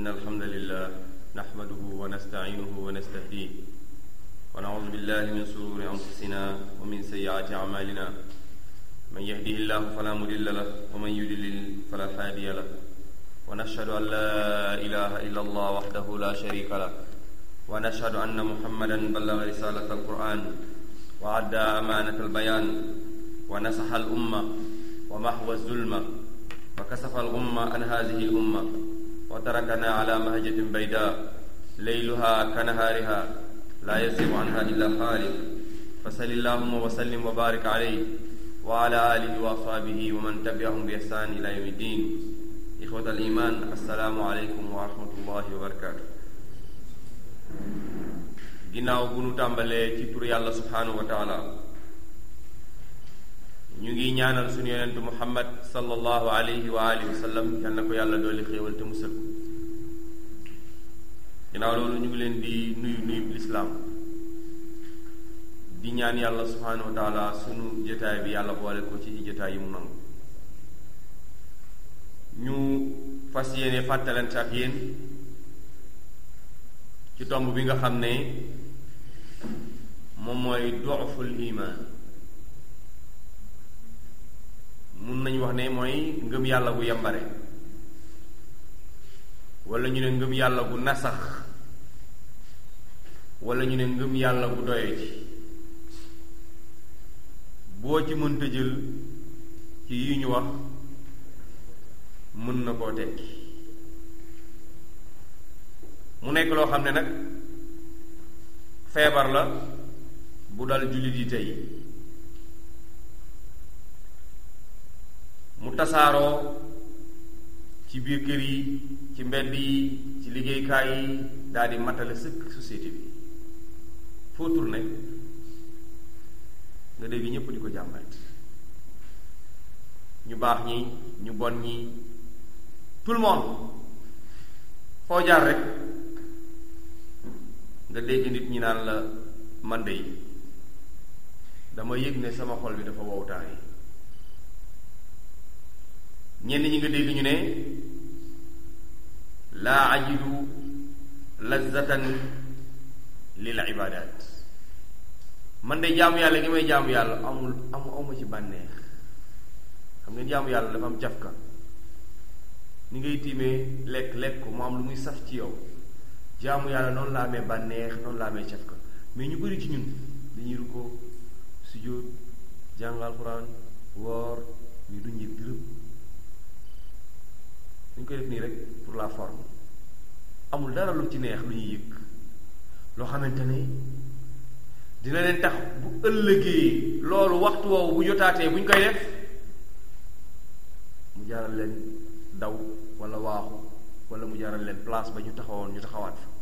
إن الحمد لله نحمده ونستعينه ونستهديه ونعوذ بالله من شرور أنفسنا ومن سيئات أعمالنا من يهده الله فلا مضل له ومن يضلل فلا هادي له ونشهد أن لا إله إلا الله وحده لا شريك له ونشهد أن محمدا بلغ رسالة القرآن وأدى أمانة البيان ونصح الأمة ومحو الظلمة وكسف الغمة عن هذه الأمة وتركنا على مهجة بيداء ليلها كنهارها لا يزيغ عنها إلا خالق فسل اللهم وسلم وبارك عليه وعلى آله وأصحابه ومن تبعهم بإحسان إلى يوم الدين إخوة الإيمان السلام عليكم ورحمة الله وبركاته ginnaaw bu nu tàmbalee ci tur yàlla subhanahu wa taala ñu ngi ñaanal suñu yonentu muhammad sallallahu alayhi wa alihi wa sallam yal na ko yàlla dooli xéewal te musal ko ginnaaw loolu ñu ngi leen di nuyu nuyu lislaam di ñaan yàlla subhanahu wa taala sunu jotaay bi yàlla boole ko ci jotaay yi mu nangu ñu fas yéene fàttalante ak yéen ci tomb bi nga xam ne moom mooy dooful iman mun nañu wax ne mooy ngëm yàlla gu yambare wala ñu ne ngëm yàlla gu nasax wala ñu ne ngëm yàlla gu doye ci boo ci mënta jël ci yi ñu wax mën na koo tekki mu nekk loo xam ne nag feebar la bu dal jullit yi tey mu tasaaroo ci biir kër yi ci mbedd yi ci liggéeykaay yi daal di matale sëkk société bi foo tourné nga dégg ñépp di ko jàmbat ñu baax ñi ñu bon ñi tout le monde foo jaar rek nga dégg nit ñi naan la man de dama yëg ne sama xol bi dafa wowtaay ñenn ñi nga dégg ñu ne laa ajidu lazzatan lil ibadat man de jaamu yàlla gi may jaamu yàlla amul amu amu ci bànneex xam ngeen jaamu yàlla dafa am cafka ni ngay tiimee lekk lekk ko mu am lu muy saf ci yow jaamu yàlla noonu la amee bànneex noonu la amee cafka mais ñu bari ci ñun dañuy rukkoo sujjóot jàng alxuraan woor ñu duñ yëg dërëm dañ koy def nii rek pour la forme amul dara lu ci neex lu ñuy yëg loo xamante ne dina leen tax bu ëllëgee loolu waxtu woowu bu jotaatee bu ñu koy def mu jaral leen daw wala waaxu wala mu jaral leen place ba ñu taxawoon ñu taxawaat fa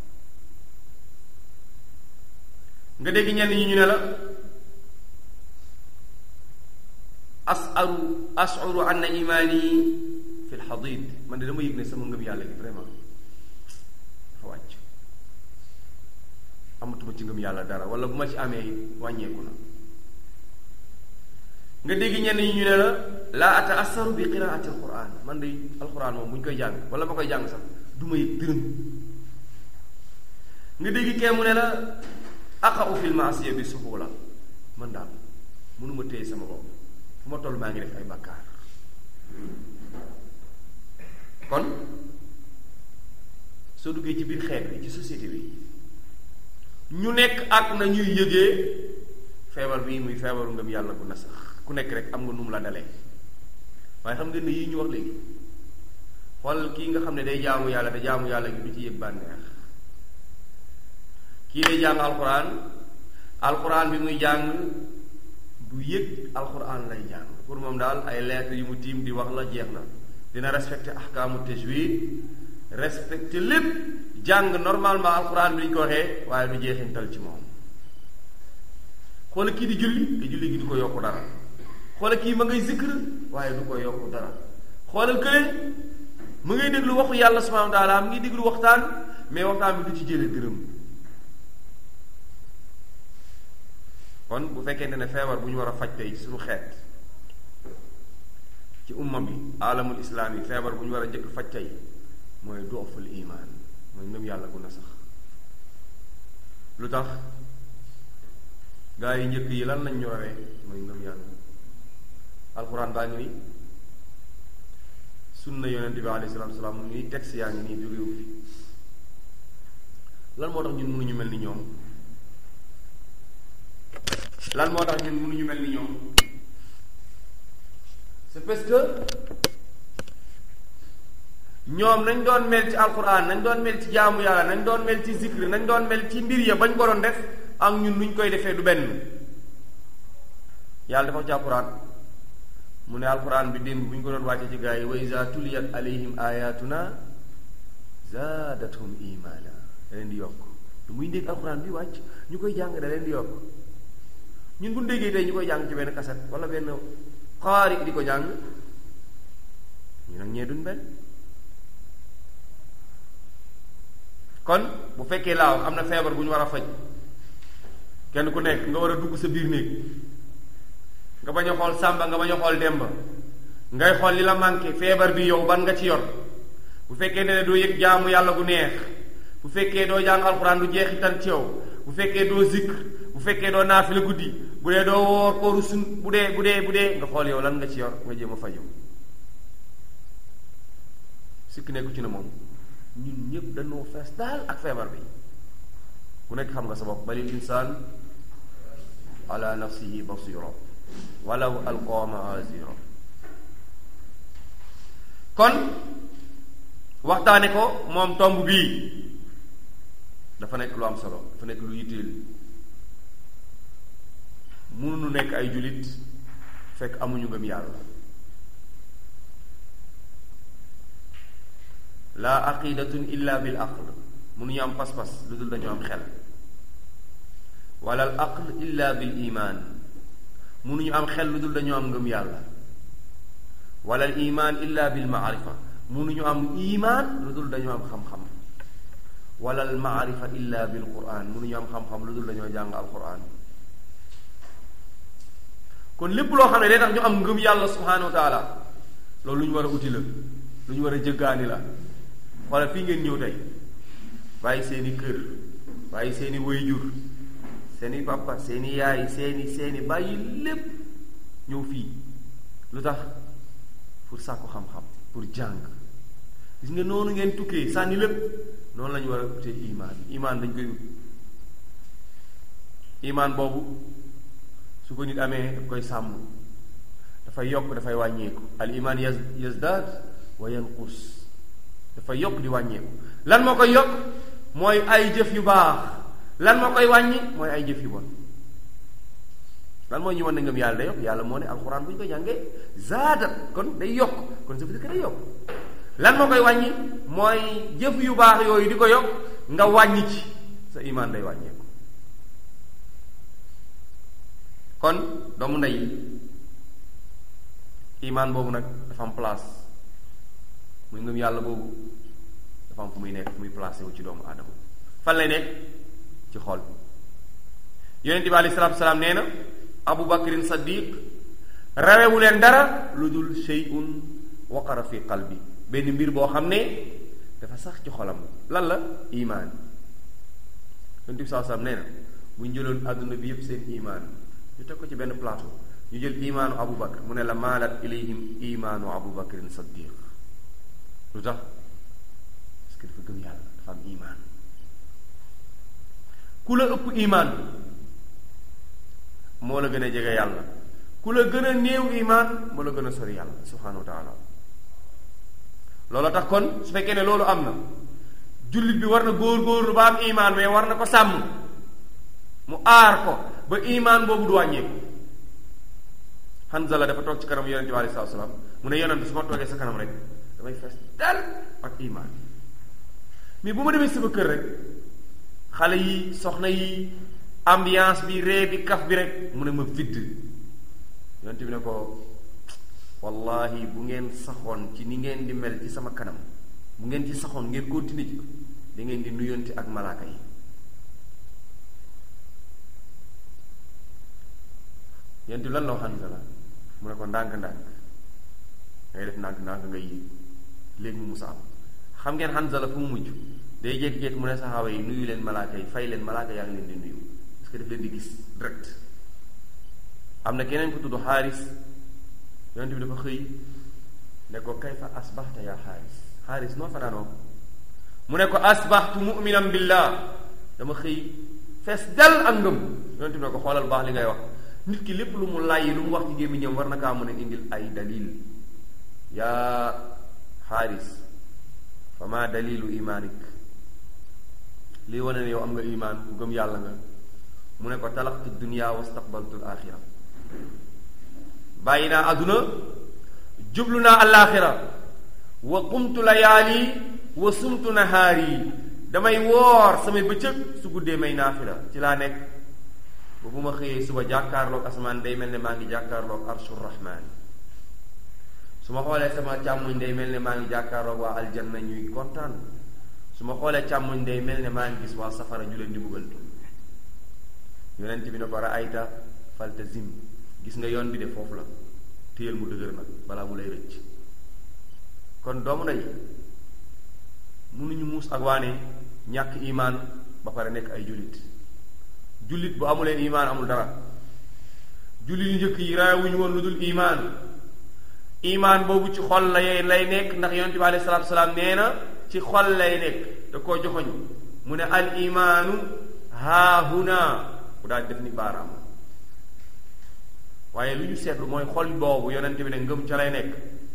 nga dégg ñenn ñi ñu ne la asaru asuru anna imaani fi lxadid man de dama yëg ne sama ngëm yàlla gi vraiment dafa wàcc amatuma ci ngëm yàlla dara wala bu ma ci amee wàññeeku na nga dégg ñenn ñi ñu ne la laa ata asaru bi qiraati alquran man de alquran moom bu ñu koy jàng wala ma koy jàng sax du ma yëg dërëm nga dégg kee mu ne la aqa'u fil ma'siya bi suhula man daal mënuma téye sama bopp fu ma toll maa ngi def ay bakkaar kon soo duggee ci biir xeet bi ci société bi ñu nekk ak na ñuy yëgee feebar bii muy feebaru ngëm yàlla bu na sax ku nekk rek am nga nu mu la dalee waaye xam ngeen ne yii ñu wax léegi xool kii nga xam ne day jaamu yàlla te jaamu yàlla gi du ci yëg bànneex kii day jàng alxuraan alxuraan bi muy jàng du yëg alxuraan lay jàng pour moom daal ay lettres yu mu tiim di wax la jeex na dina respecté ahkaamu tajwid respecté lépp jàng normalement alxuraan bi ni ñu ko waxee waaye du jeexintal ci moom xoola kii di julli te julli gi du ko yokku dara xoola kii ma ngay zikr waaye du ko yokku dara xoolal kële mu ngay déglu waxu yàlla subhanahu wa taala mu ngi déglu waxtaan mais waxtaan bi du ci jële dërëm kon bu fekkente ne feebar bu ñu war a faj tey suñu xeet ci umma bi alamul islaam yi feebar bu ñu war a njëkk faj tey mooy dooful iman mooy ngëm yàlla gu na sax lu tax gaa yi njëkk yi lan lañ ñu rawee mooy ngëm yàlla alxuraan baa ngi nii sunna yonente bi alayhi salaatu salaam mu ngi texte yaa ngi nii jógewu fi lan moo tax ñun mënuñu mel ni ñoom lan moo tax ñun mënuñu mel ni ñoom c'est parce que ñoom nañ doon mel ci alquran nañ doon mel ci jaamu yàlla nañ doon mel ci zikr nañ doon mel ci mbir ya bañ ko doon def ak ñun nuñ koy defee du benn yàlla dafa ci alquran mu ne alquran bi démb bu ñu ko doon wàcce ci gaa yi wa iza tuliyat alayhim ayatuna zaadathum imana da leen di yokk lu muy dégg alquran bi wàcc ñu koy jàng da leen di yokk ñun bu ñu déggee tey ñu koy jàng ci benn kaset wala benn xaari di ko jàng ñu nag ñee duñ benn kon bu fekkee laaw am na feebar bu ñu war a faj kenn ku nekk nga war a dugg sa biir néeg nga bañ a xool sàmba nga bañ a xool demba ngay xool li la manqué feebar bi yow ban nga ci yor bu fekkee ne doo yëg jaamu yàlla gu neex bu fekkee doo jàng alxuraan du jeexital ci yow bu fekkee doo zikr bu fekkee doo naafila guddi bu dee doo woor kooru sun bu dee bu dee bu dee nga xool yow lan nga ci yor nga jéem a faju sikk nekku ci ne moom ñun ñëpp dañoo fees daal ak feebar bi ku nekk xam nga sa bopp balil insaan ala nafsihi basira walaw alqaa maazira kon waxtaane ko moom tomb bii dafa nekk lu am solo dafa nekk lu yitteel mënuñu nekk ay jullit fekk amuñu ngëm yàlla la aqidatun illa bil aql mënuñu am pas-pas lu dul dañu am xel wala al aql illa bil iman mënuñu am xel lu dul dañu am ngëm yàlla wala al iman illa bil maarifa mënuñu am iman lu dul dañu am xam-xam wala al maarifa illa bil quran mënuñu am xam-xam lu dul dañoo jàng al quran kon lépp loo xam ne day tax ñu am ngëm yàlla subhanahu wa taala loolu lu ñu war a uti la lu ñu war a jëggaani la xoolal fii ngeen ñëw tey bàyyi seeni kër bàyyi seeni wayjur seeni papa seeni yaay seeni seeni bàyyi lépp ñëw fii lu tax pour sàkku xam-xam pour jàng gis nga noonu ngeen tukkee sànni lépp noonu la ñu war a utee imaan imaan dañ koy ut imaan boobu su ko nit amee daf koy sàmm dafay yokk dafay wàññeeku al iman yaz yazdaad wa yanqus dafay yokk di wàññeeku lan moo koy yokk mooy ay jëf yu baax lan moo koy wàññi mooy ay jëf yu bon lan moo ñu wan ne ngëm yàlla day yokk yàlla moo ne alxuraan bu ñu ko jàngee zaadat kon day yokk kon ça veut dire que day yokk lan moo koy wàññi mooy jëf yu baax yooyu di ko yokk nga wàññi ci sa iman day wàññeeku kon doomu ndey imaan boobu nag dafa am place muy ngëm yàlla boobu dafa am fu muy nekk fu muy placé wu ci doomu aadama fan lay nekk ci xol yonente bi alayhi salaatu salaam nee na abu bakrin saddiq rawewu leen dara lu dul shay'un waqara fi qalbi benn mbir boo xam ne dafa sax ci xolam lan la imaan yonente bi saa salaam nee na bu ñu jëloon àdduna bi yépp seen imaan ñu teg ko ci benn plateau ñu jël imaanu abu bakar mu ne la maalat ilayhim imaanu abu bakarin saddiq lu tax parce que dafa gëm yàlla dafa am imaan ku la ëpp imaan moo la gën a jege yàlla ku la gën a néew imaan moo la gën a sori yàlla subhanahu wa taala loolu tax kon su fekkee ne loolu am na jullit bi war na góor-góorlu ba am imaan mais war na ko sàmm mu aar ko ba imaan boobu du wàññeeku Hanzala dafa toog ci kanam yonente bi alayhi salaatu salaam mu ne yonente su ma toogee sa kanam rek damay fees dal ak imaan mais bu ma demee sama kër rek xale yi soxna yi ambiance bi ree bi kaf bi rek mu ne ma vidd yonente bi ne ko wallahi bu ngeen saxoon ci ni ngeen di mel ci sama kanam bu ngeen ci saxoon ngeen continuer ci da ngeen di nuyonte ak malaaka yi yonente bi lan la wax Hanzala mu ne ko ndànk-ndànk ngay def ndànk-ndànk ngay léegi mu musa am xam ngeen Hanzala fu mu mujj day jékki-jékki mu ne saxaaba yi nuyu leen malaaka yi fay leen malaaka yaa ngi leen di nuyu parce que daf leen di gis direct am na keneen ku tudd xaaris yonent bi dafa xëy ne ko kayfa asbaxta yaa xaaris xaaris noo fanaanoo mu ne ko asbaxtu muminan billah dama xëy fees dal ak ngëm yonent bi ne ko xoolal baax li ngay wax nit ki lépp lu mu làyyi lu mu wax ci gémmiñam war na kaa mën a indil ay dalil yaa xaaris fa ma dalilu imaanik lii wane ne yow am nga imaan ku gëm yàlla nga mu ne ko talaxtu dunia wastaqbaltu al axira bàyyi naa àdduna jublu naa alaaxira wa qumtu layaali wa sumtu nahaari damay woor samay bëccëg su guddee may naafila ci laa nekk ba bu ma xëyee suba jàkkaarloog asamaan day mel ne maa ngi jàkkaarloog arshur rahmaan su ma xoolee sama càmmuñ day mel ne maa ngi jàkkaarloog waa aljanna ñuy kontaan su ma xoolee càmmuñ day mel ne maa ngi gis waa safara ñu leen di buggal yonent bi ne ko raayta faltazim gis nga yoon bi de foofu la téyel mu dëgër nag balaa mu lay rëcc kon doomu ndey mënuñu muus ak waane ñàkk imaan ba pare nekk ay jullit jullit bu amuleen imaan amul dara jullit yu njëkk yi raawuñu woon lu dul imaan imaan boobu ci xol la lay nekk ndax yonent bi alayhi salaatu salaam nee na ci xol lay nekk da koo joxoñ mu ne al imaanu haahuna bu daal def ni baaraam waaye lu ñu seetlu mooy xol boobu yonent bi ne ngëm ca lay nekk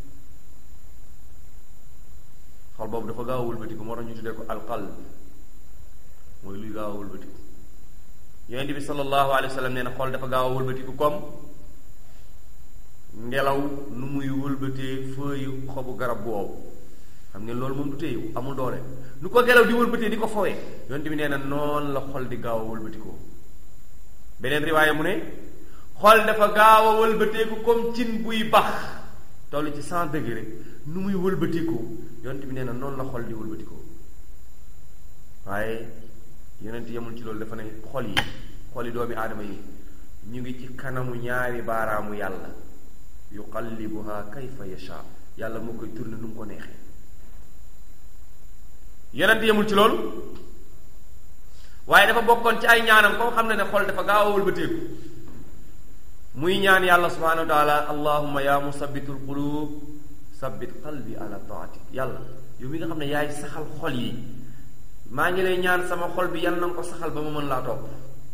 xol boobu dafa gaaw a wëlbatiku moo tax ñu tuddee ko alqalb mooy luy gaaw a wëlbatiku yonent bi sallallahu alayhi wa sallam nee na xol dafa gaaw a wëlbatiku comme ngelaw nu muy wëlbatee feuille xobu garab boobu xam ngeen loolu moom du téyewu amul doole nu ko ngelaw di wëlbatee di ko fowee yonent bi nee na noonu la xol di gaaw a wëlbatikoo beneen riwaaya mu ne xol dafa gaaw a wëlbateeku comme cin buy bax toll ci cent degré nu muy wëlbatikoo yonent bi nee na noonu la xol di wëlbatikoo waaye yonent yemul ci loolu dafa ne xol yi xol yi doomi aadama yi ñu ngi ci kanamu ñaari baaraamu yàlla yuqallibuha kayfa yasha yàlla moo koy tourné nu mu ko neexee yonent yemul ci loolu waaye dafa bokkoon ci ay ñaanam comme xam ne ne xol dafa gaaw a wëlbateeku muy ñaan yàlla subhanahu wa taala allahumma ya musabbitul qulub sabbit qalbi ala taatik yàlla yow mi nga xam ne yaay saxal xol yi maa ngi lay ñaan sama xol bi yan na nga ko saxal ba ma mën laa topp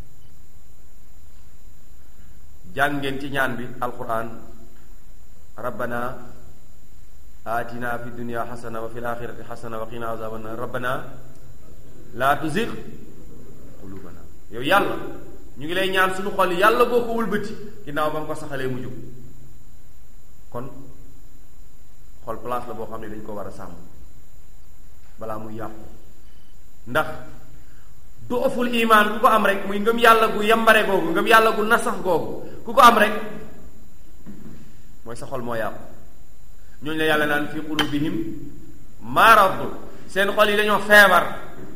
jàng ngeen ci ñaan bi alquran rabbana atina fi dunya xasana wa fi l axirati xasana wa qina azaban nar rabbana laa tuzig qulubana yow yàlla ñu ngi lay ñaan suñu xol yàlla boo ko wëlbati ginnaaw ba nga ko saxalee mu jóg kon xol place la boo xam ne dañ ko war a sàmm balaa muy yàqu ndax du ëfful imaan ku ko am rek muy ngëm yàlla gu yambare googu ngëm yàlla gu nasax googu ku ko am rek mooy sa xol moo yàqu ñooñu la yàlla naan fi qulubihim marad seen xol yi dañoo feebar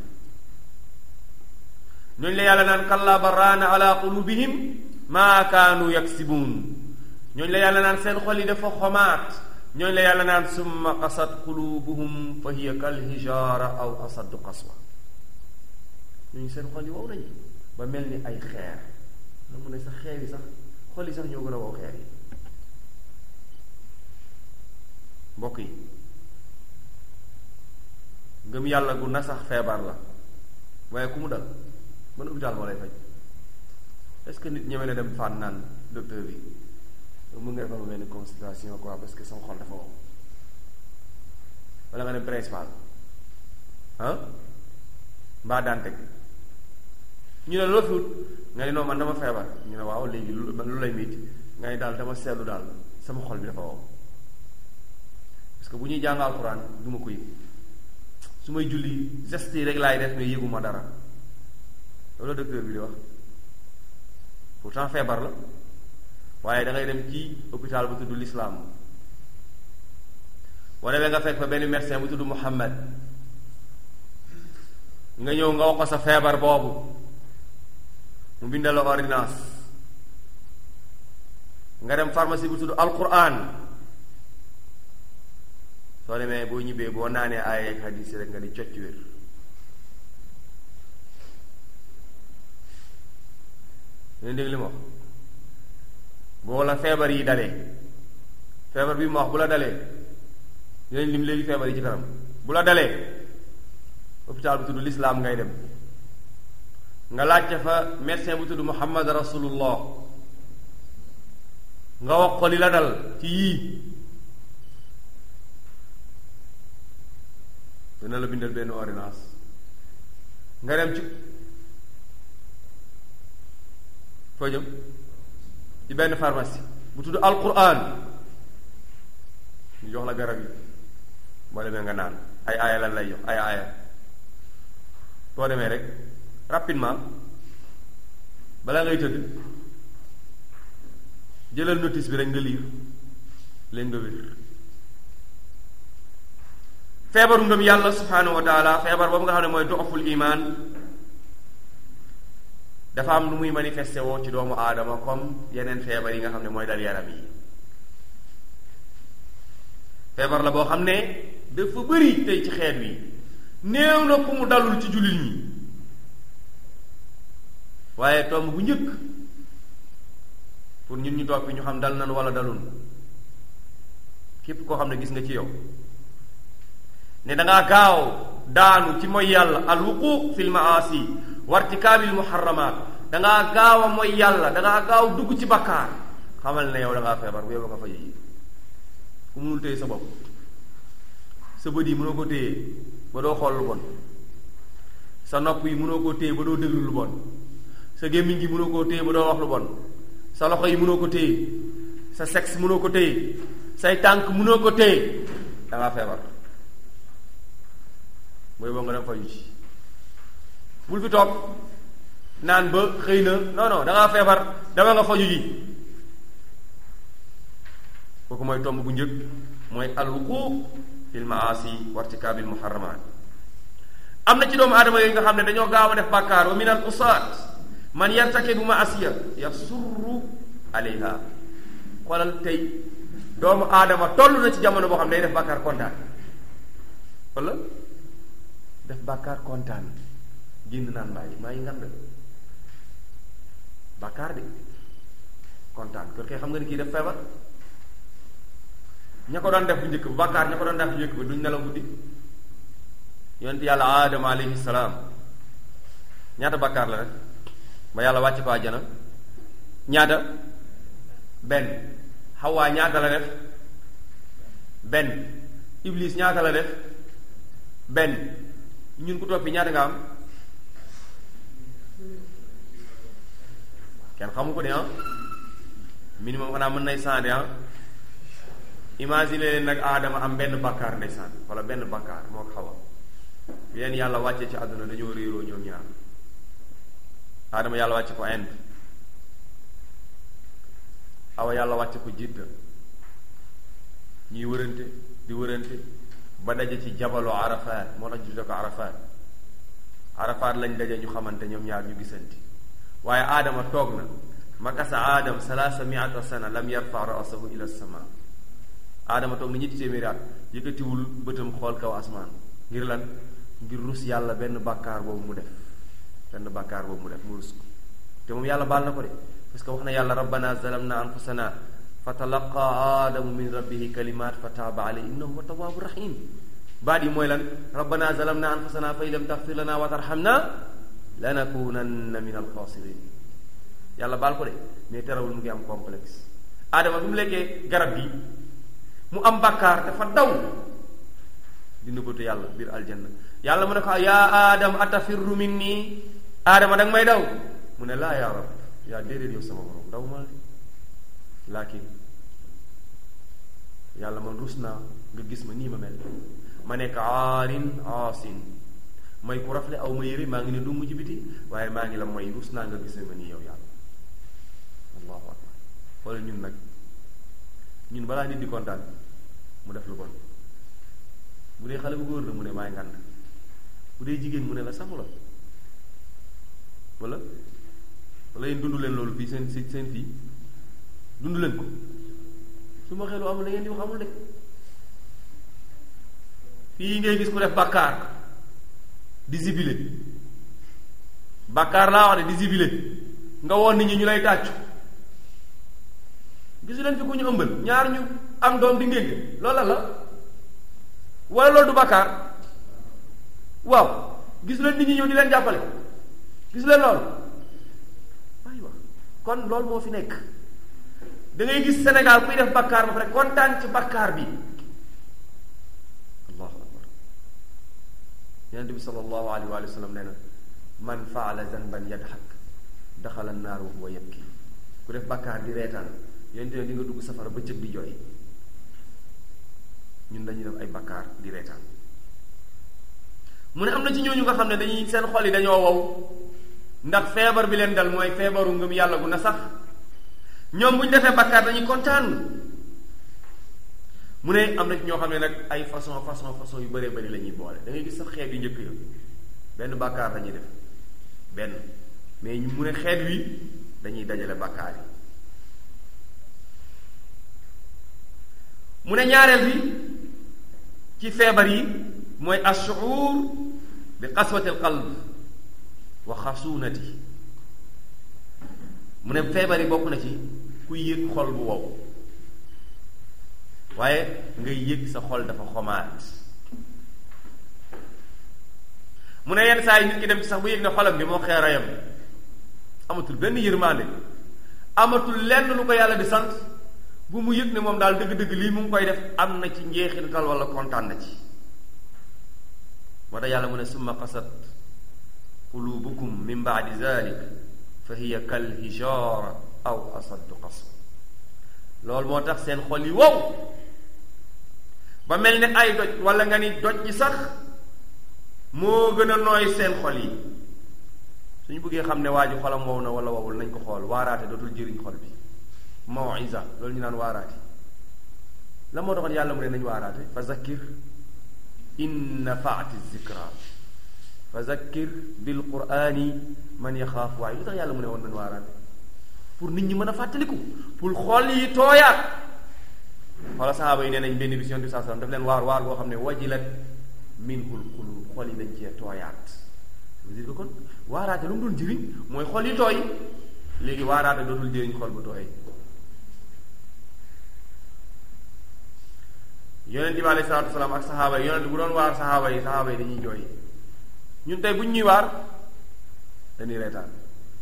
ñooñu la yàlla naan kalla barraana ala qulubihim maa kaanu yaksibuun ñooñu la yàlla naan seen xol yi dafa xomaat ñooñu la yàlla naan summa qasat qulubuhum fa hiya kal hijaara aw asaddu qaswa ñooñu seen xol yi wow nañu ba mel ni ay xeer la mu ne sax xeer yi sax xol yi sax ñoo gën a wow xeer yi mbokk yi ngëm yàlla gu na sax feebar la waaye ku mu dal ban hôpital moo lay faj est-ce que nit ñeme na dem fànn naan docteur bi mën nga defal ma benn consultation quoi parce que sama xol dafa wow wala nga dem principal ah mbaa daan teg ñu ne loo fi wut nga ne non man dama feebar ñu ne waaw léegi lu lu lay métti nga ne daal dama seetlu daal sama xol bi dafa wow parce que bu ñuy jàng alxuraan du ma ko yëg su may julli geste yi rek laay def mais yëguma dara loolu docteur bi di wax pourtant feebar la waaye da ngay dem ci hôpital bu tudd l'islam boo demee nga fekk fa benn médecin bu tudd Muhammad nga ñëw nga wax ko sa feebar boobu mu bindal la ordonnance nga dem pharmacie bu tudd alquran soo demee boo ñibbee boo naanee ay ak hadis rek nga di cocc wér ngeen dégg li ma wax boo la feebar yi dalee feebar bi ma wax bu la dalee dinañ lim léegi feebar yi ci kanam bu la dalee hôpital bu tudd l'islam ngay dem nga laajte fa médecin bu tudd Muhammad rasulullah nga wax ko li la dal ci yii dana la bindal benn ordonnance nga dem ci foo jëm ci benn pharmacie bu tudd alquran ñu jox la garab yi boo demee nga naan ay aaya lan lay jox ay aaya boo demee rek rapidement balaa ngay tëdd jëlal notice bi rek nga liir leen nga wér feebaru ngëm yàlla subhanahu wa taala feebar boobu nga xam ne mooy doxaful iman dafa am lu muy manifesté woo ci doomu aadama comme yeneen feebar yi nga xam ne mooy dal yaram yi feebar la boo xam ne dafa bëri tey ci xeet wi néew na ku mu dalul ci jullit ñi waaye tomb bu njëkk pour ñun ñu toog fi ñu xam dal nan wala dalun képp koo xam ne gis nga ci yow ne dangaa gaaw daanu ci mooy yàlla al wuquq fil maasi wartikaabil muharramaat dangaa gaaw a mooy yàlla dangaa gaaw dugg ci bakkaar xamal ne yow dangaa feebar bu yow nga fa yi ku mënul téye sa bopp sa bët yi mënoo ko téye ba doo xool lu bon sa nopp yi mënoo koo téye ba doo déglu lu bon sa gémmiñ gi mënoo koo téye ba doo wax lu bon sa loxo yi mënoo ko téye sa sexe mënoo ko téye say tànk mënoo ko téye dangaa feebar mooy boo nga dem faju ci bul fi toog naan ba xëy na non non dangaa feebar dama nga faju ji kooku mooy tomb bu njëkk mooy alwuquuf fil maasi wartikaabil muharramaat am na ci doomu aadama yooyu nga xam ne dañoo gaaw a def bàkkaar wa min al usaat man yartakibu maasiya yasurru alayha xoolal tey doomu aadama toll na ci jamono boo xam ne day def bàkkaar kontaan wala def bàkkaar kontaan génn naan mbaay maa ngi ngand bàkkaar de kontaan kër kay xam nga ni kii def feebar ña ko doon def bu njëkk bu bàkkaar ña ko doon def bu njëkk ba duñ nelaw guddi yonent yàlla aadama alayhi salaam ñaata bàkkaar la rek ba yàlla wàcc ko àjjana ñaata benn xawaa ñaata la def benn iblis ñaata la def benn ñun ku toppi ñaata nga am kenn xamu ko de ah minimum xanaa mën nay cent de ah imagine leen nag aadama am benn bakkaar ndeysaan wala benn bakkaar moo ko xawa bi leen yàlla wàcce ci àdduna dañoo réeroo ñoom ñaar aadama yàlla wàcce ko Inde awa yàlla wàcce ko Jidda ñuy wërante di wërante ba daje ci jabalu Arafat moo tax ñu tudde ko Arafat Arafat lañ daje ñu xamante ñoom ñaar ñu gisanti waaye aadama toog na makasa aadam salaasa miata sana lam yarfa ra'sahu ila sama aadama toog na ñetti téeméeri at yëkkatiwul bëtam xool kaw asmaan ngir lan ngir rus yàlla benn bàkkaar boobu mu def benn bàkkaar boobu mu def mu rus ko te moom yàlla baal na ko de parce que wax na yàlla rabbana zalamna anfusana fa talaqa aadamu min rabbihi kalimat fa taaba alayhi innahu huwa tawaabu rahim baat yi mooy lan rabbana zalamna anfusana fa in lam taxfir lana wa tarhamna lanakunanna min alxaasirin yàlla baal ko de mais terewul mu ngi am complexe aadama bi mu lekkee garab gi mu am bàkkaar dafa daw dina bëtu yàlla biir aljanna yàlla mu ne ko yaa aadam atafirru minni aadama danga may daw mu ne laa yaa rab yaa déedéet yow sama borom daw ma laakin yàlla man rus naa nga gis ma nii ma mel ma nekk aarin aasin may ku rafle aw ma yére maa ngi ne du mujj biti waaye maa ngi la may rus naa nga gis ma nii yow yàlla allahu akbar xoolal ñun nag ñun balaa nit di kontaan mu def lu bon bu dee xale bu góor la mu ne maay ngand bu dee jigéen mu ne la saxu la wala wala yéen dund leen loolu fii seen si seen fii dund leen ko su ma xelu amul la ngeen di wax amul de fii ngay gis ku def bàkkaar di zibile bàkkaar laa wax de di zibile nga woon nit ñi ñu lay tàccu gisu leen fi ku ñu ëmbal ñaar ñu am doom di ngénte loola la wala loolu du bàkkaar waaw gisu leen nit ñi ñëw di leen jàppale gisu leen loolu aywa kon loolu moo fi nekk da ngay gis Sénégal kuy def bàkkaar ba pare kontaan ci bàkkaar bi allahu akbar yonente bi sallallahu alayhi wa sallam nee na man faala zanban yadhak daxala naar wa huwa yabki ku def bàkkaar di reetaan yonente ne di nga dugg safara ba cëg di jooy ñun dañuy def ay bàkkaar di reetaan mu ne am na ci ñooñu nga xam ne dañuy seen xol yi dañoo wow ndax feebar bi leen dal mooy feebaru ngëm yàlla gu na sax ñoom bu ñu defee bàkkaar dañuy kontaan mu ne am na ci ñoo xam ne nag ay façon façon façon yu bëree bëri la ñuy boole da ngay gis sax xeet yu njëkk yo benn bàkkaar dañuy def benn mais ñu mu ne xeet wi dañuy dajale bàkkaar yi mu ne ñaareel bi ci feebar yi mooy ashuur bi qaswati alqalb wa xasuunati mu ne feebar yi bokk na ci kuy yëg xol bu wow waaye ngay yëg sa xol dafa xomaat mu ne yenn saa yi nit ki dem ci sax bu yëg ne xolam bi moo xeerayam amatul benn yërmande amatul lenn lu ko yàlla di sant bu mu yëg ne moom daal dëgg-dëgg lii mu ngi koy def am na ci njeexintal wala kontaan na ci moo tax yàlla mu ne summa qasat qulubukum min baadi zalik fa hiya kal hijaara aw asaddu qaswa loolu moo tax seen xol yi wow ba mel ne ay doj wala nga ni doj ji sax moo gën a nooy seen xol yi suñu bëggee xam ne waa ji xolam wow na wala wowul nañ ko xool waaraate dootul jëriñ xol bi mawisa loolu ñu naan waaraate la moo taxoon yàlla mu ne nañ waaraate fa zakkir in nafaati zikra fa zakkir bil qurani man yaxaaf waaye lu tax yàlla mu ne woon nañ waaraate pour nit ñi mën a fàttaliku pour xol yi tooyaat xoola saxaaba yi nee nañ benn bis yonent bi saa sallam daf leen waar waar boo xam ne wajilat minhul qulub xol yi dañ cee tooyaat ça veut dire que kon waaraate lu mu doon jëriñ mooy xol yi tooy léegi waaraate dootul jëriñ xol bu tooy yonent bi alayhi salaatu wasalaam ak saxaaba yi yonent bu doon waar saxaaba yi saxaaba yi dañuy jooy ñun tey bu ñu ñuy waar dañuy reetaan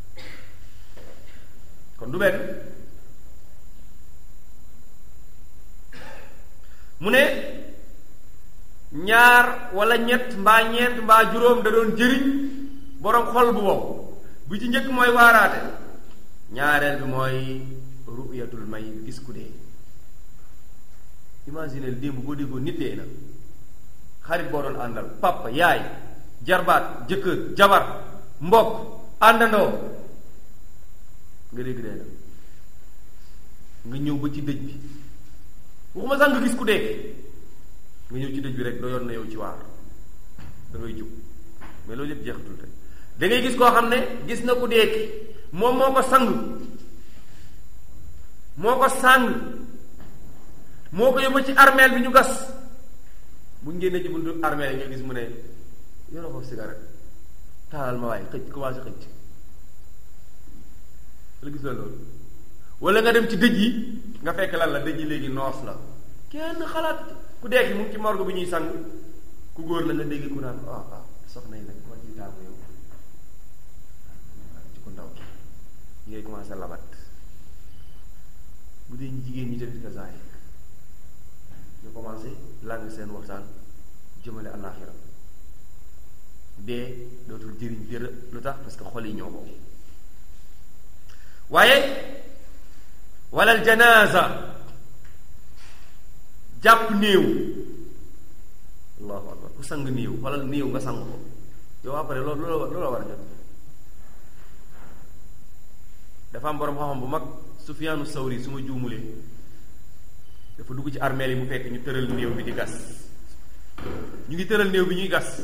kon du benn mu ne ñaar wala ñett mbaa ñeent mbaa juróom da doon jëriñ boroom xol bu wow bu ci njëkk mooy waaraate ñaareel bi mooy ru'yatul may gis ku dee imagine démb boo déggoo nit dee na xarit boo doon àndal papa yaay jarbaat jëkkër jabar mbokk àndandoo nga dégg dee na nga ñëw ba ci dëj bi waxuma sax nga gis ku dee nga ñëw ci dëj bi rek doyoon na yow ci waar da ngay jóg mais loolu yëpp jeexatul tey da ngay gis koo xam ne gis na ku dee ki moom moo ko sang moo ko sàng moo ko yóbbu ci armeel bi ñu gas bu ñu génnee ci buntu armeel yi nga gis mu ne yoroo ko cigarette taalal ma waaye xëcc commencé xëcc la gis la loolu wala nga dem ci dëj yi nga fekk lan la dëj yi léegi noos la kenn xalaat ku dee ki mu ngi ci morgue bi ñuy sang ku góor la nga dégg ku naan ah ah soxna yi nag koo ciy taamu yow ci ku ndaw ki ngay commencé labat bu dee jigéen ñi tamit ka zaay ñu commencé làng seen waxtaan jëmale àllaaxira dee dootul jëriñ dërë lu tax parce que xol yi ñoo boobu waaye walal janaasa jàpp néew allahu akbar ku sang néew xoolal néew nga sang ko yow après loolu loolu la war a jot dafa am borom xam-xam bu mag Sufyaanu Sawri su ma juumulee dafa dugg ci armeel yi mu fekk ñu tëral néew bi di gas ñu ngi tëral néew bi ñuy gas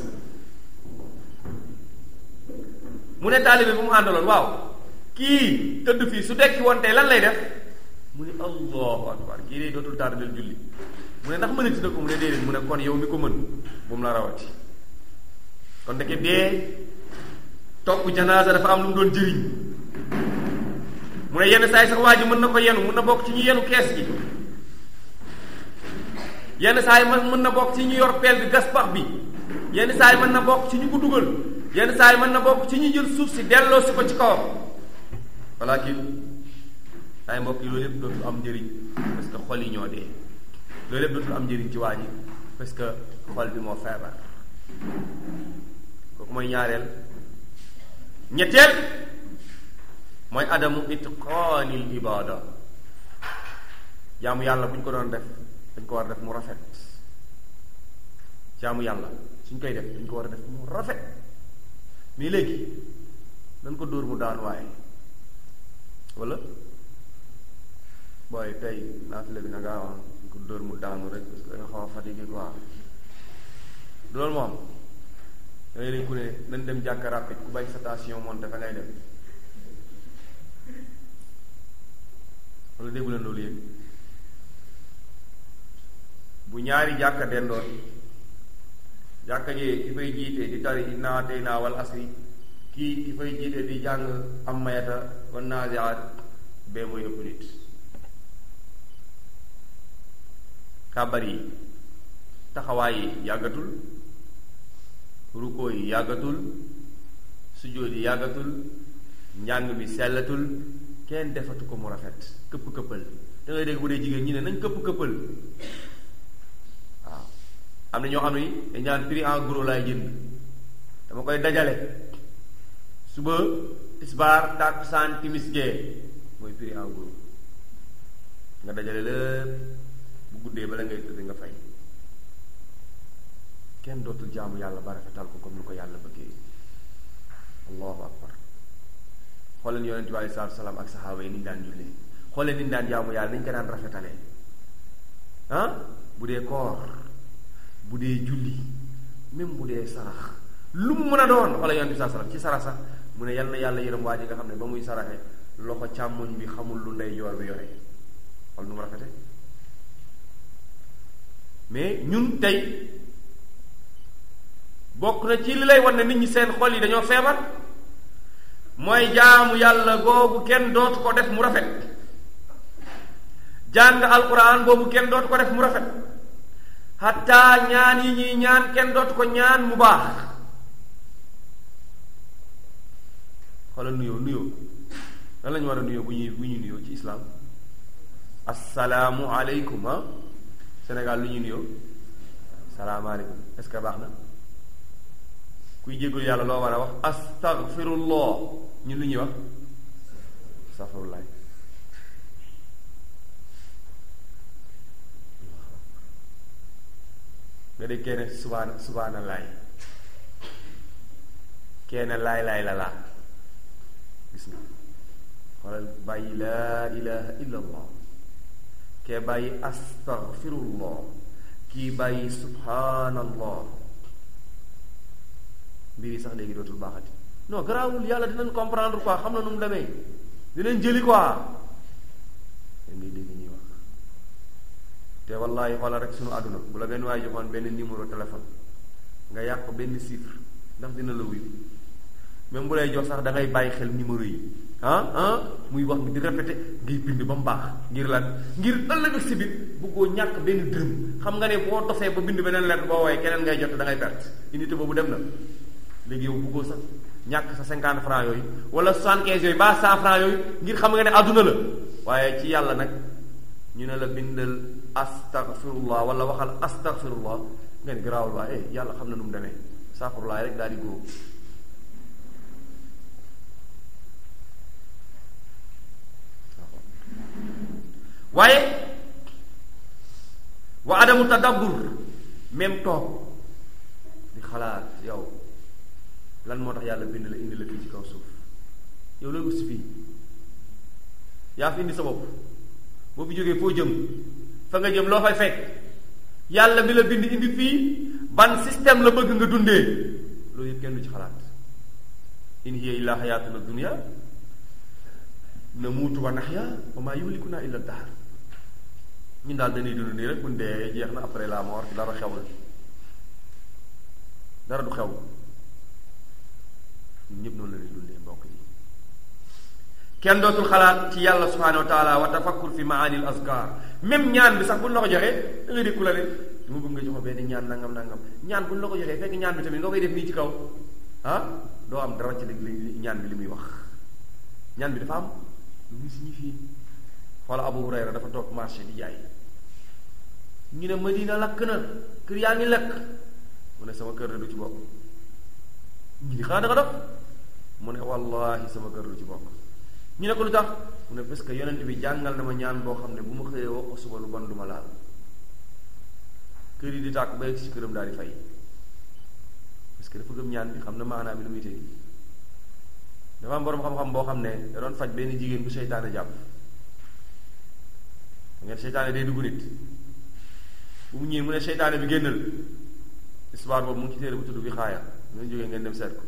mu ne taalibe bu mu àndaloon waaw kii tëdd fii su dekki woon tey lan lay def mu ne allahu akbar kii de dootul tardel julli mu ne ndax mënati na ko mu ne déedéet mu ne kon yow mi ko mën bu mu la rawati kon ndeke dee topp janaasa dafa am lu mu doon jëriñ mu ne yenn saa yi sax waa ji mën na ko yenu mën na bokk ci ñu yenu kees gi yenn saa yi mën na bokk ci ñu yor peel bi gas pax bi yenn saa yi mën na bokk ci ñu ko dugal yenn saa yi mën na bokk ci ñu jël suuf si delloo si ko ci kawam walakin ay mbokk yi loolu yëpp dootul am njëriñ parce que xol yi ñoo dee loolu yëpp dootul am njëriñ ci waa ji parce que xol bi moo feebar kooku mooy ñaareel ñetteel mooy adamu itqaanil ibada jaamu yàlla bu ñu ko doon def dañ ko war a def mu rafet jaamu yàlla suñ koy def dañ ko war a def mu rafet mais léegi dañ ko dóor mu daan waaye wala booy tey naafile bi na ngaa wax dañ ko dóor mu daanu rek parce que da nga xaw a fatigué quoi loolu moom da ngay leen ku ne nañ dem jàkka rapide ku bañ sa station monté fa ngay dem wala déggu leen loolu yéen bu ñaari jàkka dendoon jàkka jee ki fay jiite di tari innaa ataynaa wal asri kii ki fay jiite di jàng am mayata wan naasiaat bee mooy ëpp nit kàbbar yi taxawaay yi yàggatul rukkoo yi yàggatul sujjóot yi yàggatul njàng mi sellatul kenn defatu ko mu rafet këpp këppal da ngay dégg bu dee jigéen ñi ne nañ këpp këppal waaw am na ñoo xam ne dañ ñaan prix en gros laay jënd dama koy dajale suba tisbaar takkusaan timis gee mooy prix en gros nga dajale lépp bu guddee bala ngay tëdd nga fay kenn dootul jaamu yàlla ba rafetal ko comme ni ko yàlla bëggee allahu akbar xooleen yonent bi alei salatu salaam ak saxaaba yi ni ñu daan jullee xooleen ni ñu daan jaamu yàlla ni ñu ko daan rafetalee ah bu dee koor bu dee julli même bu dee sarax lu mu mën a doon xooleen yonent bi saa salaam ci sarax sax mu ne yal na yàlla yërëm waa ji nga xam ne ba muy saraxe loxo càmmoñ bi xamul lu ndey joor bi yore xool nu mu rafete mais ñun tey bokk na ci li lay wan ne nit ñi seen xol yi dañoo feebar mooy jaamu yàlla googu kenn dootu ko def mu rafet jàng alquran boobu kenn dootu ko def mu rafet hatta ñaan yi ñuy ñaan kenn dootu ko ñaan mu baax xoolal nuyoo nuyoo lan la ñu war a nuyoo bu ñuy bu ñuy nuyoo ci islam assalaamu aleykum ah Sénégal lu ñuy nuyoo salaamaaleykum est-ce que baax na kuy jéggul yàlla loo war a wax astaghfirullah ñun lu ñuy wax astaghfirullah nga dégg kenn subhaana subhaanallaay kenn laay laay la laa gis nga xoolal bàyyi laa ilaha illa allah kee bàyyi astaghfirullah kii bàyyi subhaanallah mbir yi sax léegi dootul baaxati non garaawul yàlla dinañ comprendre quoi xam na nu mu demee dinañ jëli quoi da ngay dégg ñuy wax te wallahi xoolal rek sunu àdduna bu la benn waay joxoon benn numéro téléphone nga yàq benn chiffre ndax dina la wuyu même bu lay jox sax da ngay bàyyi xel numéro yi ah ah muy wax di répété ngay bind ba mu baax ngir lan ngir ëllëg si biir bëggoo ñàkk benn dërëm xam nga ne boo dofee ba bind beneen lettre boo woowee keneen ngay jot da ngay perte unité boobu dem na léegi yow bëggoo sax ñàkk sa cinquante francs yooyu wala soixante quinze yooyu ba cent francs yooyu ngir xam nga ne àdduna la waaye ci yàlla nag ñu ne la bindal astaghfirullah wala waxal astaghfirullah nga ne garaawul waaye yàlla xam na nu mu demee saafurulaay rek daal di góob waaye wa adamu tadabbur même toog di xalaat yow lan moo tax yàlla bind la indi la fii ci kaw suuf yow looy ut si fii yaa fi indi sa bopp boo fi jógee foo jëm fa nga jëm loo fay fekk yàlla bi la bind indi fii ban système la bëgg nga dundee loolu yëpp kenn du ci xalaat in hiya illa xayaatuna dunya namuutu wa naxya wa maa yuhlikuna illa dahar ñun daal dañuy dund nii rek buñ dee jeex na après la mort dara xew la dara du xew ñun ñëpp noonu la ñuy dundee mbokk yi kenn dootul xalaat ci yàlla subhanahu wa taala wa tafakkur fi maani al azkar même ñaan bi sax buñ la ko joxee da ngay dégg ku la ne dama bëgg nga jox ma benn ñaan nangam nangam ñaan buñ la ko joxee fekk ñaan bi tamit nga koy def nii ci kaw ah doo am dara ci li ñaan bi li muy wax ñaan bi dafa am lu muy signifie xoola Abu Hurayra dafa toog marché di jaay ñu ne Madina lakk na kër yaa ngi lakk mu ne sama kër de du ci bokk ñu ni xanaa da nga dof mu ne wallahi sama kër du ci bokk ñu ne ko lu tax mu ne parce que yonent bi jàngal na ma ñaan boo xam ne bu ma xëyee wax ko suba lu bon du ma laal kër yi di tàkk ba yegg ci këram daal di fay parce que dafa gëm ñaan bi xam na maanaam bi lu muy tëj dafa am boroom xam-xam boo xam ne da doon faj benn jigéen bu seytaane jàpp ngeen seytaane day dugg nit bu mu ñëwee mu ne seytaane bi génnal histoire boobu mu ngi ci téere bu tudd bi xaaya ngeen jógee ngeen dem seet ko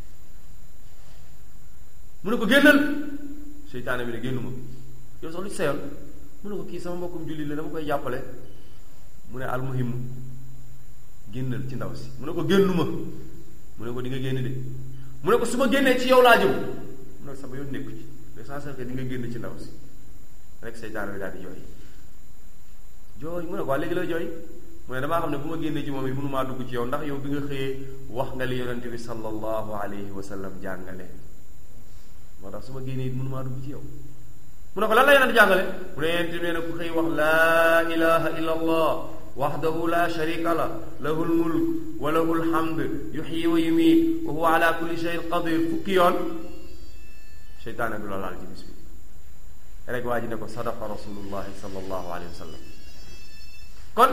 mu ne ko génnal seytaane bi ne génnuma yow sax lu ci seyoon mu ne ko kii sama mbokkum jullit la dama koy jàppale mu ne almuhim génnal ci ndaw si mu ne ko génnuma mu ne ko di nga génn de mu ne ko su ma génnee ci yow laa jëm mu ne sama yoon nekku ci l'essentiel que di nga génn ci ndaw si rek seytaane bi daal di jooy jooy mu ne ko waa léegi la jooy mu ne damaa xam ne bu ma génnee ci moom it mënumaa dugg ci yow ndax yow bi nga xëyee wax nga li yonente bi sallallahu alayhi wa sallam jàngale moo tax su ma génnee it mënumaa dugg ci yow mu ne ko lan la yonente jàngale mu ne yonente bi nee na ku xëy wax laa ilaha illa allah waxdahu la sharika la lahu lmulk wa lahu lhamd yuxyi wa yumiit wa huwa ala kulli shayin qadir fukki yoon seytaane du la laal ci bis bi rek waa ji ne ko sadaqa rasulullahi sallallahu alayhi wa sallam kon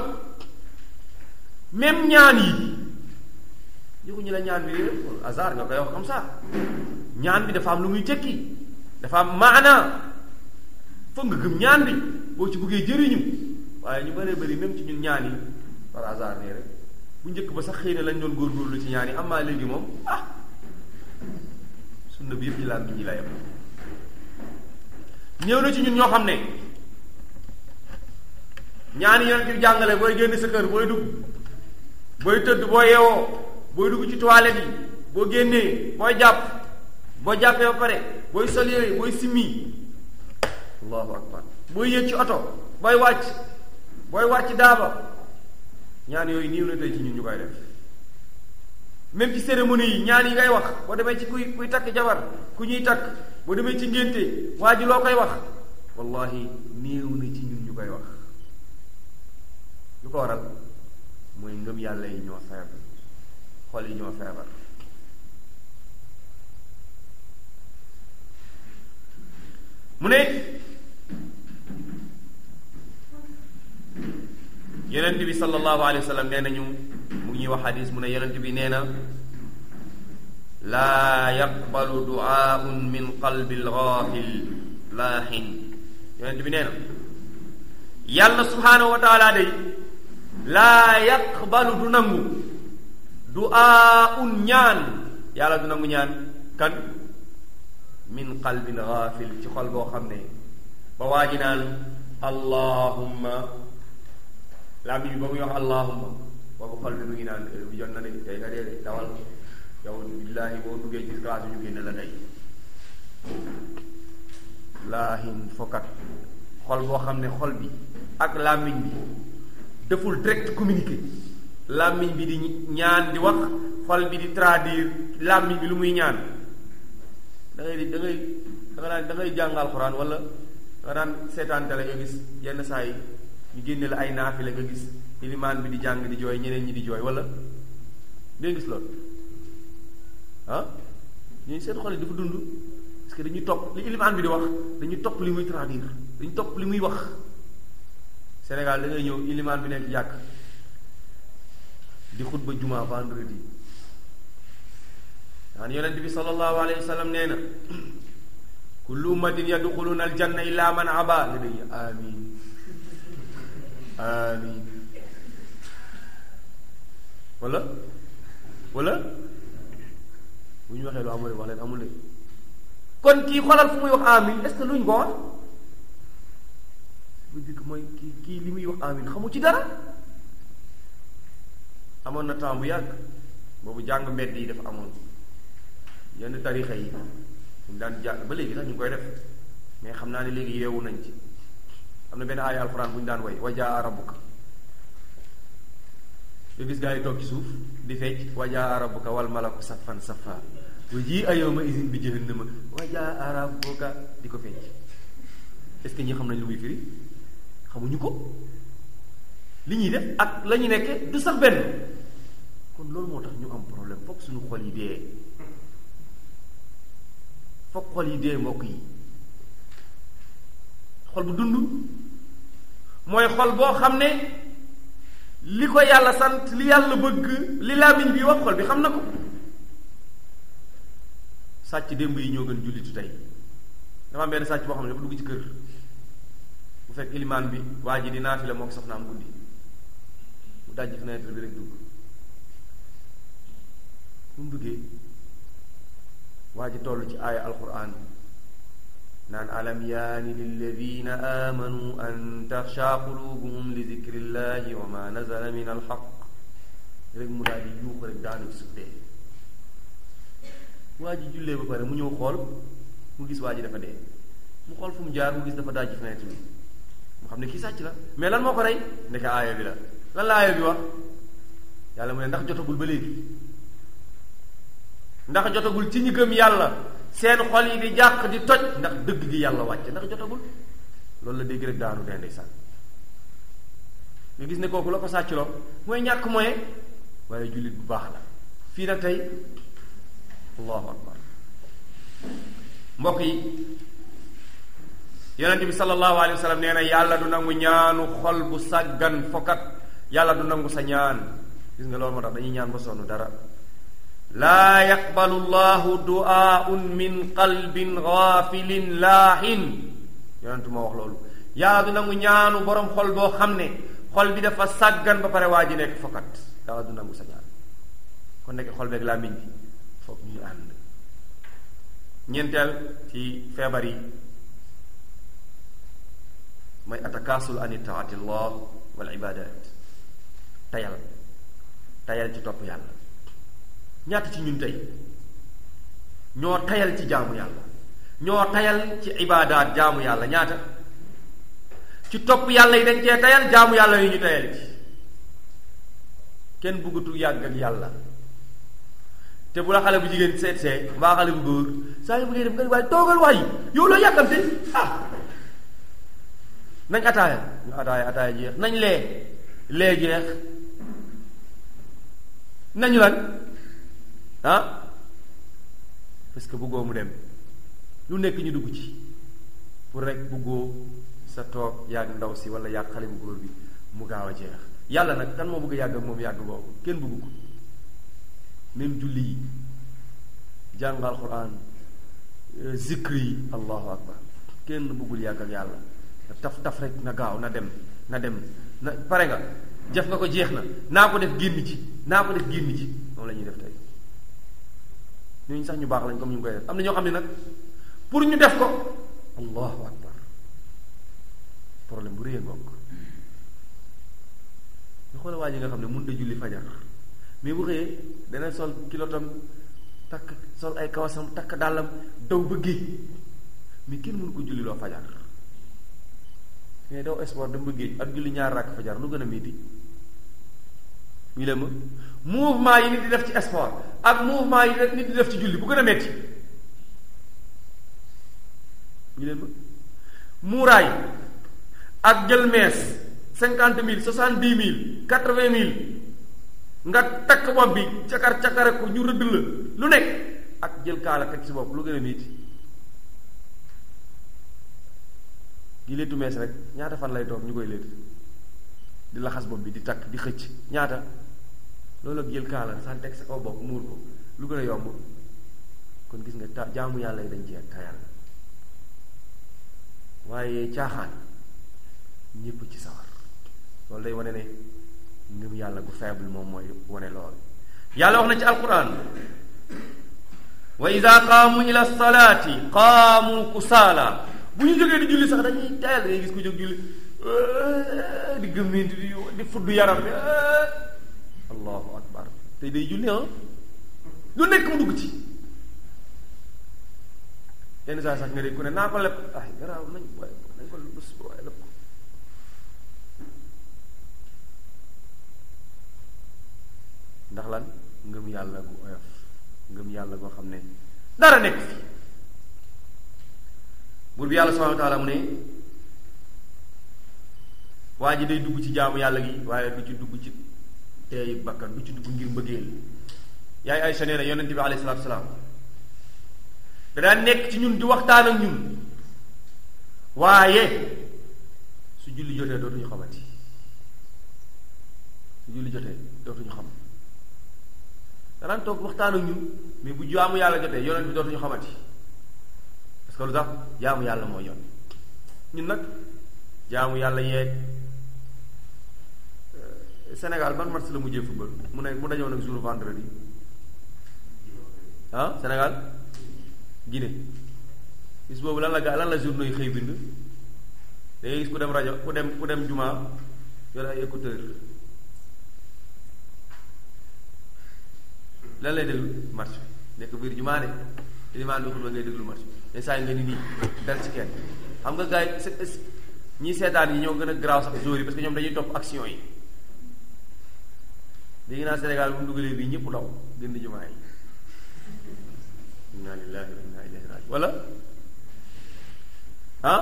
même ñaan yi yëguñu la ñaan bi hasard nga koy wax comme ça ñaan bi dafa am lu muy tekki dafa am maana foog nga gëm ñaan bi boo ci buggee jëriñu waaye ñu bëree bëri même ci ñun ñaan yi par hasard nii rek bu njëkk ba sax xëy na lañ doon góorgóorlu ci ñaan yi amaa léegi moom ah sunna bi yëpp ci laal bi ñi la yem ñëw na ci ñun ñoo xam ne ñaan yi yonent bi jàngale booy génn sa kër booy dugg booy tëdd boo yeewoo booy dugg ci toilette yi boo génnee booy jàpp boo jàppee ba pare booy sol yére booy simmi allahu akbar booy yéeg ci oto booy wàcc booy wàcc daaba ñaan yooyu niiw na tey ci ñun ñu koy def même ci cérémonie yi ñaan yi ngay wax boo demee ci kuy kuy takk jabar ku ñuy takk boo demee ci ngénte waa ji loo koy wax wallahi néew na ci ñun ñu koy wax lu ko waral mooy ngëm yàlla yi ñoo feebar xol yi ñoo feebar mu ne yonent bi sallallahu alayhi wa sallam nee nañu mu ngi ñuy wax xadis mu ne yonent bi nee na laa yaqbalu duaaun min qalbi lgaafil laahin yonent bi nee na yàlla subhaanahu wa taala day laa yaqbalu du nangu duaaun ñaan yàlla du nangu ñaan kan min qalbin gaafil ci xol boo xam ne ba waa ji naan allahumma laa mi ba muy wax allahumma boobu xol bi mu ngi naan bi jot na de tey nga dee de dawal yow billaahi boo duggee ci classe ñu génne la tey laahin fokat xol boo xam ne xol bi ak làmmiñ bi deful direct communiqué làmmiñ bi di ñaan di wax xol bi di traduire làmmiñ bi lu muy ñaan da ngay di da ngay da nga daan da ngay jàng alxuraan wala da nga daan seetaan tele nga gis yenn saa yi ñu génne la ay naafile nga gis ilimaan bi di jàng di jooy ñeneen ñi di jooy wala ngay gis loolu ah ñooñu seen xol yi dafa dund parce que dañuy topp li ilimaan bi di wax dañuy topp li muy traduire dañuy topp li muy wax Sénégal da ngay ñëw ilimaan bi nekk jàkk di xutba juma vendredi daan yonent bi sallallahu alayhi wa sallam nee na kullu ummatin yadxuluna aljanna illa man aba nga dégg amin amin wala wala bu ñu waxee lu amul wax leen amul kon kii xoolal fu muy wax amin est ce que luñ ko wax bu dikk mooy kii kii li muy wax amin xamu ci dara amoon na temps bu yàgg boobu jàng mbedd yi dafa amoon yenn tarixa yi ñu daan jàng ba léegi sax ñu ngi koy def mais xam naa ne léegi yeewu nañ ci am na benn aaya alxuraan bu ñu daan way wajaa rabbuka nga gis gaa yi toog ci suuf di fecc wajaa rabbuka wal malaku saffan saffa wa ji a yawma izin bi jahannama wajaa rabbuka di ko fecc est-ce que ñi xam nañ lu muy firi xamuñu ko li ñuy def ak la ñu nekke du sax benn kon loolu moo tax ñu am problème fokk suñu xol yi dee fokk xol yi dee mbokk yi xol bu dund mooy xol boo xam ne li ko yàlla sant li yàlla bëgg li làmmiñ bi wax xol bi xam na ko sàcc démb yi ñoo gën jullitu tey dafa am benn sàcc boo xam ne dafa dugg ci kër bu fekk ilimaan bi waa ji di naafila moo ko soxnaam guddi mu dajji fenêtre bi rek dugg bu mu duggee waa ji toll ci aaya alquran naan alam yaani lilladina amanu an taxsha qulubuhum li zikrillahi wa ma nazala min alxaq rek mu daal di yuux rek daanu ci suuf dee waa ji jullee ba pare mu ñëw xool mu gis waa ji dafa dee mu xool fu mu jaar mu gis dafa dajji fenêtre bi mu xam ne kii sàcc la mais lan moo ko rey ndeke aaya bi la lan la aaya bi wax yàlla mu ne ndax jotagul ba léegi ndax jotagul ci ñi gëm yàlla seen xol yi di jàq di toj ndax dëgg gi yàlla wàcce ndax jotagul loolu la dégg rek daanu dee ndeysaan nga gis ne kooku la ko sàccloo mooy ñàkk moye waaye jullit bu baax la fii nag tey allahu akbar mbokk yi yonent bi sallallahu alayhi wa sallam nee na yàlla du nangu ñaanu xol bu sàggan fokat yàlla du nangu sa ñaan gis nga loolu moo tax dañuy ñaan ba sonn dara laa yaqbalu llahu du'aun min qalbin gaafilin laahin yonent moo wax loolu yàlla du nangu ñaanu borom xol boo xam ne xol bi dafa sàggan ba pare waa ji nekk fokat yàlla du nangu sa ñaan kon nekk xol beeg làmmiñ bi foog ñuy ànd ñeenteel ci feebar yi mooy atakaasul an taatillah wal ibadat tayal tayal ci topp yàlla ñaata ci ñun tey ñoo tayal ci jaamu yàlla ñoo tayal ci ibaadaat jaamu yàlla ñaata ci topp yàlla yi dañ cee tayal jaamu yàlla yi ñu tayal ci kenn bëggatul yàgg ak yàlla te bu la xale bu jigéen seet see mbaa xale bu góor saa yu bëggee dem nga waaye toogal waay yow loo yàkkamte ah nañ ataaya ñu ataaya ataaya jeex nañ lee lee jeex nañu lan ah parce que bëggoo mu dem lu nekk ñu dugg ci pour rek bëggoo sa toog yàgg ndaw si wala yàgg xale bu góor bi mu gaaw a jeex yàlla nag kan moo bëgg a yàgg ak moom yàgg boobu kenn bëggu ko même julli yi jàng alquran zikri yi allahu akbar kenn bëggul yàgg ak yàlla taf taf rek na gaaw na dem na dem na pare nga jëf nga ko jeex na naa ko def génn ci naa ko def génn ci moom la ñuy def tey ñooñu sax ñu baax lañ comme ñu ngi koy def am na ñoo xam ne nag pour ñu def ko allahu akbar problème bu rëy ngoog nga xoolal waa ji nga xam ne mun da julli fajar mais bu xëyee dana sol kilotam takk sol ay kawasam takk dàllam daw ba géej mais kenn mënu ko julli loo fajar mais daw sport dem ba géej ak julli ñaar rakk fajar lu gën a métti ñu leen ma mouvement yi nit di def ci sport ak mouvement yi nit di def ci julli bu gën a métti ñu leen ma muuraay ak jël mees cinquante mille soixante dix mille quatre vingt mille nga takk bopp bi cakar cakare ko ñu rëdd la lu nekk ak jël kaala teg ci bopp lu gën a métti di léttu mees rek ñaata fan lay toog ñu koy létt di laxas bopp bi di takk di xëcc ñaata loolu ak jël kaala san teg sa kaw bopp muur ko lu gën a yomb kon gis nga ta jaamu yàlla yi dañ ci tayal waaye caaxaan ñépp ci sawar loolu day wane ne ngëm yàlla gu faible moom mooy wane loolu yàlla wax na ci alquran wa ida qaamu ila salaati qaamu kusaala bu ñu jógee di julli sax dañuy tayal da ngay gis ku jóg julli di gëmminti di di fudd yaram bi allahu akbar tey day julli ah lu nekk mu dugg ci yenn saa sax nga dégg ku ne naa ko leb ay garaaw nañ waaye nañ ko bés waaye leb ko ndax lan ngëm yàlla gu oyof ngëm yàlla goo xam ne dara nekk fi buur bi yàlla subhanahu wa taala mu ne waa ji day dugg ci jaamu yàlla gi waaye du ci dugg ci teeyu bakkan du ci dugg ngir mbëggeel yaay Aysa nee na yonent bi alayhi salaatu salaam da daan nekk ci ñun di waxtaan ak ñun waaye su julli jotee dootuñu xamati su julli jotee dootuñu xam da daan toog waxtaan ak ñun mais bu jaamu yàlla jotee yonent bi dootuñu xamati parce que lu tax jaamu yàlla mooy yoon ñun nag jaamu yàlla yeeg Sénégal ban match la mujjee football mu ne mu dañoo nag jour vendredi ah Sénégal Guinée bis boobu lan la gaa lan la journaux yi xëy bind da ngay gis ku dem rajo ku dem ku dem juma yor ay écouteur lan lay déglu match nekk biir juma de ilimaan bi xutba ngay déglu match te saa yi nga ni nii dal ci kenn xam nga gars yi ñii seetaan yi ñoo gën a garaaw sax joueurs yi parce que ñoom dañuy topp action yi léegi naa Sénégal bu mu dugalee bii ñëpp daw gën di jumaa yi inna lillahi wa inna ilayhi raji wala ah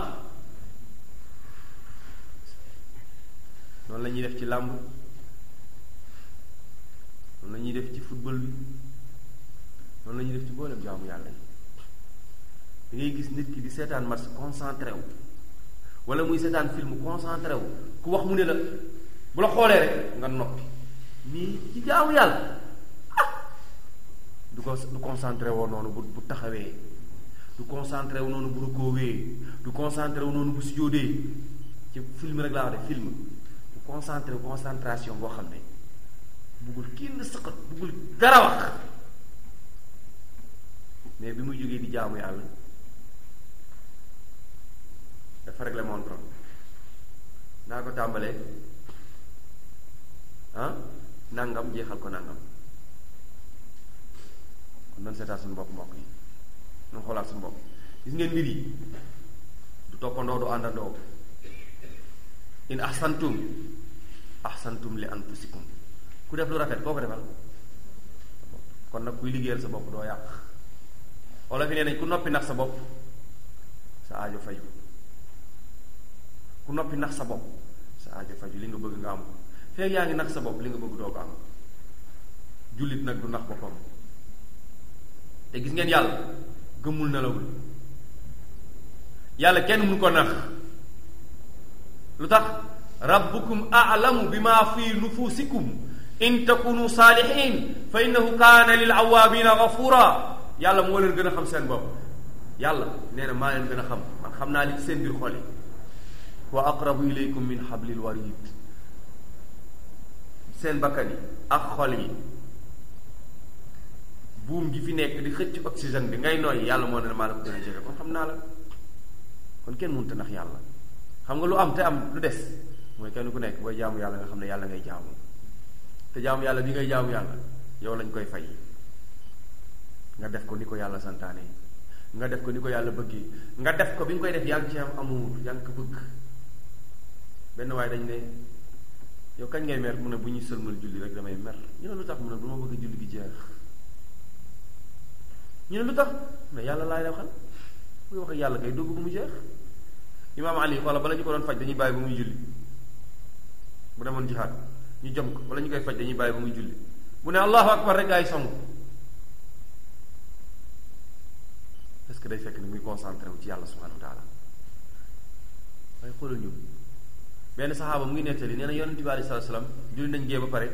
noonu la ñuy def ci làmb noonu la ñuy def ci football bi noonu la ñuy def ci mboolem jaamu yàlla yi da ngay gis nit ki di seetaan match concentré wu wala muy seetaan film concentré wu ku wax mu ne la bu la xoolee rek nga noppi nii ci jaamu yàlla ah du ko du concentré woo noonu bu bu taxawee du concentré wu noonu bu rukoowee du concentré wu noonu bu sujjóodee ci film rek laa wax de film du concentré concentration boo xam ne buggul kenn sëqat buggul dara wax mais bi muy jógee di jaamu yàlla dafa réglé montre naa ko tàmbalee ah nangam jeexal ko nangam kon nan seetaat suñu bopp mbokk yi nan xoolaat suñu bopp gis ngeen mbir yi du toppandoo du àndandoo in ahsantum ahsantum li anfusikum ku def lu rafet koo ko defal kon nag kuy liggéeyal sa bopp doo yàq wala fi nee nañ ku noppi nax sa bopp sa aajo faju ku noppi nax sa bopp sa aajo faju li nga bëgg nga am ko feeg yaa ngi nax sa bopp li nga bëgg doo ko am jullit nag du nax boppam te gis ngeen yàlla gëmmul nelawul yàlla kenn mënu ko nax lu tax rabbukum a'lamu bima fi nufusikum in takunu saalihin fa innahu kaana lil awaabina gafura yàlla moo leen gën a xam seen bopp yàlla nee na maa leen gën a xam man xam naa li ci seen biir xol yi wa aqrabu ilaykum min hablil warid seen bakkan yi ak xol yi buum gi fi nekk di xëcc oxygène bi ngay nooy yàlla moo ne maa la ko gën a jege kon xam naa la kon kenn mënut a nax yàlla xam nga lu am te am lu des mooy kenn ku nekk booy jaamu yàlla nga xam ne yàlla ngay jaamu te jaamu yàlla bi ngay jaamu yàlla yow lañ koy fay nga def ko ni ko yàlla santaane nga def ko ni ko yàlla bëggee nga def ko bi nga koy def yaa ngi ci am amour yaa ngi ko bëgg benn waaye dañ ne yow kañ ngay mer mu ne bu ñuy sëlmal julli rek damay mer ñu ne lu tax mu ne du ma bëgg julli gi jeex ñu ne lu tax ne yàlla laay waxal muy wax ak yàlla kay doo bëgg mu jeex imaam ali xoola bala ñu ko doon faj dañuy bàyyi ba muy julli bu demoon jihaad ñu jom ko wala ñu koy faj dañuy bàyyi ba muy julli bu ne allahu akbar rek gaa yi song parce que day fekk ni muy concentré wu ci yàlla subhanahu wa taala waaye xoolal ñun benn saxaaba mu ngi nettali nee na yonent bi alei salatu salaam julli nañ gee ba pare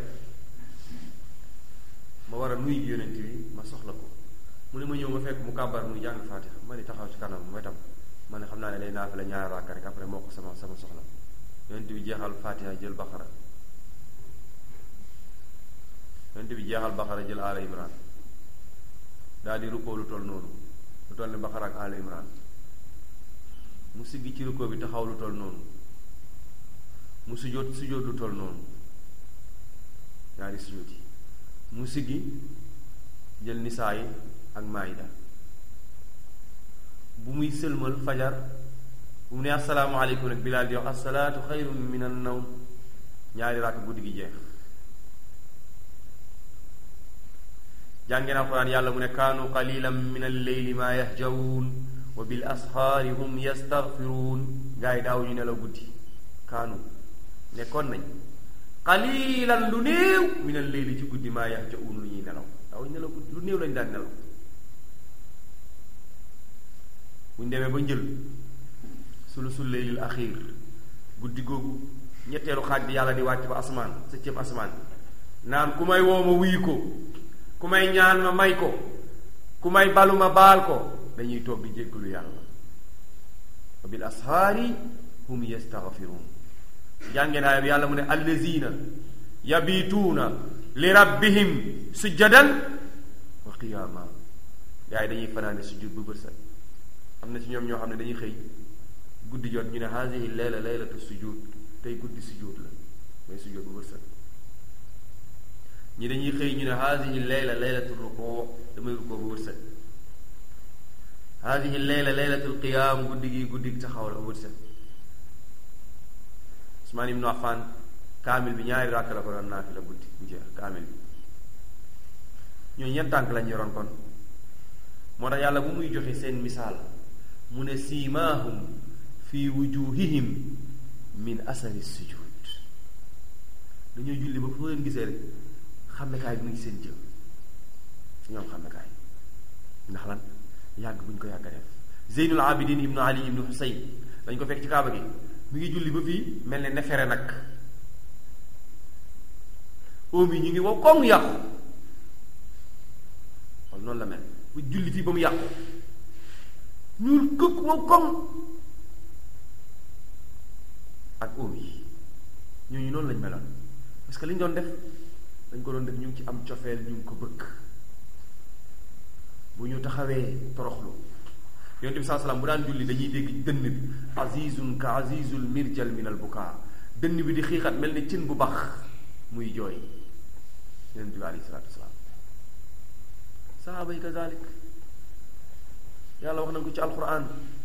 ma war a nuyu yonent bi ma soxla ko mu ne ma ñëw ma fekk mu kàbbar muy jàng faatiha ma ni taxaw ci kanam mooy tam ma ne xam naa ne lay naa fi la ñaari raaka rek après moo ko sama sama soxla yonent bi jeexal faatiha jël baqara yonent bi jeexal baqara jël ala imran daal di rukkoo lu toll noonu lu toll ne baqara ak ala imran mu siggi ci rukkoo bi taxaw lu toll noonu mu sujjóot sujjóot lu toll noonu ñaari sujjóot yi mu siggi jël nisaa yi ak maayida bu muy sëlmal fajar bu mu ne asalaamaaleykum nag bilaal di wax asalaatu xayrun min an nawm ñaari ràkk guddi gi jeex jàngeen alquran yàlla mu ne kaanu qalilan min alleyli ma yahjawun wa bil asxaari hum yastaghfiruun gaa yi daaw ñu nelaw guddi kaanu nekkoon nañ qalilan lu néew min alleyli ci guddi ma yahjawun lu ñuy nelaw daaw ñu nelaw guddi lu néew lañ daan nelaw buñ demee ba njël sulusul leylil axiir guddi googu ñetteelu xaaj bi yàlla di wàcc ba asmaan sa cëb asmaan naan ku may woo ma wuyu ko ku may ñaan ma may ko ku may balu ma baal ko dañuy toog di jéggalu yàlla wa bil ashaari hum yastaghfiruun jàngee naa yàlla mu ne allazina yabituuna li rabbihim sujjadan wa qiyaama gaa yi dañuy fanaane sujjud bu bët set am na ci ñoom ñoo xam ne dañuy xëy guddi jot ñu ne haadihi layla laylatu sujud tey guddi sujud la mooy sujud bu bët set ñi dañuy xëy ñu ne haadihi layla laylatu rukoo damay rukoo bu bët set haadihi layla laylatul qiyaam guddi gi guddi taxaw la bu bët set Usmaan ibnu Affaan kaamil bi ñaari ràkk la ko doon naafi la guddi bu jeex kaamil bi ñooñu ñen tànk lañ yoroon kon moo tax yàlla bu muy joxe seen misaal mu ne siimaahum fi wujuhihim min asari sujud dañoo julli ba foo leen gisee rek xàmmekaay bi mu ngi seen jëm ñoom xàmmekaay ndax lan yàgg bu ñu ko yàgg a def zeynul abidin ibnu ali ibnu husayn dañ ko fekk ci kaaba gi mi ngi julli ba fii mel ne nefere nag oom yi ñu ngi wow koŋ yàqu wala noonu la mel bu julli fii ba mu yàqu ñuul këkk wow koŋ ak oom yi ñooñu noonu lañ meloon parce que li ñu doon def dañ ko doon def ñu ngi ci am cofeel ñu ngi ko bëgg bu ñu taxawee toroxlu yonent bi saa salaam bu daan julli dañuy dégg dënn bi azizun ka azizul mirjal min al bukaa dënn bi di xiixat mel ni cin bu bax muy jooy yonent bi alayhi salaatu wasalaam sahaaba yi kazalik yàlla wax na ko ci alquran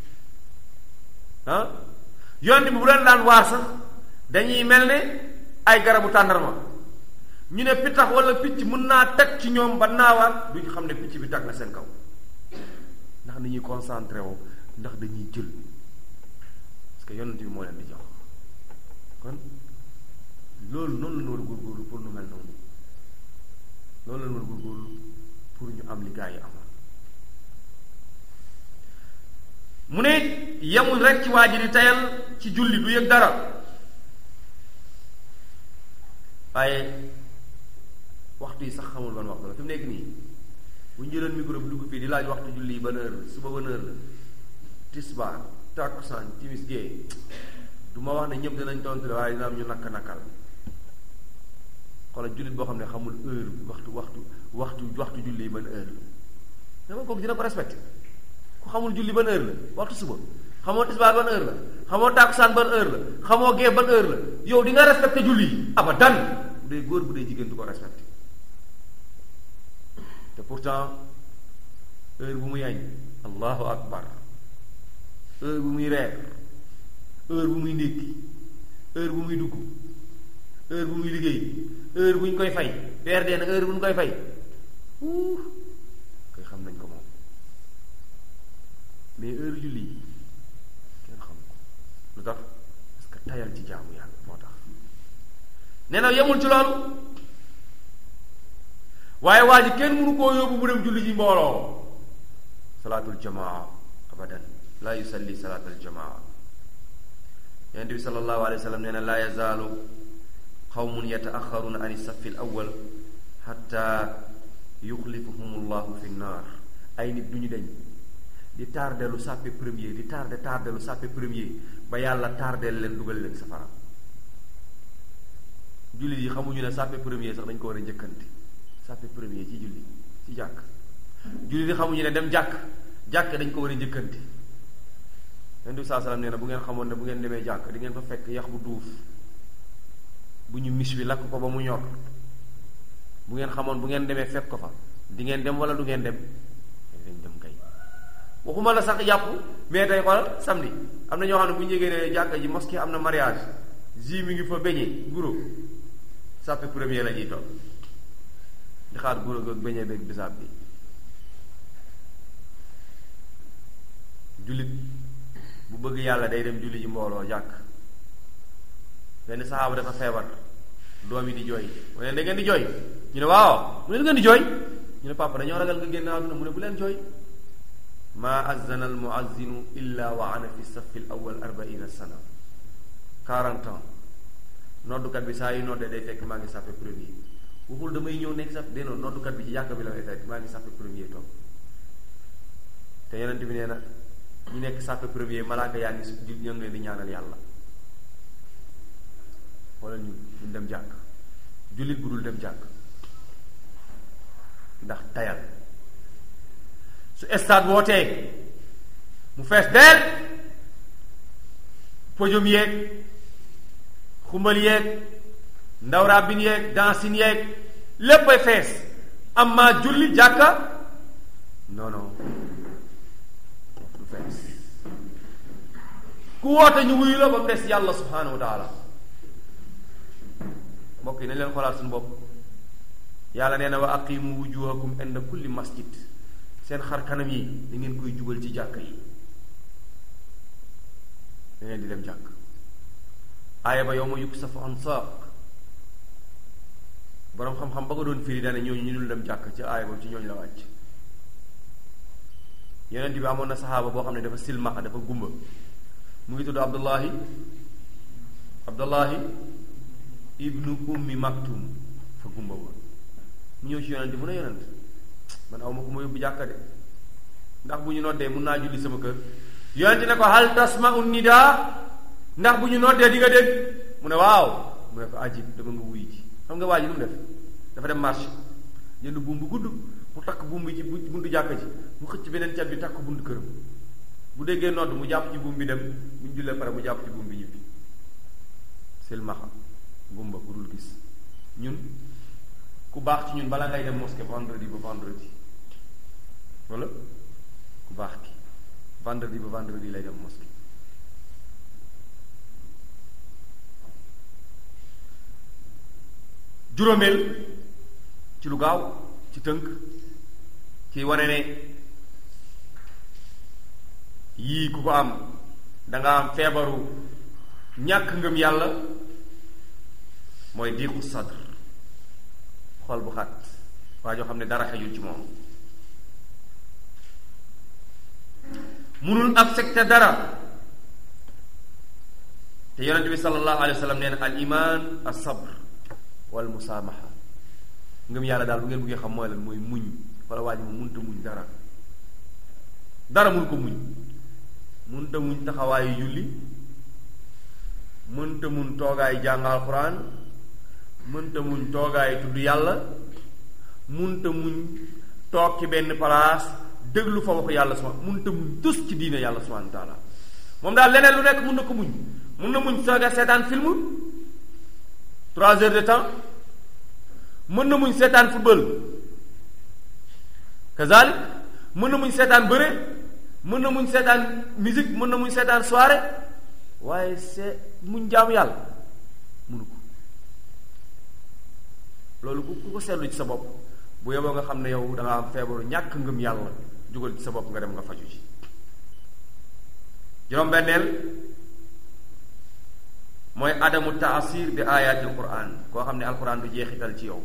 ah yonent bi bu leen daan waar sax dañuy mel ne ay garabu tàndarma ñu ne pittax wala picc mën naa teg ci ñoom ba naawaat duñ xam ne picc bi tag na seen kaw ndax dañuy concentré woo ndax dañuy jël parce que yonent bi moo leen di jox kon loolu noonu la ñu war a góorgóorlu pour nu mel noonu loolu la ñu war a góorgóorlu pour ñu am li gaa yi amoon mu ne yemul rek ci waa ji di tayal ci julli du yëg dara waaye waxtu yi sax xamul ban waxtu la fi mu nekk nii bu ñu jëloon micro bi dugg fii di laaj waxtu julli yi ban heure la suba ban heure la tisbaar takkusaan timis gée du ma wax ne ñëpp dinañ tontu waaye dina am ñu nakk nakkal xoolal jullit boo xam ne xamul heure waxtu waxtu waxtu waxtu julli yi ban heure la dama kooku dina ko respecté ku xamul julli ban heure la waxtu suba xamoo tisbaar ban heure la xamoo takkusaan ban heure la xamoo gée ban heure la yow di nga respecté julli yi abadan bu dee góor bu dee jigéen du ko respecté te pourtant heure bu muy añ allahu akbar heure bu muy reer heure bu muy ndékki heure bu muy dugg heure bu muy liggéey heure bu ñu koy fay weer dee na heure bu ñu koy fay uh koy xam nañ ko moom mais heure julli yi kenn xam ko lu tax parce que tayal ci jaamu yàlla moo tax nee na yemul ci loolu waaye waa ji kenn mënu koo yóbbu mu dem julli ji mbooloo salaatul jamaa abadan laa yusalli salaatul jamaa yonent bi sallallahu alayhi wa sallam nee na laa yazaalu qawmun yataaxaruuna an safi l awal xatta yuxlifuhum llahu fi nnaar ay nit du ñu deñ di tardelu sàppe premier di tarde tardelu sàppe premier ba yàlla tardel leen dugal leen safara jullit yi xamuñu ne sàppe premier sax dañ ko war a njëkkante sàppe premier ci julli ci jàkk jullit yi xamuñu ne dem jàkk jàkk dañ ko war a njëkkante yonent bi saa salaam nee na bu ngeen xamoon ne bu ngeen demee jàkk di ngeen fa fekk yax bu duuf bu ñu mis wi lakk ko ba mu ñor bu ngeen xamoon bu ngeen demee fekk ko fa di ngeen dem wala du ngeen dem dañ dem kay waxuma la sax yàpp mais tey xoolal samedi am na ñoo xam ne bu ñu yégee ne jàkka ji mosquée am na mariage ji mi ngi fa beñee guro sàppe premier la ñuy toog di xaar guro goog beñee beeg bisaab bi jullit bu bëgg yàlla day dem julli ji mbooloo jàkk benn saxaaba dafa feebar doom yi di jooy mu ne da ngeen di jooy ñu ne waaw mu ne da ngeen di jooy ñu ne papa dañoo ragal nga génn àdduna mu ne bu leen jooy maa azana al muazzinu illa wa ana fi safi l awal arbaina sana quarante ans noddukat bi saa yu noddee day fekk maa ngi sàppe premier waxul damay ñëw nekk sàppe dénoon noddukat bi ci yàkk bi la may fekk maa ngi sàppe premier toog te yonent bi nee na ñu nekk sàppe premier malaaka yaa ngi su ñoo ngi leen di ñaanal yàlla wala ñu ñu dem jàkk jullit bu dul dem jàkk ndax tayal su stade wootee mu fees deel podium yeeg xumbal yeeg ndaw rabbin yeeg dansin yeeg léppay fees am maa julli jàkka non non du fees ku woote ñu wuyu la ba mu des yàlla subhanahu wa taala mbokk yi nañ leen xoolaat suñu bopp yàlla nee na wa aqimu wujuhakum inda kulli masjid seen xar kanam yi da ngeen koy jubal ci jàkk yi da ngeen di dem jàkk aaya ba yow ma yukk safu an saaq boroom xam-xam ba ko doon firi dane ñooñu ñu dul dem jàkk ci aaya boobu ci ñooñu la wàcc yonent bi amoon na saxaaba boo xam ne dafa silmaxa dafa gumba mu ngi tudd abdullahi abdullahi ibnu ummi maktum fa gumba woon mu ñëw ci yonent mu ne yonent man aw ma ko ma yóbbu jàkka de ndax bu ñu noddee mun naa julli sama kër yonent ne ko hal tasma'u nidaa ndax bu ñu noddee di nga dégg mu ne waaw mu ne ko ajib dama nga wuy ji xam nga waa ji nu mu def dafa dem marché jënd buum bu gudd mu takk buum bi ci buntu jàkka ji mu xëcc beneen cat bi takk buntu këram bu déggee nodd mu jàpp ci buum bi dem bu ñu jullee pare mu jàpp ci buum bi ñibbi silmaxa gumba ku dul gis ñun ku baax ci ñun bala ngay dem mosquée vendredi ba vendredi wala ku baax ki vendredi ba vendredi lay dem mosquée juróomeel ci lu gaaw ci tënk ci wane ne yii ku ko am danga am feebaru ñàkk ngëm yàlla mooy diiqu sadr xol bu xat waa joo xam ne dara xejul ci moom munul accepté dara te yonente bi sallallahu alayhi wa sallam nee na al iman as sabr wal musaamaha ngëm yàlla daal bu ngeen bëggee xam mooy lan mooy muñ wala waa ji mu munta muñ dara dara mun ko muñ munta muñ taxawaayu julli mënta muñ toogaayu jàng alquran mënta muñ toogaayu tudd yàlla munta muñ toog ci benn place déglu fa waxu yàlla subhanahu munta muñ tus ci diine yàlla subhanahu wa taala moom daal leneen lu nekk mun na ko muñ mun na muñ sooga seetaan film trois heures de temps mën na muñ seetaan football kazalik mën na muñ seetaan bëre mën na muñ seetaan musique mën na muñ seetaan soirée waaye c'est muñ jaamu yàlla munu ko loolu ku ku ko seetlu ci sa bopp bu yeboo nga xam ne yow da nga am feebaru ñàkk ngëm yàlla jugal ci sa bopp nga dem nga faju ci juróom-benneel mooy adamu taasir bi ayatil quran koo xam ne alquran du jeexital ci yow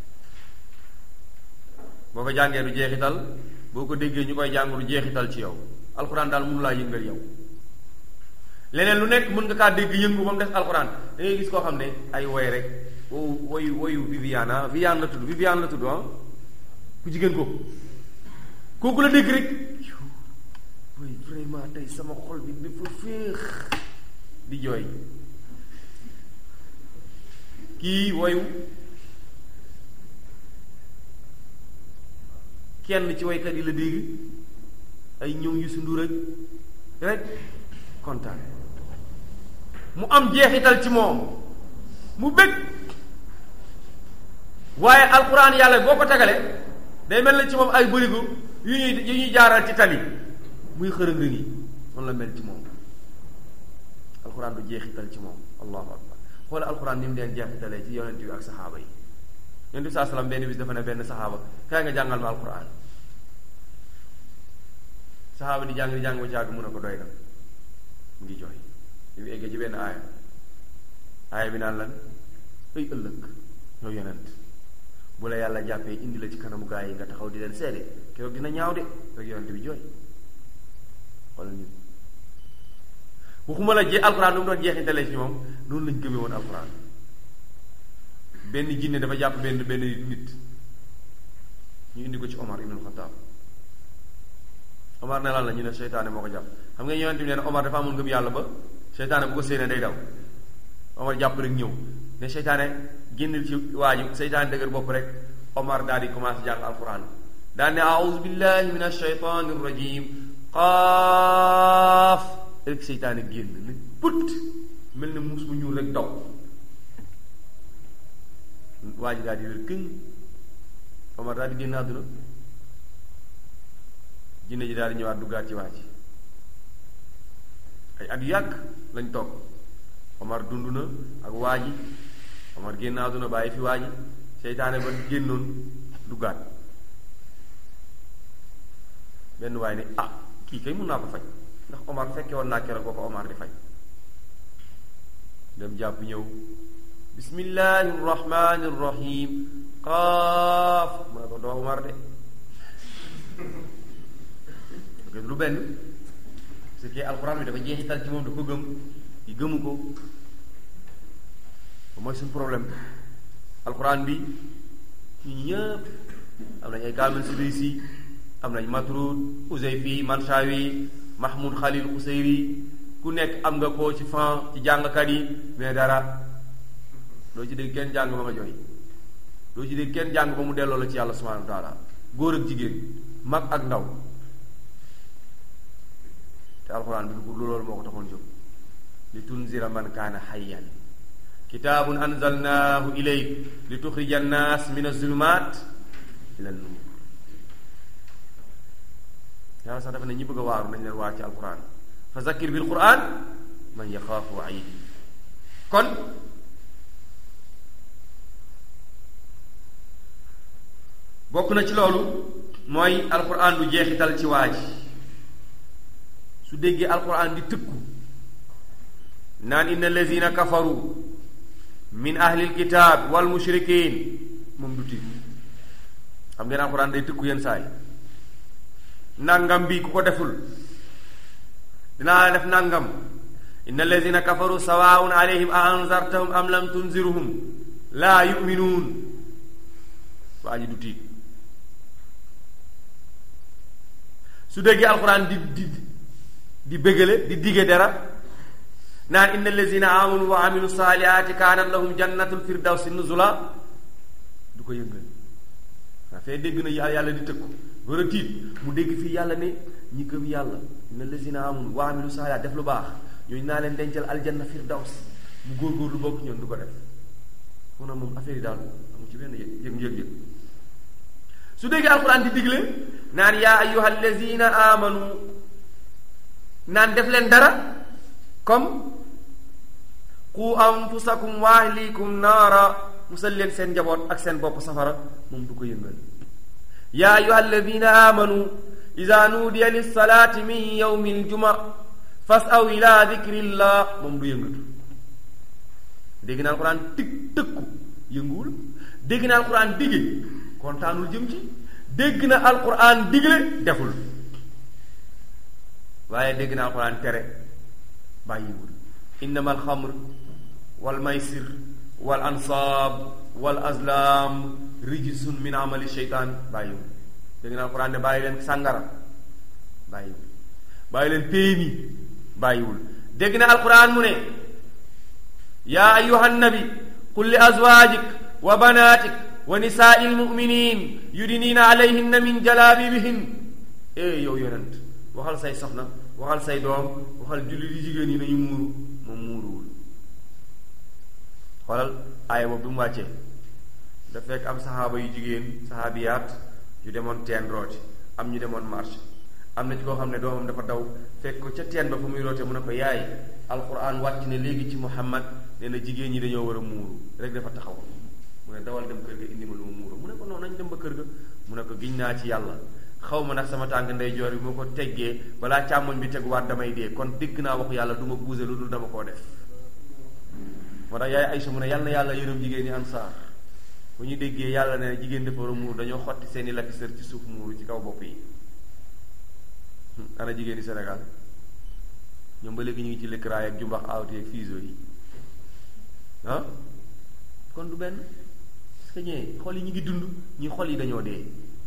boo ko jàngee du jeexital boo ko déggee ñu koy jàng du jeexital ci yow alquran daal mënu laa yëngal yow leneen lu nekk mën nga kaa dégg yëngu ba mu def alquran da ngay gis koo xam ne ay woy rek wow woyu woyu Viviane ah Viviane la tudd Viviane la tudd ah ku jigéen ko kooku la dégg rek woy vraiment tey sama xol bi dafa féex di jooy kii woyu kenn ci woykat yi la dégg ay ñëw yu su ndur rek kontaan mu am jeexital ci moom mu bëgg waaye alquran yàlla boo ko tegale day mel na ci moom ay bërigo yu ñuy yu ñuy jaaral ci tali muy xërëng yi noonu la mel ci moom alxuraan du jeexital ci moom allahu akbar xoola alxuraan ni mu deen jeexitalee ci yonent bi ak saxaaba yi yonent bi saa salaam benn bis dafa ne benn saxaaba kaay nga jàngal ma alxuraan saxaaba di jàng di jàng ba jàgg mun a ko doy na mu ngi jooy li mu eggee ci benn aaya aaya bi naan lan ay ëllëg yow yonent bu la yàlla jàppee indi la ci kanamu gaa yi nga taxaw di leen seede keroog dina ñaaw de rek yonent bi jooy xoolal ñun waxuma la jee alxuraan lu mu doon jeexintalee ci moom noonu lañ gëmee woon alxuraan benn jinne dafa jàpp benn benn nit ñu indi ko ci Omar ibn Khattab Omar ne lan la ñu ne seytaane moo ko jàpp xam nga yonent bi nee na Omar dafa amoon ngëm yàlla ba seytaane bu ko séenee day daw Omar jàpp rek ñëw ne seytaane génnil ci waa ji seytaane dëgër bopp rek Omar daal di commencé jàng alquran daal ne aouzu billahi min ashaytani rajim qaaf rek seytaane génn ne put mel ne muus mu ñuul rek daw waa ji daal di wér këñ Omar daal di génn àdduna jinne ji daal di ñëwaat duggaat ci waa ji ay at yu yàgg lañ toog Omar dund na ak waa ji Omar génn àdduna bàyyi fi waa ji seytaane ba génnoon duggaat benn waay ne ah kii kay mun naa ko faj ndax Omar fekke woon naa keroog boo ko Omar di faj dem jàpp ñëw bismillahi rrahmani rrahim qaaf mu ne ko doo Omar de gis lu benn parce que alxuraan bi dafa jeexital ci moom da ko gëm yi gëmu ko mooy suñu problème alxuraan bi ñu ñëpp am nañ ay kaamil sidisi am nañ matrud usayfi manshawi mahmoud khalil usayri ku nekk am nga ko ci fan ci jàngkat yi mais dara doo ci dégg kenn jàng ba nga jooy doo ci dégg kenn jàng ba mu delloo la ci yàlla subhanahu wa taala góor ak jigéen mag ak ndaw te alxuraan bi du loolu moo ko taxoon jóg li tunzira man kaana hayyan kitaabun anzalnaahu ilayk li tuxrija annaas min azulumaat ila nuur yàlla sax dafa ne ñi bëgg a waaru nañ leen waar ci alquran fa zakkir bil quran man yaxaafu waid kon bokk na ci loolu mooy alquran du jeexital ci waa ji su déggee alquran di tëkku naan inna allazina kafaru min ahlil kitaab wal mushrikin moom du tiit xam ngeen alxuraan day tëkku yenn saay nangam bi ku ko deful dinaa def nangam inna allazina kafaru sawaun alayhim a anzartahum am lam tunziruhum laa yuminuun waa ji du tiit su déggee alxuraan di di di bégale di dige dara naan inna allazina amanu wa amilu saalihaati kaanat lahum jannatul firdawsi nuzula du ko yëngal waa fee dégg na yàlla di tëkku war a tiit mu dégg fii yàlla ne ñi gëm yàlla inna allazina amanu wa amilu saalihaati def lu baax ñooñu naa leen dencal aljanna firdaws mu góorgóorlu bokk ñoon du ko def mu ne moom affaire yi daal amu ci benn yëg yëg yëg yëg su déggee alquran di digle naan yaa ayyuha allazina amanu naan def leen dara comme qu anfusakum wa ahlikum naara musal leen seen njaboot ak seen bopp safara moom du ko yëngal yaa ayuha alladina amanu ida nuudiya lissalaati min yawmi aljuma fasaw ila dikrillah moom du yëngatu dégg naa alquran tig tëkku yënguwul dégg na alquran dige kontaanul jëm ci dégg na alquran digle deful waaye dégg na alquran tere bàyyiwul innama alxamr wal maysir wal ansaab wal azlam rijsun min amali sheytaan bàyyiwul dégg na alquran ne bàyyi leen sàngara bàyyiwul bàyyi leen péemi bàyyiwul dégg na alquran mu ne yaa ayuha nabi qul li azwajik wa banatik wa nisaai lmuminin yudiniina alayhinna min jalaabibihin eh yow yonent waxal say soxna waxal say doom waxal jullit yi jigéen yi nañu muuru moom muuruwul xoolal aaya boobu bi mu wàccee da fekk am saxaaba yu jigéen saxaabiyaat yu demoon teen rooti am ñu demoon marché am na ci koo xam ne doomam dafa daw fekk ko ca teen ba fa muy roote mu ne ko yaay alquran wàcc ne léegi ci muhammad nee na jigéen ñi dañoo war a muuru rek dafa taxaw mu ne dawal dem kër ga indi ma lu ma muuru mu ne ko noonu nañ dem ba kër ga mu ne ko giñ naa ci yàlla xaw ma nag sama tànk ndeyjoor bi moo ko teggee balaa càmmoñ bi teguwaat damay dee kon dégg naa waxu yàlla du ma buuse lu dul dama koo def moo tax yaay Aysa mu ne yàlla na yàlla yërëm jigéen ñi ansaar bu ñu déggee yàlla ne jigéen dafa war a muur dañoo xotti seeni lakki sër ci suuf muuru ci kaw bopp yi ana jigéen ñi Sénégal ñoom ba léegi ñu ngi ci lëkkaraay ak jumbax awti ak fiiso yi ah kon du benn parce que ñee xol yi ñu ngi dund ñi xol yi dañoo dee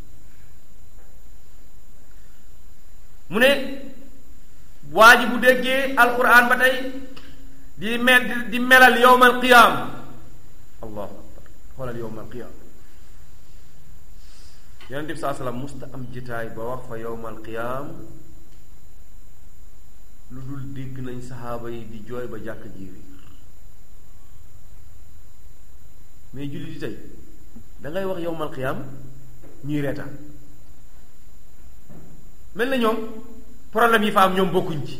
mu ne waa ji bu déggee alquran ba tey di mel di melal yowmal qiyaam allahu akbar xoolal yowmal qiyaam yonent bi saa salaam musta am jitaay ba wax fa yowmal qiyaam lu dul dégg nañ saxaaba yi di jooy ba jàkk jiiri mais julli di tey dangay wax yowmal qiyaam ñuy reetaan mel na ñoom problème yi fa am ñoom bokkuñ ci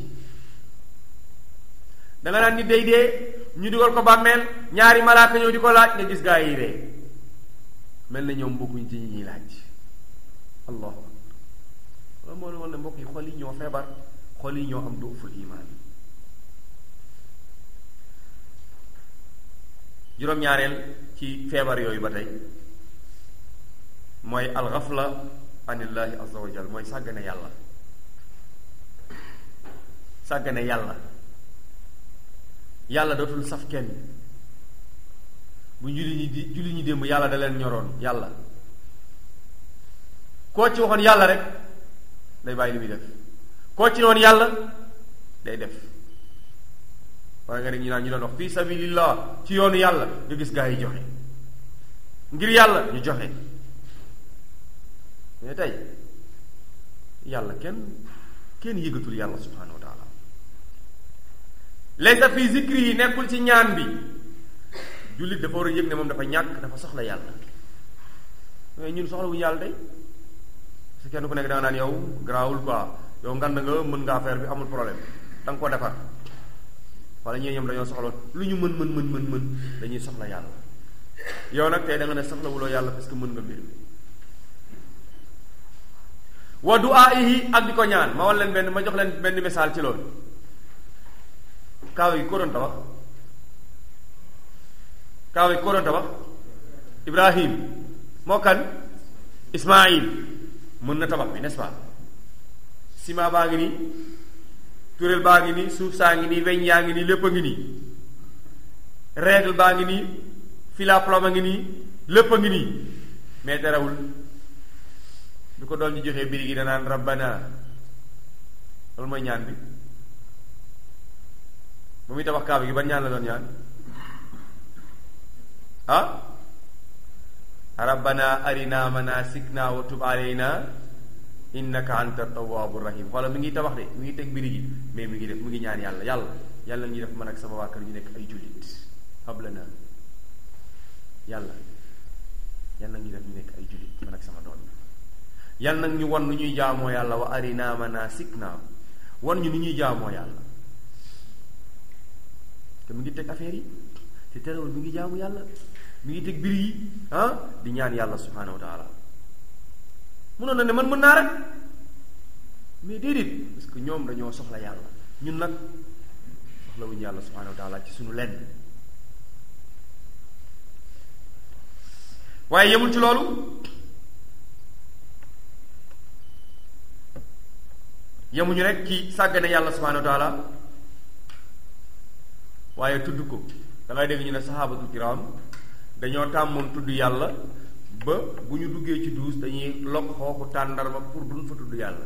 danga naan nit day dee ñu dugal ko bàmmeel ñaari malaaka ñëw di ko laaj nga gis gaa yi ree mel na ñoom bokkuñ ci ñi ñuy laaj allahu akbar loolu moo ne woon ne mbokk yi xol yi ñoo feebar xol yi ñoo am duuful imaan juróom-ñaareel ci feebar yooyu ba tey mooy alxafla anillahi azza wa jal mooy sàggane yàlla sàggane yàlla yàlla dootul saf kenn bu julli ñi di julli ñi démb yàlla da leen ñoroon yàlla koo ci waxoon yàlla rek day bàyyi li muy def koo ci woon yàlla day def waaye nga ne ñu naan ñu doon wax fi sabilillah ci yoonu yàlla nga gis gaa yi joxe ngir yàlla ñu joxe mais tey yàlla kenn kenn yëgatul yàlla subhanahu wa taala laysa fi zikri yi nekkul ci ñaan bi jullit dafa war a yëg ne moom dafa ñàkk dafa soxla yàlla mais ñun soxla wuñu yàlla tey parce que kenn ku nekk da nga naan yow garaawul quoi yow ngand nga mën nga affaire bi amul problème da nga ko defar wala ñee ñoom dañoo soxla lu ñu mën mën mën mën mën dañuy soxla yàlla yow nag tey da nga ne soxlawuloo yàlla parce que mën nga mbir mi wa du'aa'ihi ak di ko ñaan ma wan leen benn ma jox leen benn misaal ci loolu kaaw yi ko doon tabax kaaw yi ko doon tabax Ibrahim moo kan Ismaïl mën na tabax bi n'est-ce pas ciment baa ngi nii turel baa ngi nii suuf saa ngi nii weñ yaa ngi nii lépp a ngi nii règle baa ngi nii fila plomb a ngi nii lépp a ngi nii mais terewul bi ko doon ñu joxee biri gi danaan rabbana loolu mooy ñaan bi bu muy tabax kaaba gi ban ñaan la doon ñaan ah rabbana arina manasikna wa tub alayna innaka anta tawwabu rahim xoola mi ngi tabax de mi ngi teg biri gi mais mi ngi def mi ngi ñaan yàlla yàlla yàlla ñuy def man ak sama waa kër ñu nekk ay jullit hablana yàlla yàlla ñuy def ñu nekk ay jullit man ak sama doon yàlla nag ñu wan nu ñuy jaamoo yàlla wa arina manasikna wan ñu nu ñuy jaamoo yàlla te mu ngi teg affaire yi te terewul mi ngi jaamu yàlla mi ngi teg biri yi ah di ñaan yàlla subhanahu wa taala munoon na ne man mën naa rek mais déedéet parce que ñoom dañoo soxla yàlla ñun nag soxlawuñu yàlla subhanahu wa taala ci suñu lenn waaye yemul ci loolu yemuñu rek ci sàggane yàlla subhanahu wa taala waaye tudd ko da ngay dégg ñu ne saxaabatul kiram dañoo tàmmoon tudd yàlla ba bu ñu duggee ci duus dañuy lokk xooxu tàndarma pour duñ fa tudd yàlla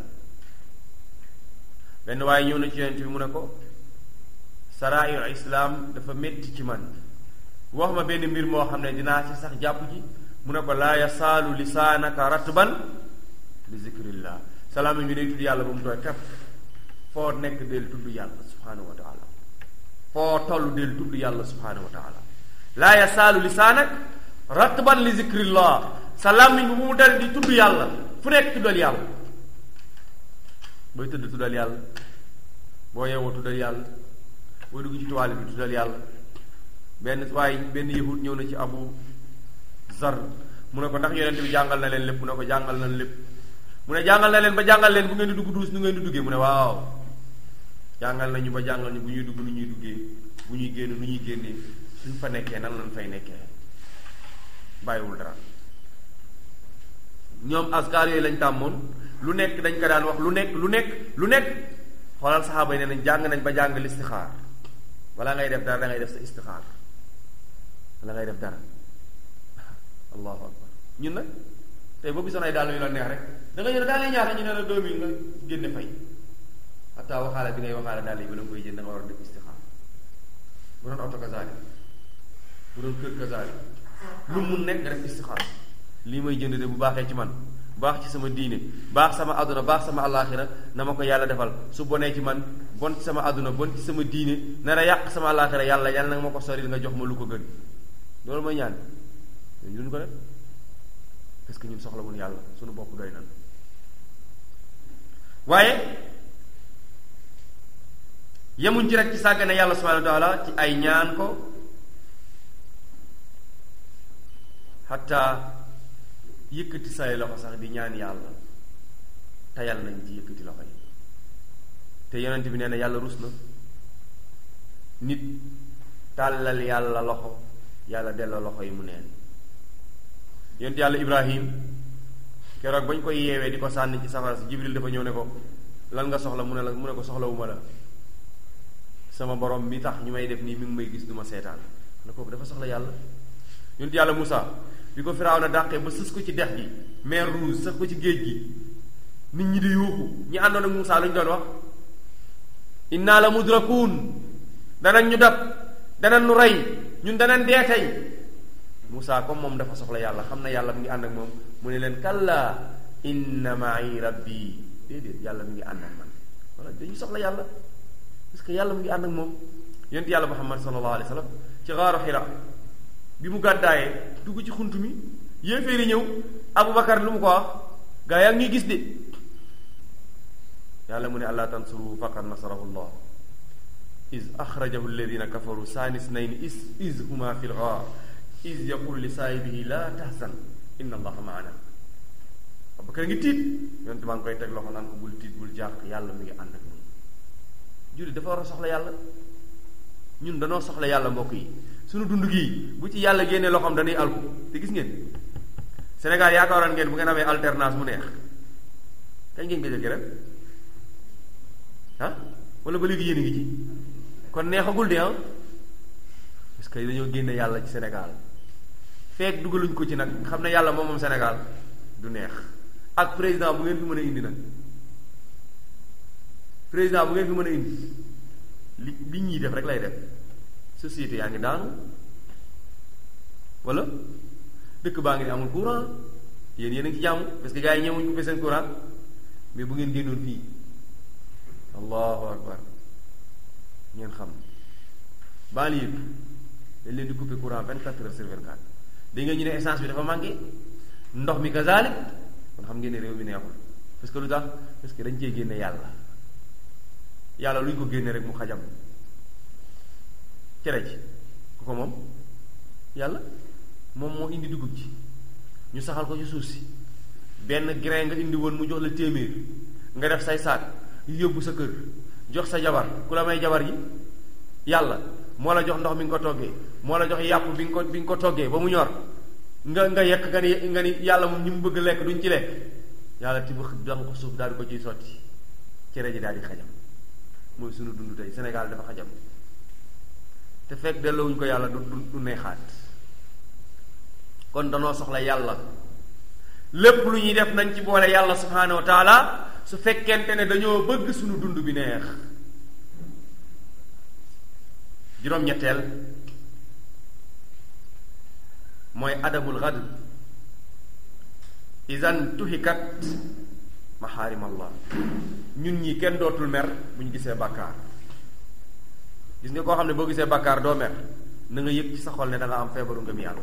benn waaye ñëw na ci yonent bi mu ne ko saraayu islaam dafa métti ci man wax ma benn mbir moo xam ne dinaa ci sax jàpp ji mu ne ko laa yasaalu lisaanaka ratban li zikrillah salaam bi day tudd yàlla ba mu tooy tepp foo nekk del tudd yàlla subhanahu wa taala foo toll del tudd yàlla subhanahu wa taala laa yasaalu lisaanak ratban li zikrillah sa làmmiñ bu mu dal di tudd yàlla fu nekk tuddal yàlla booy tëdd tuddal yàlla boo yeewoo tuddal yàlla boo dugg ci toile bi tuddal yàlla benn waaye benn yahut ñëw na ci abu zar mu ne ko ndax yonent bi jàngal na leen lépp mu ne ko jàngal na lépp mu ne jàngal na leen ba jàngal leen bu ngeen di dugg duus nu ngeen di duggee mu ne waaw jàngal nañu ba jàngal ñu bu ñuy dugg nu ñuy duggee bu ñuy génn nu ñuy génnee suñ fa nekkee nan lañ fay nekkee bàyyiwul dara ñoom askar yooyu lañ tàmmoon lu nekk dañ ko daan wax lu nekk lu nekk lu nekk xoolal saxaaba yi ne nañ jàng nañ ba jàng listixaar wala ngay def dara da ngay def sa istixaar wala ngay def dara allahu akbar ñun nag tey boo gisoon ay daal yu la neex rek da nga ñëw daal yi ñaata ñu ne la deux mille nga génne fay xataa waxaale bi ngay waxaale daal yi ba la nga koy jënd da nga war a def istixaar bu doon oto kazaali bu doon kër kazaali lu mun nekk nga def istixaar lii may jënd de bu baaxee ci man baax ci sama diine baax sama àdduna baax sama àllaaxira na ma ko yàlla defal su bonee ci man bon ci sama àdduna bon ci sama diine nar a yàq sama àllaaxira yàlla yàlla nag ma ko sori nga jox ma lu ko gën loolu mooy ñaan ñun duñ ko def parce que ñun soxla wuñ yàlla suñu bopp doy nan waaye yemuñ ci rek ci sàggane yàlla subhanahu wa taala ci ay ñaan ko xatta yëkkati say loxo sax di ñaan yàlla tayal nañ ci yëkkati loxo yi te yonent bi nee na yàlla rus na nit tàllal yàlla loxo yàlla delloo loxo yi mu neen yonent yàlla ibrahim keroog bañ koy yeewee di ko sànni ci safara si jibril dafa ñëw ne ko lan nga soxla mu ne la mu ne ko soxlawuma la sama borom mi tax ñu may def nii mi ngi may gis du ma seetaan ne kooku dafa soxla yàlla yonent yàlla Moussa bi ko firaaw na dàqee ba sës ko ci dex gi mer rouge sax ko ci géej gi nit ñi di yuuxu ñi àndoon ak Moussa lu ñu doon wax inna la mudrakuun danañ ñu dab danañ ñu rey ñun danañ dee tey Moussa comme moom dafa soxla yàlla xam na yàlla mu ngi ànd ak moom mu ne leen kalla inna ma'i rabbi déedéet yàlla mu ngi ànd ak man wala dañu soxla yàlla parce que yàlla mu ngi ànd ak moom yonent yàlla Muhammad sallallahu alayhi wa sallam ci xaaru Hira bi mu gàddaayee dugg ci xunt mi yéeféeri ñëw Aboubacar lu mu ko wax gaa yaa ngi ñuy gis de yàlla mu ne allah tansuru faqad nasarahu llah is axrajahu alladina kafaru saani snayn is is huma fi lgaar is yaqul li saahibihi la tahzan inna allaha maana Aboubacar ngi tiit yonent maa ngi koy teg loxo naan ko bul tiit bul jàq yàlla mu ngi ànd ak ñun julli dafa war a soxla yàlla ñun danoo soxla yàlla mbokk yi suñu dund gii bu ci yàlla génnee loxoom dañuy alku te gis ngeen Sénégal yaakaaroon ngeen bu ngeen amee alternance mu neex kañ ngeen ko jëkki rek ah wala ba léegi yéen a ngi ci kon neexagul de ah parce que dañoo génne yàlla ci Sénégal feek dugaluñ ko ci nag xam ne yàlla moom moom Sénégal du neex ak président bu ngeen fi mën a indi nag président bu ngeen fi mën a indi li li ñuy def rek lay def société yaa ngi daanu wala dëkk baa ngi ne amul courant yéen yéen a ngi ci jàmm parce que gars yi ñëwuñ coupé seen courant mais bu ngeen génnoon fii allahu akbar ngeen xam banlieue bi dañ leen di coupé courant vingt quatre heures sur vingt quatre da nga ñu ne essence bi dafa manqué ndox mi kazaalik kon xam ngeen ne réew mi neexul parce que lu tax parce que dañ cee génne yàlla yàlla lu ñu ko génne rek mu xajam cere ji ku ko moom yàlla moom moo indi dugub ji ñu saxal ko ci suuf si benn grain nga indi woon mu jox la téeméer nga def say saak yóbbu sa kër jox sa jabar ku la may jabar yi yàlla moo la jox ndox mi nga ko toggee moo la jox yàpp bi nga ko bi nga ko toggee ba mu ñor nga nga yekk nga ni nga ni yàlla moom ñi mu bëgg lekk duñ ci lekk yàlla tibb dax ko suuf daal di ko ciy sotti cere ji daal di xajam mooy sunu dund tey Sénégal dafa xajam te fekk delloowuñ ko yàlla du du neexaat kon danoo soxla yàlla lépp lu ñuy def nañ ci boole yàlla subhaanahu wa taala su fekkente ne dañoo bëgg suñu dund bi neex juróom-ñetteel mooy adamul xadr isan tuhikat maxaarim allah ñun ñi kenn dootul mer bu ñu gisee bàkkaar gis nga koo xam ne boo gisee bàkkaar doo mer na nga yëg ci sa xol ne da nga am feebaru ngëm yàlla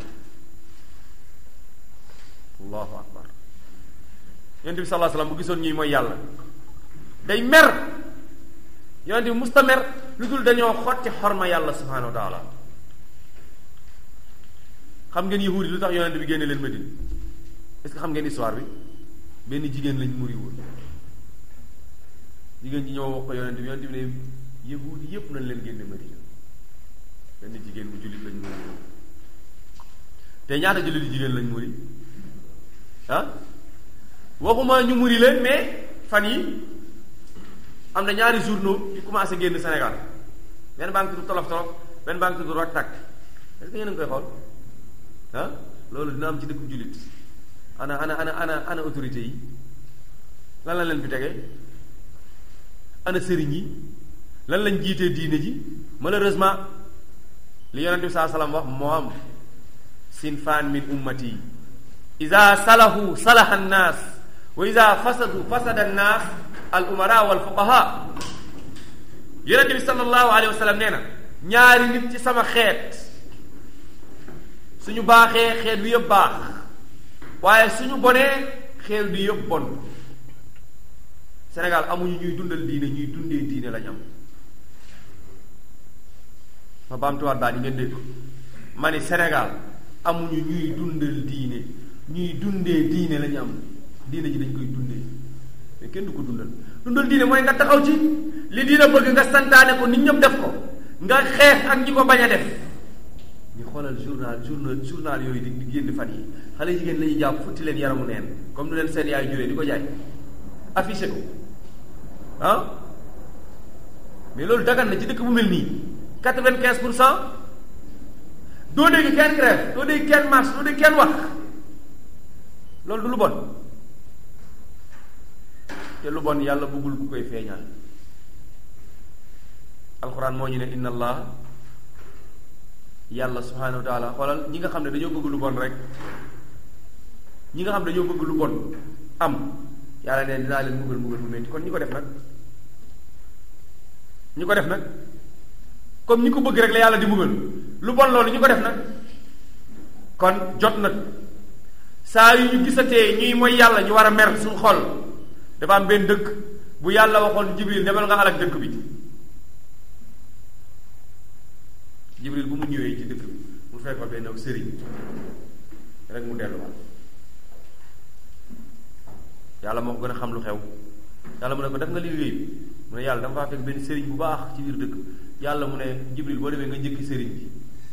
allahu akbar yonent bi sallallahu alayhi wasallam bu gisoon ñuy mooy yàlla day mer yonent bi musta mer lu dul dañoo xotti xorma yàlla subhanahu wa taala xam ngeen yahuudi lu tax yonent bi génne leen Madina est-ce que xam ngeen histoire bi benn jigéen lañ muri woon jigéen ji ñëw wax ko yonent bi yonent bi ne yahuudi yépp nañ leen génne Madina benn jigéen bu jullit lañ muri woon te ñaata jullit jigéen lañ muri ah waxuma ñu muri leen mais fan yi am na ñaari journaux yu commencé génn Sénégal benn baa ngi tudd tolof tolof benn baa ngi tudd rak tak est-ce que yéen a ngi koy xool ah loolu dina am ci dëkku jullit ana ana ana ana ana autorité yi lan la leen fi tege ana sëriñ yi lan lañ jiitee diine ji malheureusement li yonent bi saa salaam wax moo am sinfaan min ummati ida salahu salaha annaas wa ida fasadu fasada annaas al umara wal fuqaha yonent bi sallallahu alayhi wa sallam nee na ñaari nit ci sama xeet suñu baaxee xeet wi yëpp baax waaye suñu bonee xeet wi yëpp bon Sénégal amuñu ñuy dundal diine ñuy dundee diine lañ am ma baamtuwaat baa di ngeen dégg ma ni Sénégal amuñu ñuy dundal diine ñuy dundee diine lañu am diine ji dañ koy dundee mais kenn du ko dundal dundal diine mooy nga taxaw ci li diine bëgg nga santaane ko nit ñëpp def ko nga xeex ak ñi ko bañ a def ñu xoolal journal journal journal yooyu di di génn fan yi xale jigéen la ñuy jàpp futti leen yaramu neen comme nu leen seen yaay juree di ko jaay affiché ko ah mais loolu dagan na ci dëkk bu mel nii quatre-vingt-quinze pour cent doo dégg kenn grève doo dégg kenn marche doo dégg kenn wax loolu du lu bon te lu bon yàlla bëggul ku koy feeñal alxuraan moo ñu ne inna allah yàlla subhanahu wa taala xoolal ñi nga xam ne dañoo bëgg lu bon rek ñi nga xam ne dañoo bëgg lu bon am yàlla ne dinaa leen mbugal mbugal mu metti kon ñi ko def nag ñi ko def nag comme ñi ko bëgg rek la yàlla di mbugal lu bon loolu ñi ko def nag kon jot nag saa yu ñu gisatee ñuy mooy yàlla ñu war a mer suñu xol dafa am benn dëkk bu yàlla waxoon jibril demal nga alak dëkk bi jibril bu mu ñëwee ci dëkk bi mu fekk fa benn sëriñ rek mu delluwaat yàlla moo ko gën a xam lu xew yàlla mu ne ko def nga liggéey bi mu ne yàlla dama faa fekk benn sëriñ bu baax ci biir dëkk yàlla mu ne jibril boo demee nga njëkki sëriñ bi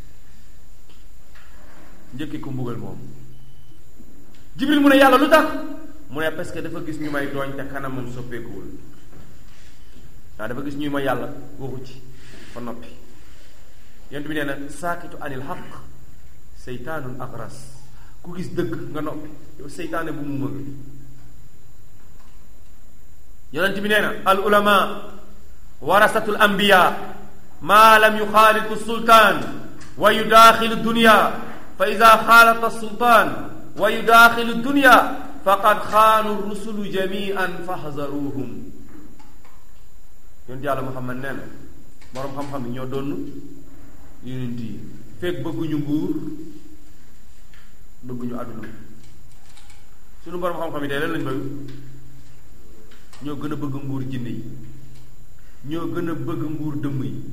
njëkki ko mbugal moom jibril mu ne yàlla lu tax mu ne parce que dafa gis ñu may tooñ te kanamam soppeekuwul waaw dafa gis ñuy ma yàlla waxu ci fa noppi yent bi nee na saakitu anil xaq seytaanun agras ku gis dëgg nga noppi yow seytaane bu mu mëg yonent bi nee na al ulama warasatul anbiya maa lam yuxaalitu sultaan wa yudaaxilu dunya fa ida xaalata sultaan wa yudaaxilu dunya faqad xaanu rusulu jamian faxzaruhum yonent yàlla muhammad nee na boroom xam-xam yi ñoo doon yonent yi fekk bëgguñu nguur bëgguñu àdduna suñu boroom xam-xam yi tey lan lañ bëgg ñoo gën a bëgg nguur jinne yi ñoo gën a bëgg nguur dëmm yi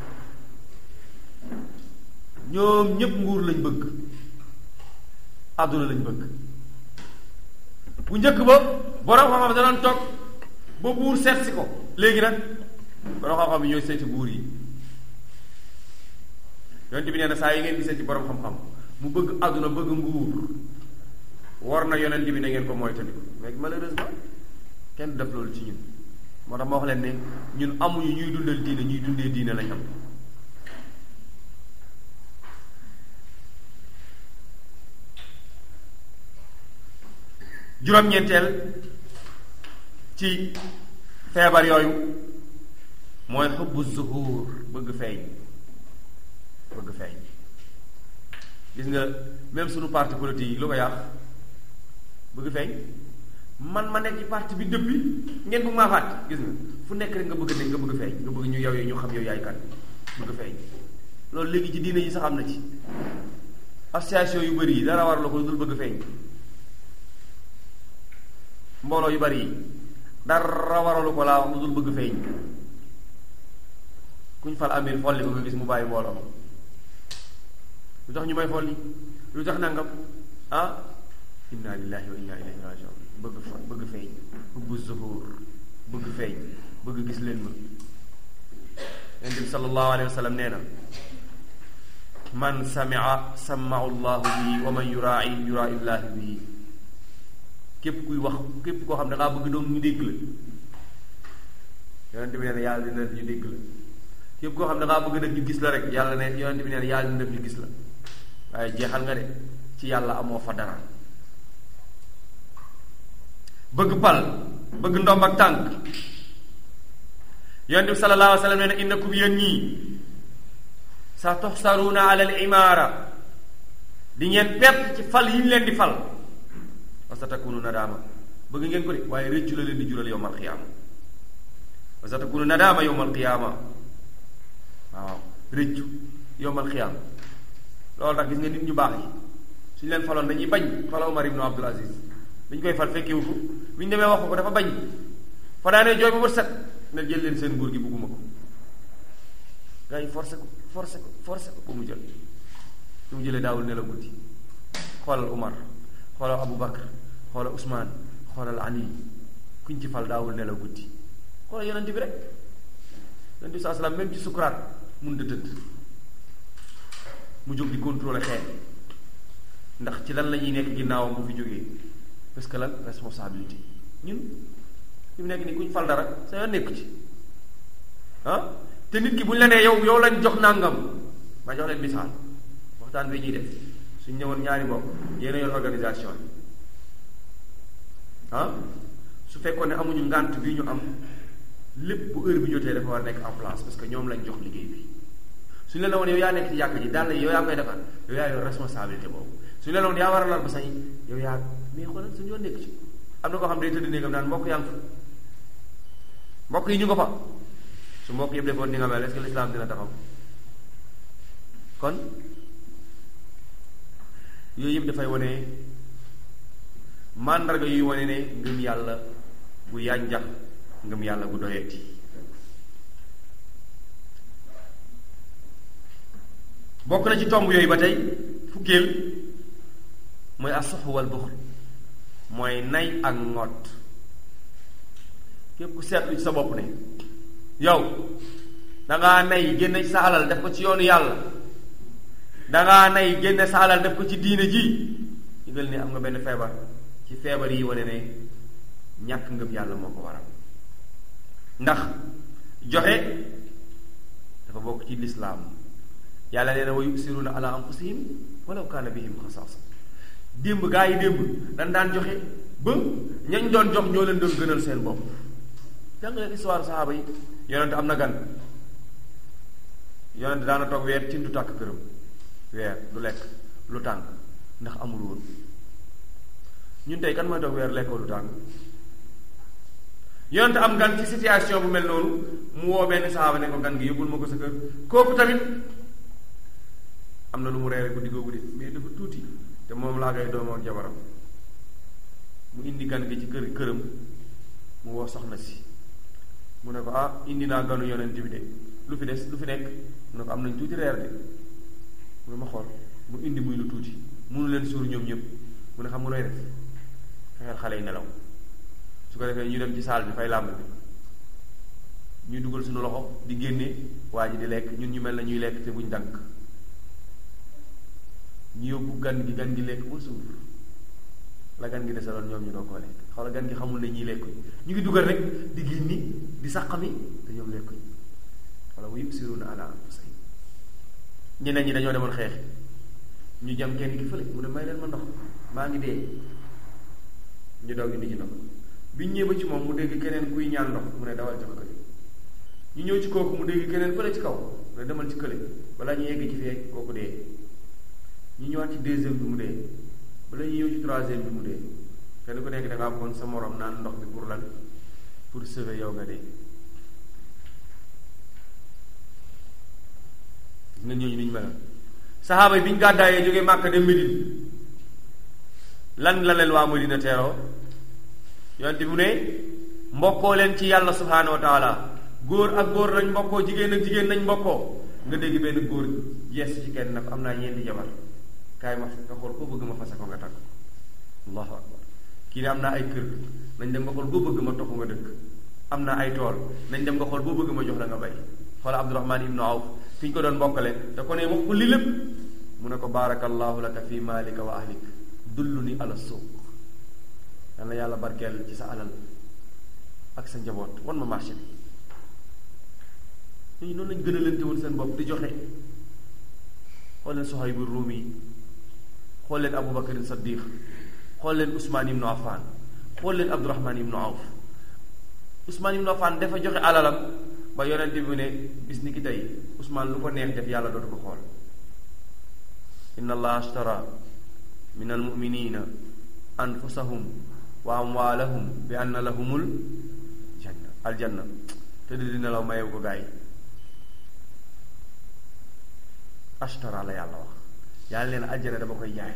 ñoom ñépp nguur lañ bëgg àdduna lañ bëgg bu njëkk ba borom xam-xam da doon toog ba buur seet si ko léegi nag borom xam-xam yi ñooy seeti buur yi yonent bi nee na saa yi ngeen gisee ci borom xam-xam mu bëgg àdduna bëgg nguur war na yonent bi na ngeen ko moytandiku mais malheureusement kenn du def loolu ci ñun moo tax ma wax leen ne ñun amuñu ñuy dundal diine ñuy dundee diine lañ am juróom-ñeenteel ci feebar yooyu mooy xubbu zuhur bëgg feeñ bëgg feeñ gis nga même sunu parti politique yi lu ko yàq bëgg feeñ man ma nekk ci parti bi depuis ngeen bëgg maa fàtt gis nga fu nekk rek nga bëgg nekk nga bëgg feeñ nga bëgg ñu yow ñu xam yow yaay kan bëgg feeñ loolu léegi ci diine yi sax am na ci association yu bëri yi dara war la ko dul bëgg feeñ mbooloo yu bari yi dara waralu ko laa wax lu dul bëgg feeñ kuñ fal amir folli ko nga gis mu bàyyi mbooloo ma lu tax ñu may folli lu tax nangam ah inna lillahi wa inna ilayhi rajiun bëgg fa bëgg feeñ bëgg zuhur bëgg feeñ bëgg gis leen ma yonent bi sallallahu alayhi wa sallam nee na man samia samau llahu bihi wa man yurai yurai llahi bihi képp kuy wax képp koo xam ne dangaa bëgg doom ñu dégg la yonent bi nee na yàlla dina def ñu dégg la képp koo xam ne dangaa bëgg def ñu gis la rek yàlla ne yonent bi nee na yàlla dina def ñu gis la waaye jeexal nga de ci yàlla amoo fa dara bëgg pal bëgg ndomb ak tànk yonent bi sallallahu alayhi wa sallam nee na innakum yéen ñii sa toxsaruuna ala al imaara di ngeen perte ci fal yi ñu leen di fal wa sa takunu nadaama bëgg ngeen ko de waaye rëccu la leen di jural yowmal qiyaama wa sa takunu nadaama yowmal qiyaama waaw rëccu yowmal qiyaama loolu tax gis nga nit ñu baax yi suñu leen faloon dañuy bañ fala Omar ibnu Abdul Aziz dañu koy fal fekkewu ko bu ñu demee wax ko dafa bañ fa daanee jooy ba bët set ne jël leen seen nguur gi bugguma ko gars yi forcé ko forcé ko forcé ko ba mu jël su mu jëlee daawul nelaw guddi xoolal Umar xoolal Abu Bakar xoolal Ousmane xoolal Ali kuñ ci fal daawul nelaw guddi xoolal yonent bi rek yonent bi saa salaam même ci sukuraat mun da tëdd mu jóg di contrôler xeet ndax ci lan la ñuy nekk ginnaawam bu fi jógee parce que lan responsabilité ñun fi mu nekk nii kuñ fal dara sa yoon nekk ci ah te nit ki bu ñu la nee yow yow lañ jox nàngam ma jox leen misaal waxtaan bi ñuy def suñ ñëwoon ñaari mbokk yéen a yor organisation yi ah su fekkoon ne amuñu ngànt bi ñu am lépp bu heure bi jotee dafa war a nekk en place parce que ñoom lañ jox liggéey bi suñu la woon yow yaa nekk ci yàq ji daal yow yaa koy defar yow yaa yor responsabilité boobu suñu la woon yaa war a lal ba sañ yow yaa mais xoolal suñu yoon nekk ci am na koo xam day tëdd néegam naan mbokk yaa ngi fa mbokk yi ñu nga fa su mbokk yëpp defoon ni nga mel est-ce que l'islam dina taxaw kon yooyu yëpp dafay wane màndarga yuy wane ne ngëm yàlla gu yànjax ngëm yàlla gu doyeti bokk na ci tomb yooyu ba tey fukkeel mooy asox wal buxl mooy nay ak ngott képp ku seetlu ci sa bopp ne yow dangaa nay génne sa alal def ko ci yoonu yàlla dangaa nay génne sa alal def ko ci diine ji yëgal ni am nga benn feebar ci feebar yi wane ne ñàkk ngëm yàlla moo ko waral ndax joxe dafa bokk ci lislaam yàlla nee na wa yusiruna ala anfusihim walaw kaana bihim xasaasa démb gaa yi démb dañ daan joxe ba ñañ doon jox ñoo leen doon gënal seen bopp jàng leen histoire saxaaba yi yonent am na gan yonent daana toog weer cin du tàkk këram weer du lekk lu tàng ndax amul woon ñun tey kan mooy toog weer lekkoo lu tàng yonent am gan ci situation bu mel noonu mu woo benn saxaaba ne ko gan gi yóbbul ma ko sa kër kooku tamit am na lu mu reere guddi googu de mais dafa tuuti te moom laa koy doomoo ak jabaram mu indi gan gi ci kër këram mu woo soxna si mu ne ko ah indi naa ganu yonent bi de lu fi des lu fi nekk mu ne ko am nañ tuuti reer de mu ne ma xool mu indi muy lu tuuti munu leen suur ñoom ñëpp mu ne xam nga looy def fexeel xale yi nelaw su ko defee ñu dem ci saal bi fay làmb bi ñuy dugal suñu loxo di génne waa ji di lekk ñun ñu mel na ñuy lekk te buñ dànk ñu yóbbu gan gi gan gi lekk ba suur la gan gi desaloon ñoom ñu doo koo lekk xawla gan gi xamul ne ñiy lekkuñ ñu ngi dugal rek di génni di sàqami te ñoom lekkuñ wala wa yusiruna ala anfusihim ñeneen ñi dañoo demoon xeex ñu jam kenn ki fële mu ne may leen ma ndox maa ngi dee ñu daw indi ci ndox biñ ñëwee ba ci moom mu dégg keneen kuy ñaan ndox mu ne dawal jox kële ñu ñëw ci kooku mu dégg keneen fële ci kaw mu ne demal ci kële balaa ñu yegg ci fee kooku dee ñu ñëwaat ci deuxième bi mu dee bala ñu ñëw ci troisième bi mu dee kenn ku nekk da ngaa bëggoon sa morom naan ndox bi pour lan pour sauver yow nga dee gis nga ñooñu ni ñu mel saxaaba yi bi ñu gàddaayee jógee Màkka dem Medine lan la leen waa Medina teeroo yonte bi mu ne mbokkoo leen ci yàlla subhaanahu wa taala góor ak góor lañ mbokkoo jigéen ak jigéen nañ mbokkoo nga dégg benn góor yees ci kenn nag am naa ñeenti jabar kaay ma nga xool koo bëgg ma fase ko nga takk allahu akbar kii ne am naa ay kër nañ dem nga xool boo bëgg ma topp nga dëkk am naa ay tool nañ dem nga xool boo bëgg ma jox la nga bay xoola abdurahman ibnu awf fi ñu ko doon mbokkale da ko ne wax ko li lépp mu ne ko baarakallahu laka fi maalika wa ahlik dullu ni ala suuq yal na yàlla barkeel ci sa alal ak sa njaboot wan ma marché bi ñooñu noonu lañ gën a lente woon seen bopp di joxe xool leen Suhayb bu Ruumi xool leen Abu Bakar Saddiq xool leen Usmaan ibnu Affan xool leen Abdurahman ibnu Awf Usmaan ibnu Affan dafa joxe alalam ba yonent bi ne bis ni ki tey Usmaan lu ko neex def yàlla dootu ko xool inna allaha ashtara min almuminina anfusahum wa amwaalahum bi anna lahumul janna aljanna te di dina la mayew ko gaa yi ashtara la yàlla wax yàlla leen aljana dama koy jaay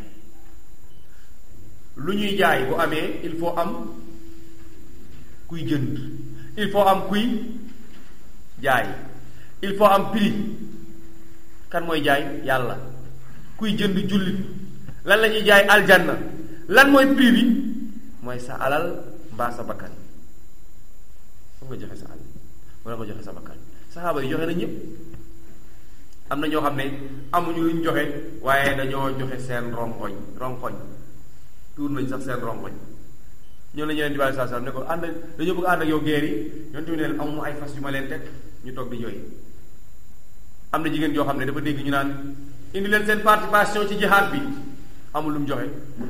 lu ñuy jaay bu amee il faut am kuy jënd il faut am kuy jaay il faut am prix kan mooy jaay yàlla kuy jënd jullit lan la ñuy jaay aljanna lan mooy prix bi mooy sa alal mbaa sa bakkan foog nga joxe sa alal wala nga joxe sa bakkan saxaaba yi joxe na ñëpp am na ñoo xam ne amuñu luñ joxe waaye dañoo joxe seen rongoñ rongoñ tuur nañ sax seen rongoñ ñoo la ñu leen di bàyyi saa saa ne ko ànd dañoo bëgg ànd ak yow geer yi ñoom tamit leen amu ay fas yu ma leen teg ñu toog di jooy am na jigéen joo xam ne dafa dégg ñu naan indi leen seen participation ci jihaad bi amul lu mu joxe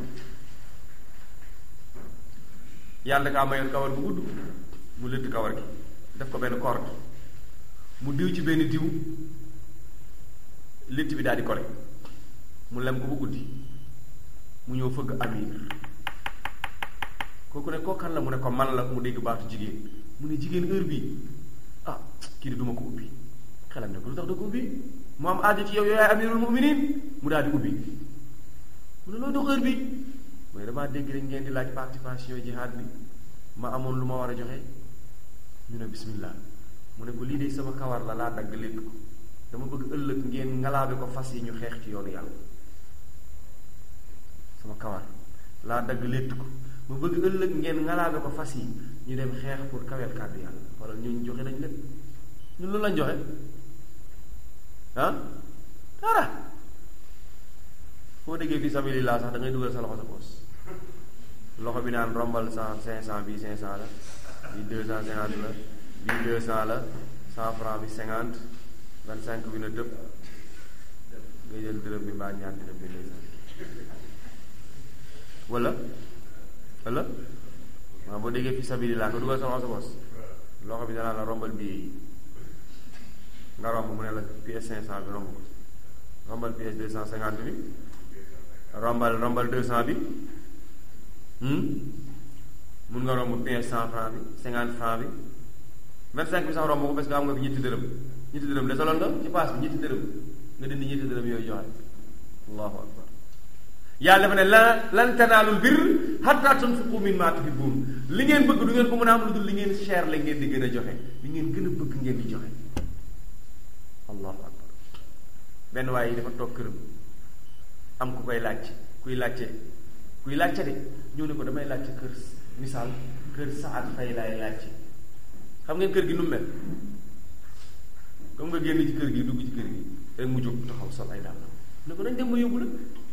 yàlla kaa mayoon kawar bu gudd mu lëtt kawar gi def ko benn corde mu diw ci benn diw létt bi daal di kole mu lem ko bu guddi mu ñëw fëgg amir kooku ne koo kan la mu ne ko man la mu dégg baatu jigéen mu ne jigéen heure bi ah kii di duma ko ubbi xelam ne ko lu tax da ko ubbi mu am aajo ci yow yow yaay amirul muminin mu daal di ubbi mu ne loo dox heure bi mu ne damaa dégg rek ngeen di laaj participation jihaad bi ma amoon lu ma war a joxe ñu ne bismillah mu ne ko lii de sama kawar la laa dagg lépp ko dama bëgg ëllëg ngeen ngalaabe ko fas yi ñu xeex ci yoonu yàlla sama kawar laa dagg létt ko ma bëgg ëllëg ngeen ngalaabe ko fas yi ñu dem xeex pour kaweel kàddu yàlla wala ñun joxe nañ lépp ñun loolu lañ joxe ah dara foo déggee fi sabilillah sax da ngay dugal sa loxo sa poos loxo bi naan rombal cent cinq cent bi cinq cent la bi deux cent cinquante la bi deux cent la cent franc bi cinquante vingt cinq bi na tëb nga jël dërëm bi mbaa ñaar dërëm bi lay wala wala waaw boo déggee fi sabilillah nga dugal sa loxo sa poos loxo bi danaa la rombal bii nga romb mu ne la pièce cinq cent bi romb ko rombal pièce deux cent cinquante bi rombal rombal deux cent bi mun nga romb pièce cent franc bi cinquante franc bi vingt cinq bi sax romb ko parce que am nga fi ñetti dërëm ñetti dërëm desaloon nga ci paas bi ñetti dërëm nga dindi ñetti dërëm yooyu joxe allahu akbar yàlla dafa ne lan lan tanaalul bir hatta tunfiqu mimma tuhibbun li ngeen bëgg du ngeen ko mën a am lu dul li ngeen cher la ngeen di gën a joxe li ngeen gën a bëgg ngeen di joxe allahu akbar benn waaye yi dafa toog këram am ku koy laaj kuy laajte kuy laajte de ñëw ne ko damay laajte kër misaal kër saat fay laay laajte xam ngeen kër gi nu mu mel comme nga génn ci kër gi dugg ci kër gi rek mu jóg taxaw sol ay dàll ne ko nañ dem ma yóbbu la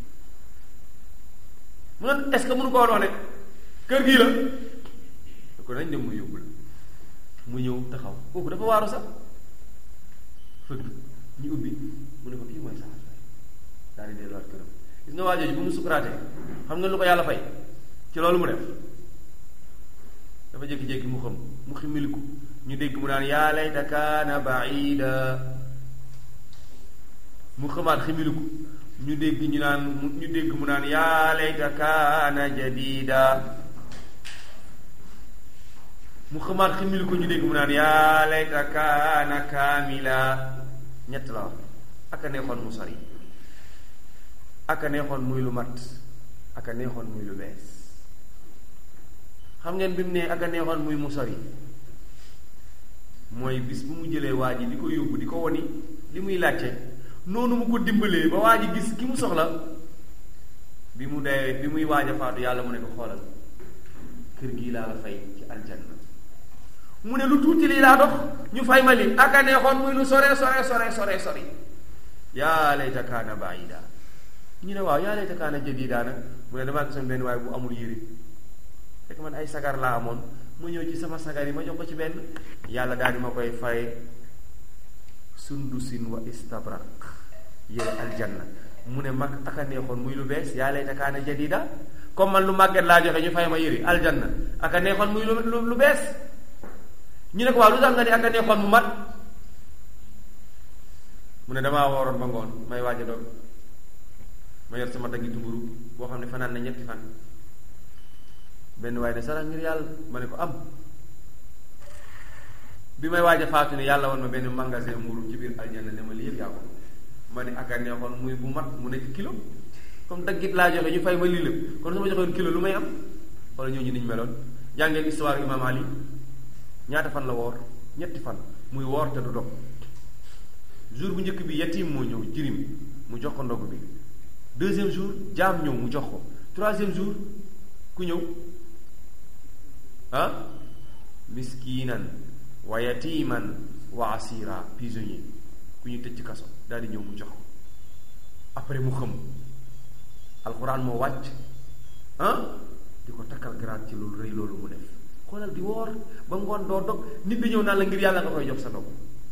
mu ne est-ce que mënu ko woon wax ne kër gii la ne ko nañ dem ma yóbbu la mu ñëw taxaw kooku dafa waaru sax fëgg ñu ubbi mu ne ko kii mooy saxaar fay daal di delluwaat këram gis nga waa jooju bu mu sukuraatee xam nga lu ko yàlla fay ci loolu mu def dafa jékki-jékki mu xam mu ximiliku ñu dégg mu naan yaa layta kaana baida mu xamaat ximiliku ñu dégg ñu naan ñu dégg mu naan yaa layta kaana jadida mu xamaat ximiliku ñu dégg mu naan yaa layta kaana kaamila ñett la wax aka neexoon mu sori aka neexoon muy lu mat aka neexoon muy lu bees xam ngeen bi mu ne ak a neexoon muy mu sori mooy bis bu mu jëlee waa ji di ko yóbbu di ko woni li muy laajte noonu mu ko dimbalee ba waa ji gis ki mu soxla bi mu dee bi muy waaj a faatu yàlla mu ne ko xoolal kër gii laa la fay ci aljanna mu ne lu tuuti lii laa dox ñu fay ma li ak a neexoon muy lu sore sore sore sore sori yaa layta kaana baida ñu ne waaw yaa layta kaana jadida nag mu ne damaa gisoon benn waaye bu amul yére fekk man ay sagar laa amoon ma ñëw ci sama sagar yi ma jox ko ci benn yàlla daal di ma koy fay sundusin wa istabrak yére aljanna mu ne mag ak a neexoon muy lu bees yaa layta kaana jadida comme man lu màgget laa joxe ñu fay ma yére aljanna ak a neexoon muy lu lu bees ñu ne ko waaw lu tax nga ne ak a neexoon mu mat mu ne damaa wooroon ba ngoon may waaj a doon ma yor sama daggitu mburu boo xam ne fanaan na ñetti fan benn waaye ne sarax ngir yàlla ma ne ko am bi may waaj a faatu ne yàlla woon ma benn magasin mburu ci biir aljanna ne ma lii yëpp yaa ko ma ne ak a neexoon muy bu mat mu nekk kilo comme daggit laa joxe ñu fay ma lii lépp kon su ma joxoon kilo lu may am wala ñooñu niñ meloon jàngeen histoire imam ali ñaata fan la woor ñetti fan muy woor te du dog jour bu njëkk bi yatim moo ñëw jirim mu jox ko ndog bi deuxième jour jaam ñëw mu jox ko troisième jour ku ñëw ah miskinan wa yatiman wa asira prisonnier ku ñu tëj ci kaso daal di ñëw mu jox ko après mu xam alxuraan moo wàcc ah di ko takkal grade ci loolu rëy loolu mu def xoolal di woor ba ngoon doo dog nit bi ñëw naan la ngir yàlla nga koy jox sa dog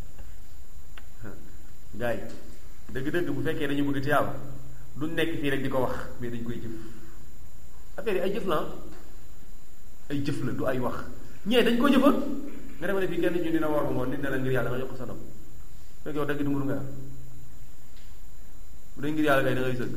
gars yi dëgg-dëgg bu fekkee dañu bëgg tiyaaba du nekk fii rek di ko wax mais dañ koy jëf affaire yi ay jëf la ay jëf la du ay wax ñee dañ ko jëfal nga defa ne fii kenn ñu dina woor ba ngoon nit ne la ngir yàlla nga jox ko sa dog fekk yow dëgg di mburu nga am bu dee ngir yàlla kay da ngay sëgg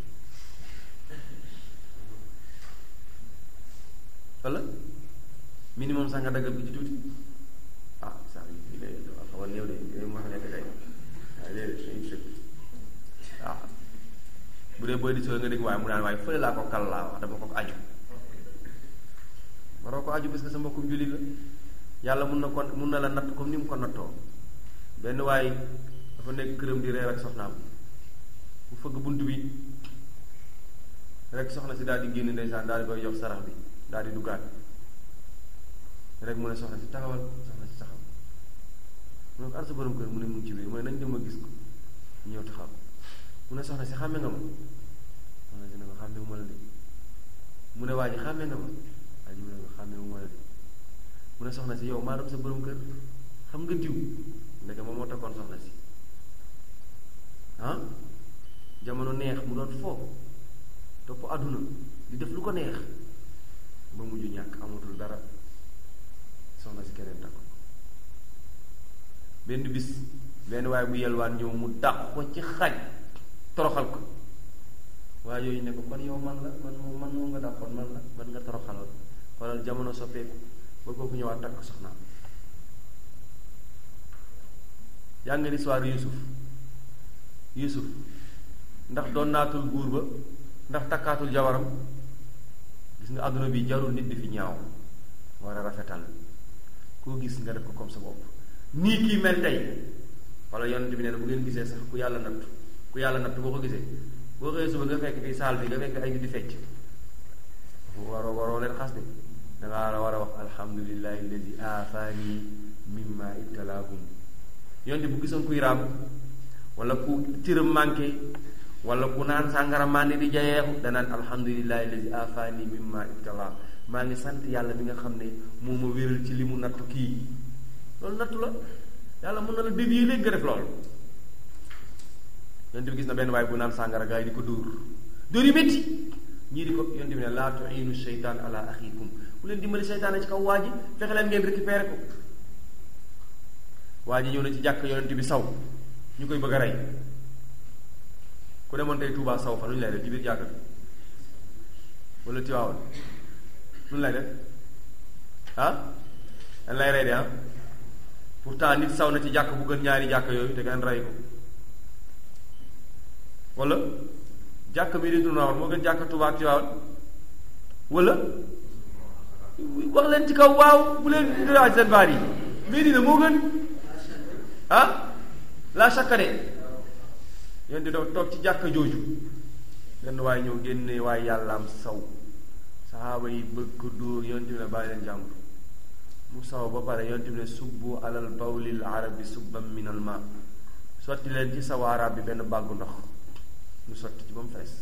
wala minimum sax nga daggal ko ci tuuti ah sax yi lay xaw a néew de yooyu moo fa nekk tey waaye léegi dañuy sëgg waaw bu dee booy di soo nga dégg waaye mu naan waaye fële laa ko kal laa wax dama ko aju waroo ko aju parce que sa mbokkum jullit la yàlla mun na ko mun na la natt comme ni mu ko nattoo benn waaye dafa nekk këram di reer ak soxnaam bu fëgg bunt bi rek soxna si daal di génn ndeysaan daal di koy jox sarax bi daal di duggaat rek mu ne soxna si taxawal soxna si taxaw mu ne ko ar sa borom kër mu ne mu ngi ci biir mu ne nañ dem ma gis ko ñëw taxaw mu ne soxna si xàmme nga ma soxna si ne ko xàmme mu ma la de mu ne waa ji xàmme nga ma waa ji mu ne ko xàmme mu ma la de mu ne soxna si yow maa doon sa borom kër xam nga diw ndeke moom moo takkoon soxna si ah jamono neex mu doon foofu topp àdduna di def lu ko neex ba mujj ñàkk amatul dara soxna si keneen takk benn bis benn waaye bu yelwaan ñëw mu dàq ko ci xaj toroxal ko waaye yooyu ne ko kon yow man la man moom man moom nga dàqoon man la man nga toroxalal xoolal jamono soppeeku ba kooku ñëwaat takk soxnaam yaa nga histoire Yuusuf Yuusuf ndax doon naatul buur ba ndax takkaatul jabaram gis nga àdduna bi jarul nit di fi ñaaw war a rafetal koo gis nga def ko comme sa bopp nii kii mel tey wala yonent bi nee na bu ngeen gisee sax ku yàlla natt ku yàlla natt boo ko gisee boo xëyee suba nga fekk fii saal bi nga fekk ay nit di fecc waroo waroo leen xas de dangaa war a wax alhamdulillahi alladi aafani mimma ibtalaahum yonent bu gisoon kuy raam wala ku cëram manqué wala ku naan sàngara màndi di jayeexu danaan alhamdulillahi alladi aafani mimma ibtala maa ngi sant yàlla bi nga xam ne moo ma wéral ci li mu nattu kii loolu nattu la yàlla mën na la dévier léegi nga def loolu yonent bi gis na benn waaye bu naan sàngara gaa yi di ko dóor dóor yu métti ñii di ko yonent bi ne laa tuinu sheytaan ala axikum bu leen dimbali seytaane ci kaw waa ji fexe leen ngeen récupéré ko waa ji ñëw na ci jàkk yonent bi saw ñu koy bëgg a rey ku demoon tey Touba saw fa lu ñu lay def ci biir jàkk bi wala Tiwaawan lu ñu lay def ah dañ lay rey de ah pourtant nit saw na ci jàkk bu gën ñaari jàkk yooyu te ngeen rey ko wala jàkk bi di Tiwaawan moo gën jàkk Touba ak Tiwaawan wala wax leen ci kaw waaw bu leen laaj seen baat yi Medina moo gën ah la chaque de yéen di dafa toog ci jàkka jooju benn waaye ñëw génne waaye yàllaam saw saxaaba yi bëgg ko dóor yonent bi ne bàyyi leen jàmbur mu saw ba pare yonent bi ne subbu alal bawlil arabi subban min al ma sotti leen ci saw arab bi benn bàggu ndox mu sotti ci ba mu fees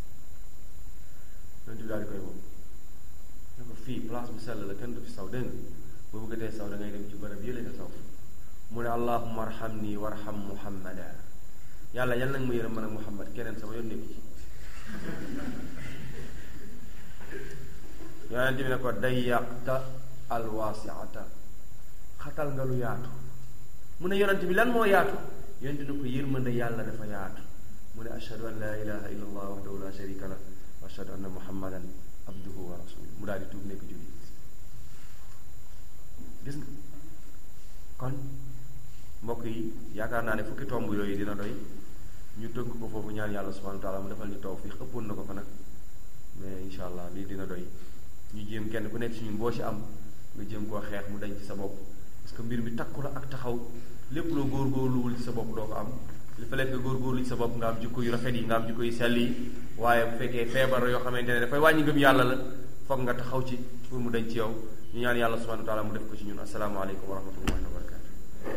yonent bi daal di koy woo ne ko fii place bu sell la kenn du fi saw dégg nga boo bëggatee saw da ngay dem ci bërëb yële nga saw mu ne allahumma arhamni warham muhammada yàlla yal nag ma yërëm man ak muhammad keneen sama yoon nekku ci yonent bi ne ko dayyaqta alwaasiata xatal nga lu yaatu mu ne yonent bi lan moo yaatu yonent ne ko yërmande yàlla dafa yaatu mu ne ashhadu an la ilaha illa allah wahdahu la sharika lah wa ashhadu anna muhammadan abduhu wa rasuluhu mu daal di tuub nekk jullit gis nga kon mbokk yi yaakaar naa ne fukki tomb yooyu dina doy ñu tënk ko foofu ñaan yàlla subhanahu wa taala mu defal ñu tawfiq ëppoon na ko fa nag mais insha allah lii dina doy ñu jéem kenn ku nekk ci ñun boo ci am nga jéem koo xeex mu dañ ci sa bopp parce que mbir mi takku la ak taxaw lépp loo góorgóorluwul ci sa bopp doo ko am li fa lekk nga góorgóorlu ci sa bopp nga am jikko yu rafet yi nga am jikko yu sell yi waaye bu fekkee feebar yoo xamante ne dafay wàññi ngëm yàlla la foog nga taxaw ci pour mu dañ ci yow ñu ñaan yàlla subhanahu wa taala mu def ko ci ñun asalaamaaleykum wa rahmatullahi wa barakatu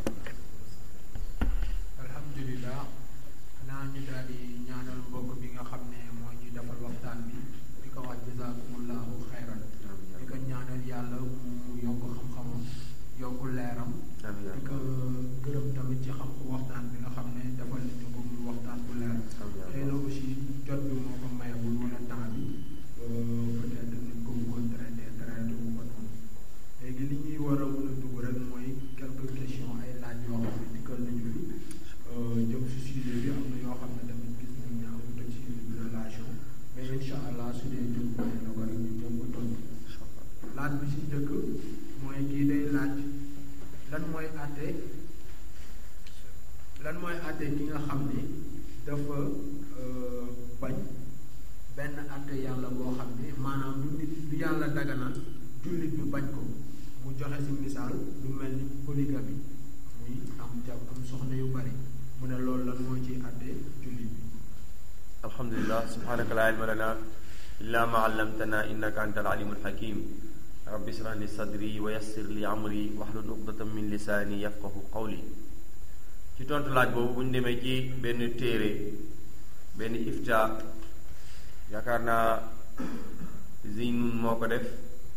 alhamdulilah naa ñu daal di ñaanal mbokk bi nga xam ne moo ñuy defal waxtaan bi di ko wax jazakumullahu xayran di ko ñaanal yàlla mu yokk xam-xamam yokk leeram amiin di ko gërëm tamit ci xam waxtaan bi nga xam ne defal nañu ko muy waxtaan bu leer xëy na aussi jot bi moo ko mayewul wala temps bi peut-être nañ ko bëggoon traité traité wu ko noonu léegi li ñuy war a mën a dugg rek mooy quelques questions ay laaj yoo xam ne dikkal nañu fi jëm si sujet bi am na yoo xam ne tamit gis nañ ne amut ak sujet bi relation mais incha allah su dee jëm ko ne na ko rek ñu jëm ko tontu laaj bi si njëkk mooy kii day laaj lan mooy àtte lan mooy àtte ki nga xam ne dafa bañ benn àtte yàlla boo xam ne maanaam lu nit lu yàlla daganal jullit bi bañ ko mu joxe si misaal lu mel ni polygamie muy am jab am soxna yu bari mu ne loolu lan moo ci àtte jullit bi alhamdulilah subhanaka la ilma lana illa ma allamtana innaka anta alalimul hakim rabbi israh li sadri wa yassir li amri wahlul uqdatan min lisaani yafqahu qawli ci tontu laaj boobu bu ñu demee ci benn téere benn ifta yaakaar naa Zeynun moo ko def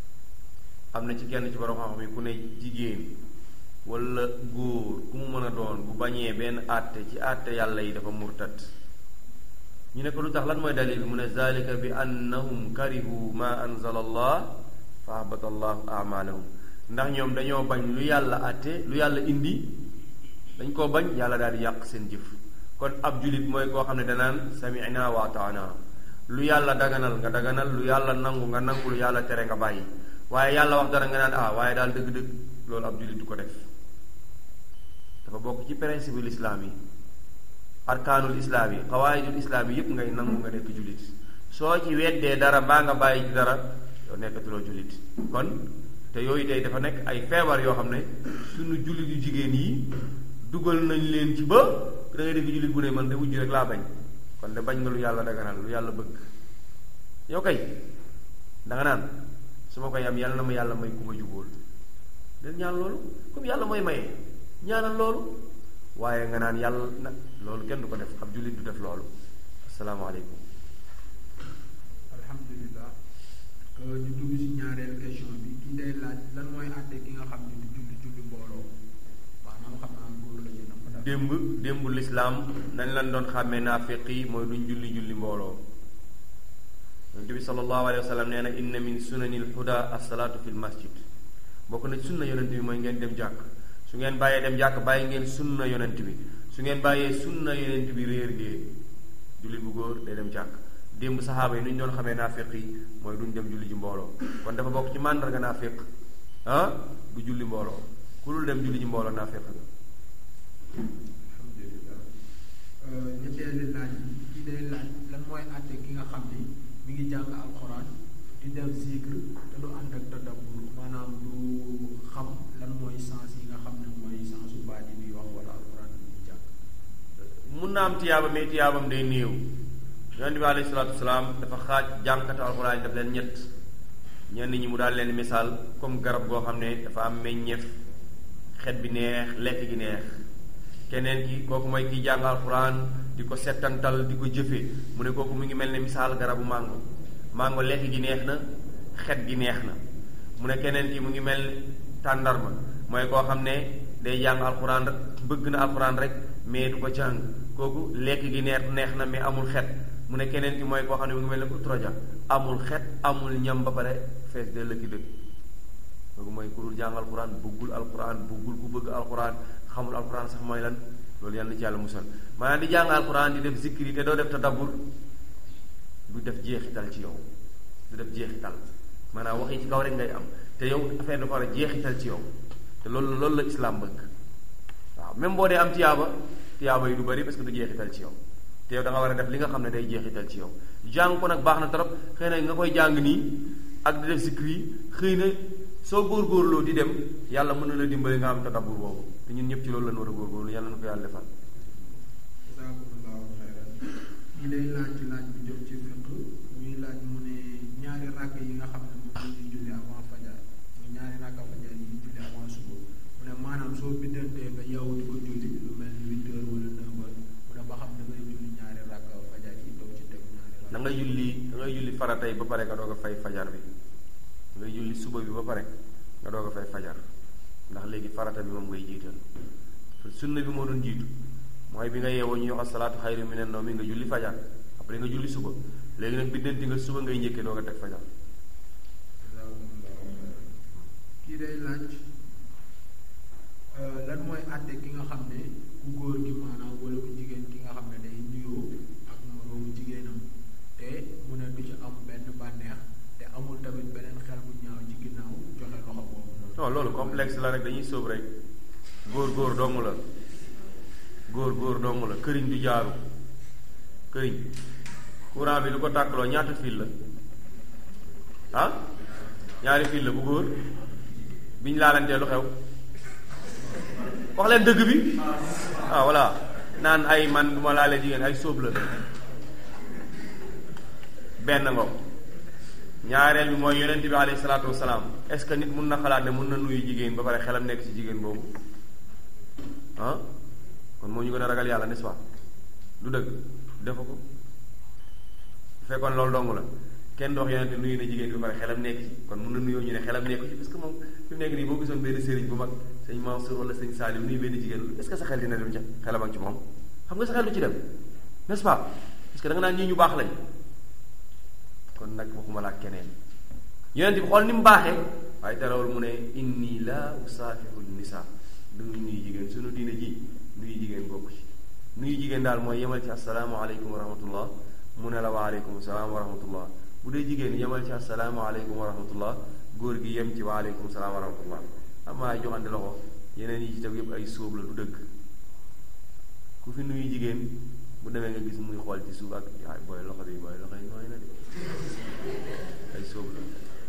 am na ci kenn ci borom xam-xam yi ku ne jigéen wala góor ku mu mën a doon bu bañee benn àtte ci àtte yàlla yi dafa murtat ñu ne ko lu tax lan mooy dalil bi mu ne zalika bi annahum karihu ma anzala allah fa habata allahu amalahum ndax ñoom dañoo bañ lu yàlla àtte lu yàlla indi dañ koo bañ yàlla daal di yàq seen jëf kon ab julit mooy koo xam ne danaan sami'na wa ataana lu yàlla daganal nga daganal lu yàlla nangu nga nangu lu yàlla tere nga bàyyi waaye yàlla wax dara nga naan ah waaye daal dëgg-dëgg loolu ab julit du ko def dafa bokk ci principe l'islam yi arkaanul islaam yi xawaayidul islaam yi yëpp ngay nangu nga nekk jullit soo ci weddee dara baa nga bàyyi ci dara yow nekkatuloo jullit kon te yooyu tey dafa nekk ay feebar yoo xam ne suñu jullit yu jigéen yi dugal nañ leen ci ba da ngay dégg jullit bu ne man de wujj rek laa bañ kon de bañ nga lu yàlla daganal lu yàlla bëgg yow kay da nga naan su ma koy am yàlla na ma yàlla may ku ma jubóol den ñaan loolu comme yàlla mooy maye ñaanal loolu waaye nga naan yàlla nag loolu kenn du ko def ab jullit du def loolu asalaamaaleykum alhamdulilah ñu dugg si ñaareel question bi kii day laaj lan mooy àtte ki nga xam ne du julli julli mbooloo maanaam xam naa góor la ñu nam daal démb démb lislaam nañ lan doon xàmmee naafiq yi mooy duñ julli julli mbooloo yonent bi sallallahu alayhi wa sallam nee na inna min sunanil huda asalaatu fil masjid bokk na sunna yonent bi mooy ngeen dem jàkk su ngeen bàyyee dem jàkk bàyyi ngeen sunna yonent bi su ngeen bàyyee sunna yonent bi réer ngeen jullit bu góor day dem jàkk démb saxaaba yi nu ñu doon xamee naafiq yi mooy duñ dem julli ji mbooloo kon dafa bokk ci màndarga naafiq ah du julli mbooloo ku dul dem julli ji mbooloo naafiq nga alhamdulilah ñetteelu laaj bi kii day laaj lan mooy àtte ki nga xam ni mi ngi jàng alxuraan di def zikr te du ànd ak tadabbur maanaam du xam lan mooy sens yi nga xam ne mooy sensu baat yi muy wax wala alquran bi muy jàng mun na am tiyaaba mais tiyaabam day néew yonent bi alayhi salaatu wasalaam dafa xaaj jàngkatu alxuraan yi daf leen ñett ñenn ñi mu daal leen misaal comme garab goo xam ne dafa am meññeef xet bi neex lekk gi neex keneen ki kooku mooy kiy jàng alxuraan di ko settantal di ko jëfe mu ne kooku mu ngi mel ne misaal garabu màngo màngo lekk gi neex na xet gi neex na mu ne keneen ki mu ngi mel tàndarma mooy koo xam ne day jàng alxuraan rek bëgg na alxuraan rek mais du ko jàng kooku lekk gi neex neex na mais amul xet mu ne keneen ki mooy koo xam ne mu ngi mel ne utroja amul xet amul ñam ba pare fees de lëkki dëkk kooku mooy ku dul jàng alxuraan bëggul alxuraan bëggul ku bëgg alxuraan xamul alxuraan sax mooy lan loolu yàlla na ci yàlla musal maanaam di jàng alxuraan di def zikri te doo def tadabbur du def jeexital ci yow du def jeexital maanaam wax yi ci kaw rek ngay am te yow affaire dafa war a jeexital ci yow te loolu loolu la islam bëgg waaw même boo dee am tiyaaba tiyaaba yi du bari parce que du jeexital ci yow te yow da nga war a def li nga xam ne day jeexital ci yow jàng ko nag baax na trop xëy na nga koy jàng nii ak di def zikri yi xëy na soo góorgóorloo di dem yàlla mën na la dimbali nga am tadabbur boobu te ñun ñëpp ci loolu lañ war a góorgóorlu yàlla na ko yàlla defal jazakumullahu xayran ñi lay laaj ci laaj bu jëm ci fiq muy laaj mu ne ñaari ràkk yi nga xam ne moom la ñuy julli avant fajar muy ñaari ràkk fajar yi ñuy julli avant suba mu ne maanaam soo biddantee nga yow di ko julli lu mel ni huit heures wala neuf heures mu ne ba xam da ngay julli ñaari ràkk fajar yi doog ci teg ñaari da ràkk ngay julli da ngay julli farata yi ba pare nga doog a fay fajar bi da ngay julli suba bi ba pare nga doog a fay fajar ndax léegi farata bi moom ngay jiital sunna bi moo doon jiitu mooy bi nga yeewoo ñu wax asalaatu xayru minan nawmi nga julli fajar après nga julli suba léegi nag biddanti nga suba ngay njëkkee doog a teg fajar kii day laaj lan mooy àtte ki nga xam ne ku góor gi maanaam wala ku jigéen ki nga xam ne day nuyoo ak moroomu jigéenam te mu ne du ci am benn bànneex te amul tamit beneen xel bu ñaaw ci ginnaaw joxe loxo boobu noonu. non loolu complexe la rek dañuy sóob rek góor góor dong la góor góor dong la këriñ du jaaru këriñ courant bi lu ko tàkkaloo ñaata fil la ah ñaari fil la bu góor biñ laalantee lu xew wax leen dëgg bi ah voilà naan ay man bu ma laalee jigéen ay sóob la benn ngo ñaareel bi mooy yonent bi alayhi salaatu wasalaam est-ce que nit mun na xalaat ne mun na nuyu jigéen ba pare xelam nekk ci jigéen boobu ah kon moo ñu gën a ragal yàlla n'est-ce pas du dëgg defa ko bu fekkoon loolu dong la kenn dox yonent nuyu na jigéen bi ba pare xelam nekk ci kon mun na nuyoo ñu ne xelam nekk ci parce que moom fi mu nekk nii boo gisoon benn sëriñ bu mag sëñ Mansour wala sëñ Salim nuyu benn jigéen est-ce que sa xel dina dem ca xelam ak ci moom xam nga sa xel du ci dem n'est-ce pas parce que da nga naan ñii ñu baax lañ kon nag waxuma la ak keneen yonent bi xool ni mu baaxee waaye terewul mu ne inni la usaafihu nisa du nuyu jigéen sunu diine ji nuyu jigéen bokk ci nuyu jigéen daal mooy yemal ci asalaamaaleykum wa rahmatullah mu ne la waaleykum salaam wa rahmatullah bu dee jigéen yemal ci asalaamaaleykum wa rahmatullah góor gi yem ci waaleykum salaam wa rahmatullah amaa joxante loxo yeneen yi ci teg yëpp ay sóob la du dëgg ku fi nuyu jigéen bu demee nga gis muy xool ci suuf ak ay booy loxo bi booy loxo yi nooy na de ay sóob la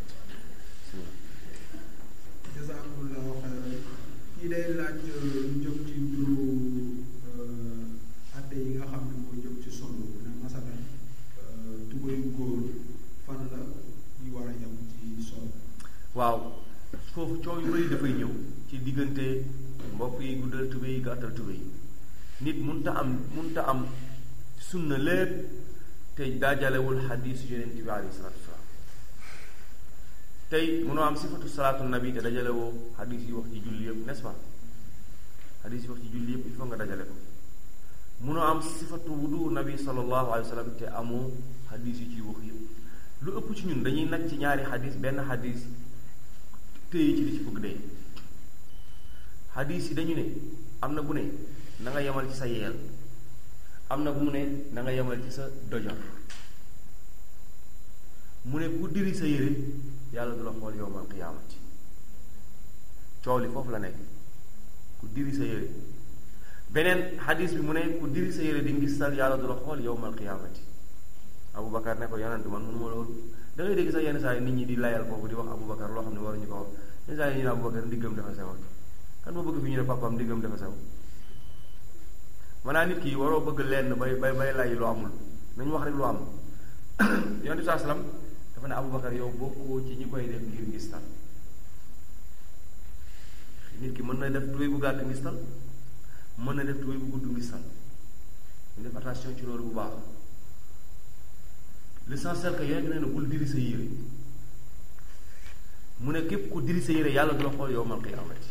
jazakumullahu xayran kii day laaj lu jëm ci mbiru atte yi nga xam ne moo jëm ci solo ne masalan tubayu góor fan la ñu war a yem ci solo waaw foofu coow yu bëri dafay ñëw ci diggante mbokk yi guddal tube yi gàttal tube yi nit munta am munta am sunna lépp te daajalewul xadiisu yonent bi alayhi salaatu wasalaam tey munoo am sifatu salaatu nabi te dajalewoo xadiis yi wax ci julli yëpp n'est-ce pas xadiis yi wax ci julli yëpp il faut nga dajale ko munoo am sifatu wudu nabi sallallahu alayhi wa sallam te amoo xadiis yi ciy wax yëpp lu ëpp ci ñun dañuy nag ci ñaari xadiis benn xadiis téye ci li ci bëgg dee xadiis yi dañu ne am na bu ne na nga yemal ci sa yeel am na bu mu ne na nga yemal ci sa dojor mu ne ku diri sa yére yàlla du la xool yowmal qiyaamati coow li foofu la nekk ku diri sa yére beneen xadis bi mu ne ku diri sa yére di ngistal yàlla du la xool yowmal qiyaamati Aboubacar ne ko yonent man mënuma loolu da ngay dégg sax yenn saa yi nit ñi di layal foofu di wax Aboubacar loo xam ne waruñu ko wax yenn saa yi ñu ne Aboubacar ndiggam dafa sewoon kan moo bëgg fi ñu ne papaam ndiggam dafa sew maanaam nit ki waroo bëgg lenn bay bay bay lay lu amul nañu wax rek lu am yonent bi saa salaam dafa ne Aboubacar yow bokkoo ci ñi koy def ngir ngistal nit ki mën na def tubéy bu gàtt ngistal mën na def tubéy bu gudd ngistal ñu def attention ci loolu bu baax l'essentiel que yonent nee na bul diri sa yére mu ne képp ku diri sa yére yàlla du la xool yow mal qiyaamati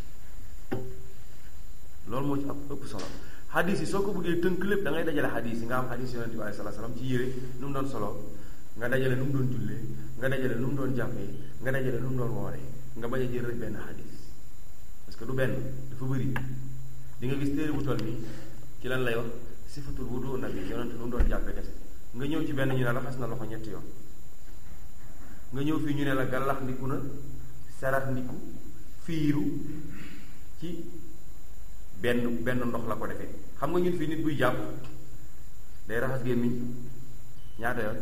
loolu moo ci ab ëpp solo xadis yi soo ko bëggee tënk lépp da ngay dajale xadis yi nga am xadis yonent bi alayhi salaatu salaam ci yére nu mu doon solo nga dajale nu mu doon jullee nga dajale nu mu doon jàppee nga dajale nu mu doon wooree nga bañ a jël rek benn xadis parce que du benn dafa bëri di nga gis téere bu toll nii ci lan lay wax sifatul wudu nabi yonent nu mu doon jàppee kese nga ñëw ci benn ñu ne raxas na loxo ñetti yoon nga ñëw fii ñu ne la gàllax ndiku na sarax ndiku fiiru ci benn benn ndox la ko defee xam nga ñun fii nit buy jàpp day raxas gémmiñ ñaata yoon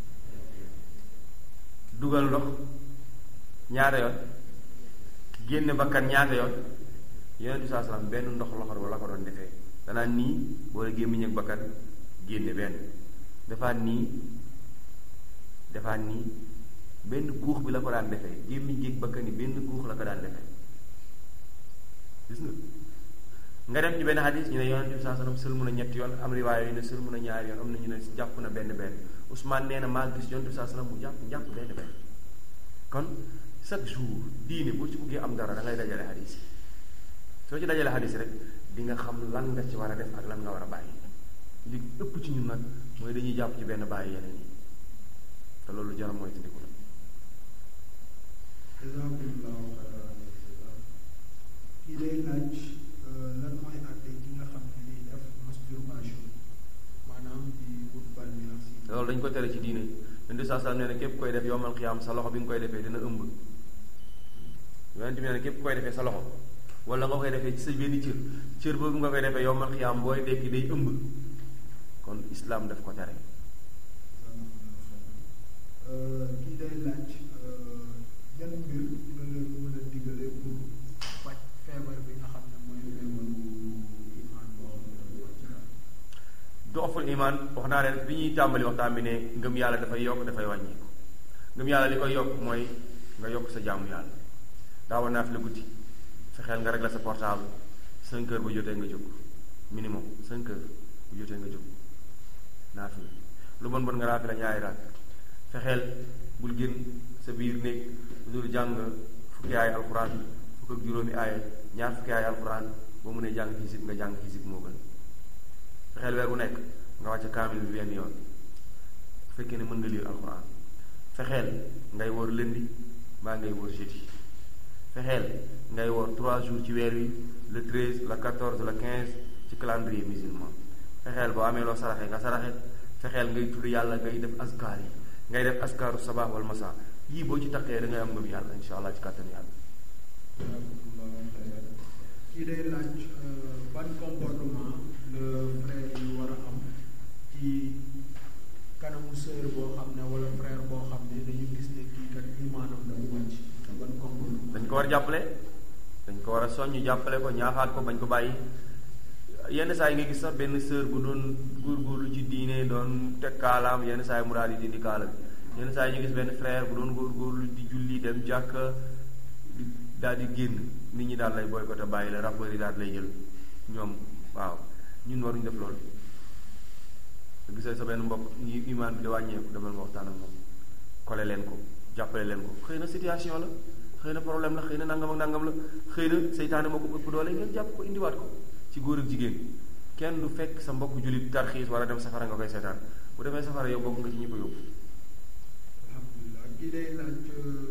dugal ndox ñaata yoon génne bakkan ñaata yoon yonent bi saa salaam benn ndox loxo la ko doon defee danaa nii boole gémmiñ ak bakkan génne benn defaat nii defaat nii benn guux bi la ko daan defee gémmiñ géeg bakkan yi benn guux la ko daan defee gis nga nga dem ci benn xadis ñu ne yonent bi saa sallam sëlmu na ñetti yoon am riwaaya yu ne sëlmu na ñaari yoon am na ñu ne jàpp na benn benn Ousmane nee na maa gis yonent bi saa sallam mu jàpp jàpp benn benn kon chaque jour diine boo ci buggee am dara da ngay dajale xadis yi soo ci dajale xadis rek di nga xam lan nga ci war a def ak lan nga war a bàyyi li ëpp ci ñun nag mooy dañuy jàpp ci benn bàyyi yeneen yi te loolu jaram mooy tindiku la jazakumullahu xayran kii day laaj lan mooy àtte ki nga xam ne day def masturbation maanaam di wut bànneex si loolu dañ ko tere ci diine yonent saa saa nee na képp koy def yowmal xiyaam sa loxo bi nga koy defee dina ëmb yonent bi nee na képp koy defee sa loxo wala nga koy defee ci sa benn cër cër boobu nga koy defee yowmal xiyaam booy dekki day ëmb kon islam daf ko tere kii day laaj yan mbir nga leen mën a digale pour faj feebar bi nga xam ne mooy feebaru iman boo xam ne dafa ci daal dooful iman wax naa leen bi ñuy tàmbali waxtaan bi ne ngëm yàlla dafay yokk dafay wàññiku ngëm yàlla li koy yokk mooy nga yokk sa jaamu yàlla daawoon naa fi la guddi fexeel nga régler sa portable cinq heures bu jotee nga jóg minimum cinq heures bu jotee nga jóg naa fi lu bon bon nga naa fi la ñaari raak fexeel bul génn sa biir néeg lu dul jàng fukki aay alxuraan fukk ak juróomi aay ñaar fukki aay alxuraan boo mënee jàng xisib nga jàng xisib moo gën fexeel weer bu nekk nga wàcc kaamil bi benn yoon bu fekkee ne mën nga lire alxuraan fexeel ngay woor lundi mbaa ngay woor jeudi fexeel ngay woor trois jours ci weer wi le treize le quatorze le quinze ci calendrier musulman fexeel boo amee loo saraxe nga saraxe fexeel ngay tudd yàlla ngay def askar yi ngay def askaru sabah wal masa yii boo ci taqee da ngay am ngëm yàlla insha allah ci kàttan yàlla jazakumullahu xayran kii day laaj ban comportement le frère yi war a am ci kanamu sœur boo xam ne wala frère boo xam ne dañu gis ne kii kat imaanam dafa wàcc ban comportement dañ ko war a jàppale dañ ko war a soññ jàppale ko ñaaxaat ko bañ ko bàyyi yenn saa yi nga gis sax benn sœur bu doon góorgóorlu ci diine doon teg kaalaam yenn saa yi mu daal di dindi kaala bi yenn saa yi ñu gis benn frère bu doon góorgóorlu di julli dem jàkk di daal di génn nit ñi daal lay boycotté bàyyi la rappeurs yi daal lay jël ñoom waaw ñun waruñu def loolu gisee sa benn mbokk ñi imaan bi da wàññeeku demal nga waxtaan ak moom kole leen ko jàppale leen ko xëy na situation la xëy na problème la xëy na nangam ak nangam la xëy na seytaane moo ko ëpp doole ngeen jàpp ko indiwaat ko ci góor ak jigéen kenn du fekk sa mbokk jullit tarxiis war a dem safara nga koy seetaan bu demee safara yow bokk nga ci ñi ko yóbbu alhamdulilah kii day laaj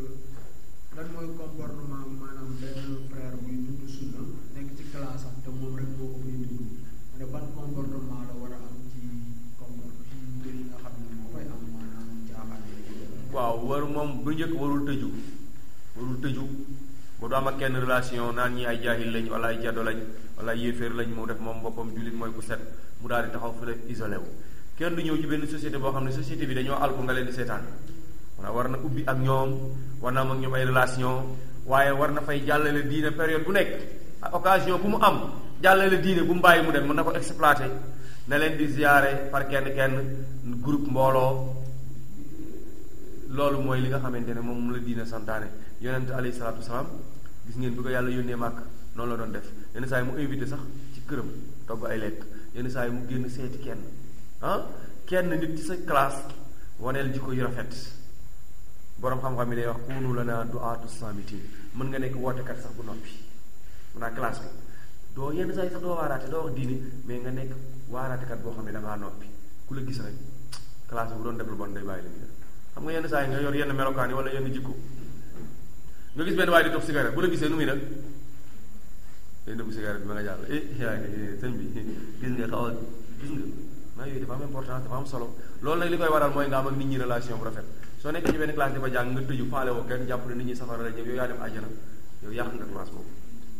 lan mooy comportement maanaam benn frère buy dund sunna nekk ci classe am te moom rek moo ko fay dund mu ne ban comportement la war a am ci comport ci mbir yi nga xam ne moo fay am maanaam caaxaan yi waaw war moom bu njëkk warul tëju warul tëju ba du am ak kenn relation naan ñi ay jaahil lañ wala ay jaddo lañ wala ay yéeféer lañ mu def moom boppam jullit mooy ku set mu daal di taxaw fële isolé wu kenn du ñëw ci benn société boo xam ne société bi dañoo alku nga leen di seetaan maanaam war na ubbi ak ñoom war na am ak ñoom ay relation waaye war na fay jàllale diine période bu nekk occasion bu mu am jàllale diine bu mu bàyyi mu dem mën na ko exploiter na leen di ziyaare par kenn kenn groupe mbooloo loolu mooy li nga xamante ne moom la diine santaane yonent alayhi salaatu wasalaam gis ngeen bi ko yàlla yónnee màkk noonu la doon def yenn saa yi mu invité sax ci këram togg ay lekk yenn saa yi mu génn seeti kenn ah kenn nit ci sa classe waneel jikko yu rafet boroom xam-xam yi day wax kunu lana du'aatu samitin mën nga nekk wootekat sax bu noppi mun naa classe bi doo yenn saa yi sax doo waaraate doo wax diine mais nga nekk waaraatekat boo xam ne da ngaa noppi ku la gis rek classe bi bu doon def lu bon day bàyyi la ñu def xam nga yenn saa yi nga yor yenn melokaan yi wala yenn jikko nga gis benn waaye di tox cigarette bu la gisee nu muy def day nëbbu cigarette bi ma nga jàll eh yaa ngi sëñ bi gis nga xaw a gis nga maa yooyu dafa am importance dafa am solo loolu nag li koy waral mooy nga am ak nit ñi relation bu rafet soo nekkee ci benn classe di fa jàng nga tëju faale woo kenn jàpp ne nit ñi safara la ñëw yow yaa dem àjjana yow yàq nga classe boobu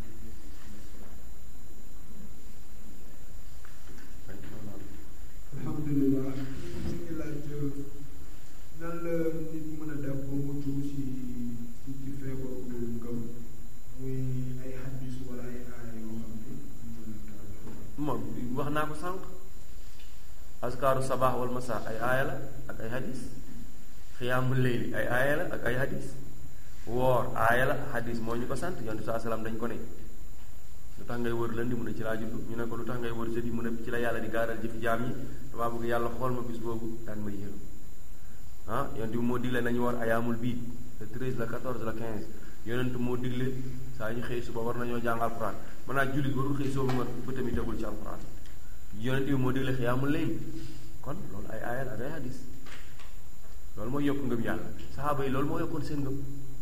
alhamdulilah ñu ngi laaj nan la nit mën a def ba mucc ci ci ci feebaru ngëm muy ay xaddis wala ay aaya yoo xam ne mën a taal moom wax naa ko sànq askaaru sabaax wal masa ay aaya la ak ay hadis xiyaamul leyli ay aaya la ak ay hadis woor aaya la hadis moo ñu ko sant yonent saa salaam dañ ko ne lu tax ngay wër lëndi mu ne ci laa judd ñu ne ko lu tax ngay wër jeudi mu ne ci la yàlla di gaaral jëfi jaam yi damaa bëgg yàlla xool ma bis boobu daan may yërëm ah yonent bi moo digle nañu war ayaamul biit le 13 le 14 le 15 yonent moo digle saa ñu xëy suba war nañoo jàng alquran mën naa jullit warul xëy soobu nga bëtam yi tegul ci alquran yonent bi moo digle xiyaamul layl kon loolu ay aayal ak ay hadis loolu mooy yokk ngëm yàlla saxaaba yi loolu moo yokkoon seen ngëm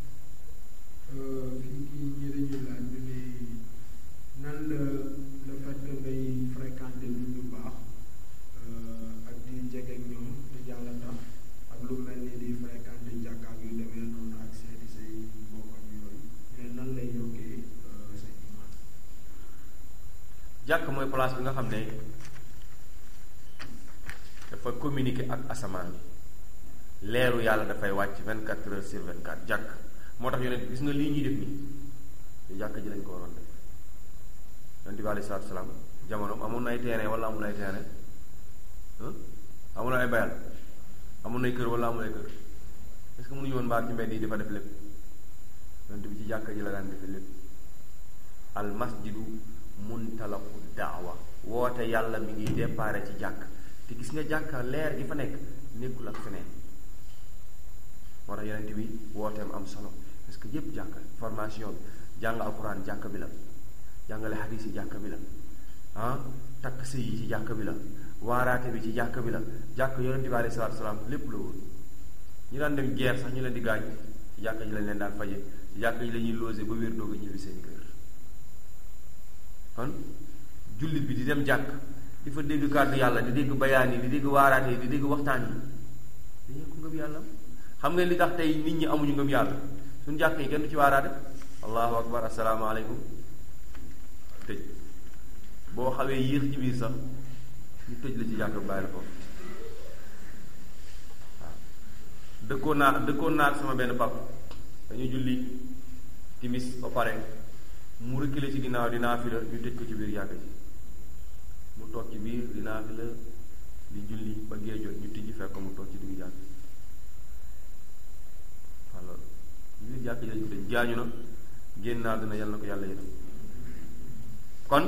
fii kii ñi dañu laaj ñu ne nan la le fait que ngay fréquenter nit ñu baax ak di jege ak ñoom te yàlla tax ak lu mel ni di fréquenter jàkka ak yu demee noonu ak seeti say mbokk ak yooyu mais nan lay yokkee sa iman jàkk mooy place bi nga xam ne dafa communiquer ak asamaan bi leeru yàlla dafay wàcc 24 heures sur 24 jàkk moo tax yonent gis nga lii ñuy def nii te jàkk ji lañ ko waroon def yonent bi alayhi salaatu salaam jamono amoon na ay terrain wala amul ay terrain amul ay bayal amul nay kër wala amul ay kër est-ce que mënuñu woon mbaar ci mbedd yi dafa def lépp yonent bi ci jàkk ji la daan defe lépp al masjidu muntalaqu daawa woote yàlla mi ngi déparé ci jàkk te gis nga jàkka leer gi fa nekk nekkul ak feneen moo tax yonent bi wooteem am solo parce que yépp jàkka formation bi jàng alquran jàkka bi la jàngale xadiis yi jàkka bi la ah takk sëy yi ci jàkka bi la waaraate bi ci jàkka bi la jàkk yonent bi alayhi salaatu salaam lépp la woon ñu daan dem guerre sax ñu leen di gaañ ci jàkka ji lañ leen daan faje ci jàkka ji la ñuy logé ba wér doog a ñibbi seen kër kon jullit bi di dem jàkk di fa dégg kàddu yàlla di dégg bayaan yi di dégg waaraate yi di dégg waxtaan yi dañu ko ngëm yàlla xam nga li tax tey nit ñi amuñu ngëm yàlla suñu jàkk yi kenn du ci waaraate allahu akbar asalaamaaleykum tëj boo xawee yéex ci biir sax ñu tëj la ci jàkk bàyyi la foofu waaw dëkkoon naa dëkkoon naa ak sama benn pap dañu julli timis ba pare mu reculer ci ginnaaw di naafila ñu tëj ko ci biir jàkk ji mu toog ci biir di naafila di julli ba gee jot ñu tijji fekk mu toog ci diggu jàkk waaw loolu biir jàkk ji lañ ko tëj gaañu na génn naa dina yal na ko yàlla yënam kon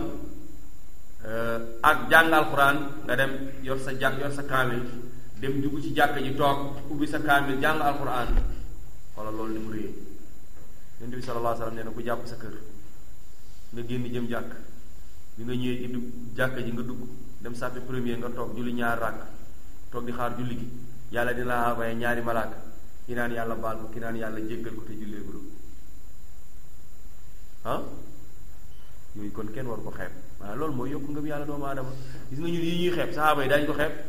ak jàng alxuraan nga dem yor sa jàkk yor sa kaamil dem dugg ci jàkk ji toog ubbi sa kaamil jàng alxuraan wala loolu ni mu réyee yonent bi sallallahu alayhi wa sallam nee na ku jàpp sa kër nga génn jëm jàkk bi nga ñëwee ci dugg jàkk ji nga dugg dem sàppe premier nga toog julli ñaar ràkk toog di xaar julli gi yàlla dina la envoyé ñaari malaaka ki naan yàlla baal ko ki naan yàlla jéggal ko te jullee guddo ah yooyu kon kenn war ko xeeb waaw loolu mooy yokk ngëm yàlla doomu aadama gis nga ñun yi ñuy xeeb saxaaba yi daañu ko xeeb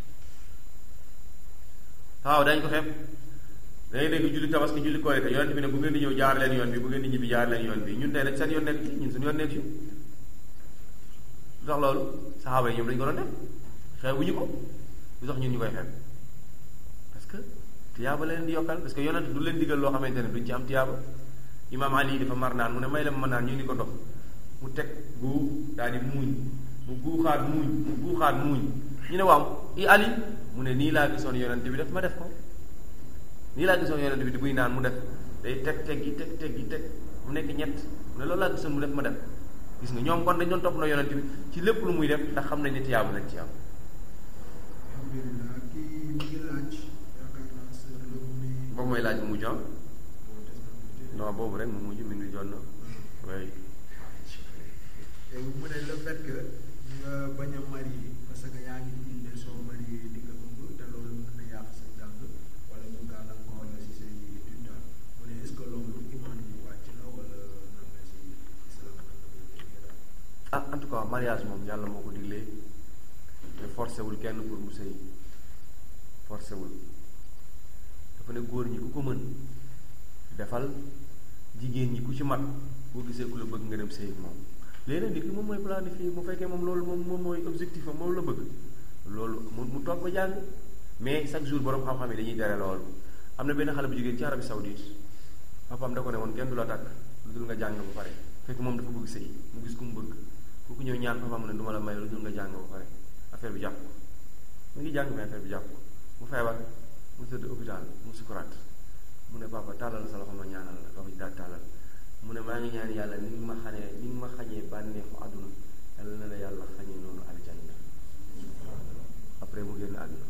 saxaaba daañu ko xeeb da ngay dégg julli tabaski julli korite yonent bi ne bu ngeen di ñëw jaar leen yoon bi bu ngeen di ñibbi jaar leen yoon bi ñun tey nag seen yoon nekk ci ñun suñu yoon nekk ci lu tax loolu saxaaba yi ñoom dañu ko doon def xeebuñu ko lu tax ñun ñu koy xeeb parce que tiyaaba la leen di yokkal parce que yonent du leen digal loo xamante ne duñ ci am tiyaaba imaam Ali dafa mar naan mu ne may la ma naan ñu ni ko ndox mu teg gu daal di muuñ mu guuxaat muuñ mu guuxaat muuñ ñu ne waaw i Ali mu ne nii laa gisoon yonent bi def ma def ko nii laa gisoon yonent bi di buy naan mu def day teg teg gi teg teg gi teg mu nekk ñett mu ne loolu laa gisoon mu def ma def gis nga ñoom kon dañ doon topp na yonent bi ci lépp lu muy def ndax xam nañ ne tiyaaba lañ ci am alhamdulilah kii mi ngi laaj yaakaar naa sër la mu ne boobu mooy laaj bu mujj ah moo des na ko tey. non boobu rek mu mujj min wi jot na oui léegi mu ne le fait que nga bañ a marié parce que yaa ngi indi soo marié di nga ëmb te loolu mën na yàq sa jàng wala mu gàllankoor la si say études daal mu ne est ce que loolu imaan bu wàcc la wala nan la si islam nan la koy déggee daal. ah en tout cas mariage moom yàlla moo ko diglee te forcé wul kenn pour mu sëy forcé wul dafa ne góor ñi ku ko mën defal jigéen ñi ku ci mat boo gisee ku la bëgg nga dem sëy ak moom léegi nag nit ki moom mooy planifier mu fekkee moom loolu moom moom mooy objectif am moom la bëgg loolu mu mu toog ba jàng mais chaque jour borom xam-xam yi dañuy tere loolu am na benn xale bu jigéen ci Arabie Saoudite papaam da ko ne woon kenn du la takk lu dul nga jàng ba pare fekk moom dafa bëgg sëy mu gis ku mu bëgg ku ko ñëw ñaan papaam mu ne du ma la may lu dul nga jàng ba pare affaire bi jàpp ko mu ngi jàng mais affaire bi jàpp ko mu feebar mu tëdd hôpital mu sukuraat mu ne papa tàllal sa loxo ma ñaanal la papa ji daal tàllal mu ne maa ngi ñaan yàlla ni nga ma xañee ni nga ma xañee bànneexu àdduna yàlla na la yàlla xañee noonu aljanna après mu génn àdduna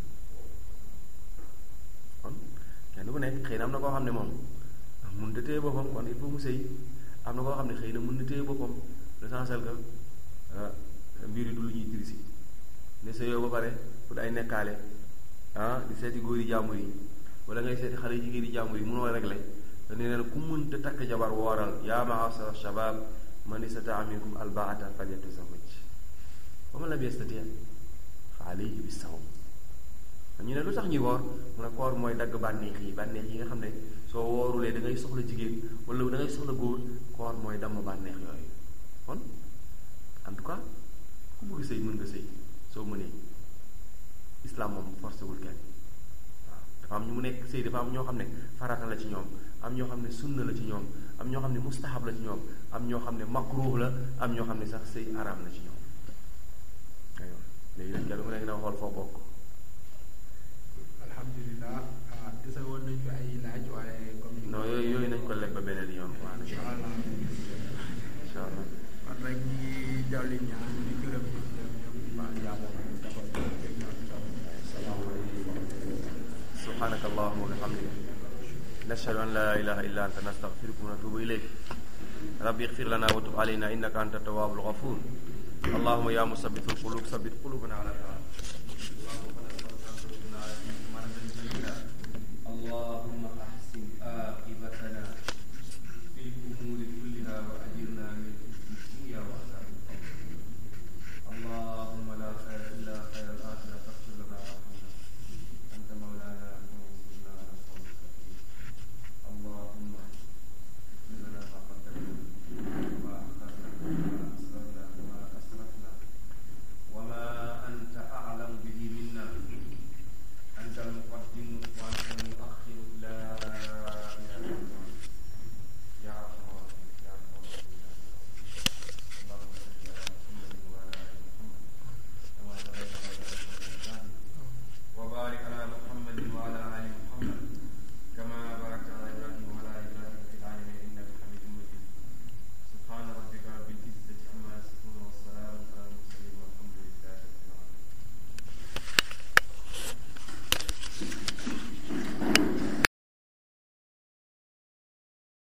kon kenn ku nekk xëy na am na koo xam ne moom mun na téye boppam kon il faut mu sëy am na koo xam ne xëy na mun na téye boppam l'essentiel que mbir yi du lu ñuy dirisi ne sëyoo ba pare pour ay nekkaale ah di seeti góor yi jàmbur yi wala ngay seeti xale jigéen yi jàmbur yi munoo régler te nee na ku mënta takk jabar wooral yaa ma'ashara shabab man istata'a minkum albaata falyatazawwaj wa man lam yastati' fa alayhi bis-sawm ñu ne lu tax ñuy woor mu ne koor mooy dagg bànneex yi bànneex yi nga xam ne soo woorulee da ngay soxla jigéen wala da ngay soxla góor koor mooy damm bànneex yooyu kon en tout cas ku bëgg sëy mën nga sëy soo mënee islam moom forcé wul kenn waaw dafa am ñu mu nekk sëy dafa am ñoo xam ne farata la ci ñoom am ñoo xam ne sunna la ci ñoom am ñoo xam ne mustahab la ci ñoom am ñoo xam ne makruh la am ñoo xam ne sax sëy araam la ci ñoom aywa léegi nag kenn ku nekk na xool foo bokk alhamdulilah ah dese woon nañ fi ay laaj waaye comme ni non yooyu yooyu nañ ko leb ba beneen yoon quoi incha allah incha allah kon rek ñi ngi jawli ñaan di gërëm ñëpp ñëpp ñëpp di baal yàlla ñu defal ko fekk ñaan tam salaamaaleykum سبحانك اللهم وبحمدك نشهد أن لا إله إلا أنت نستغفرك ونتوب إليك ربي اغفر لنا وتب علينا إنك أنت التواب الغفور اللهم يا مثبت القلوب ثبت قلوبنا على طاعتك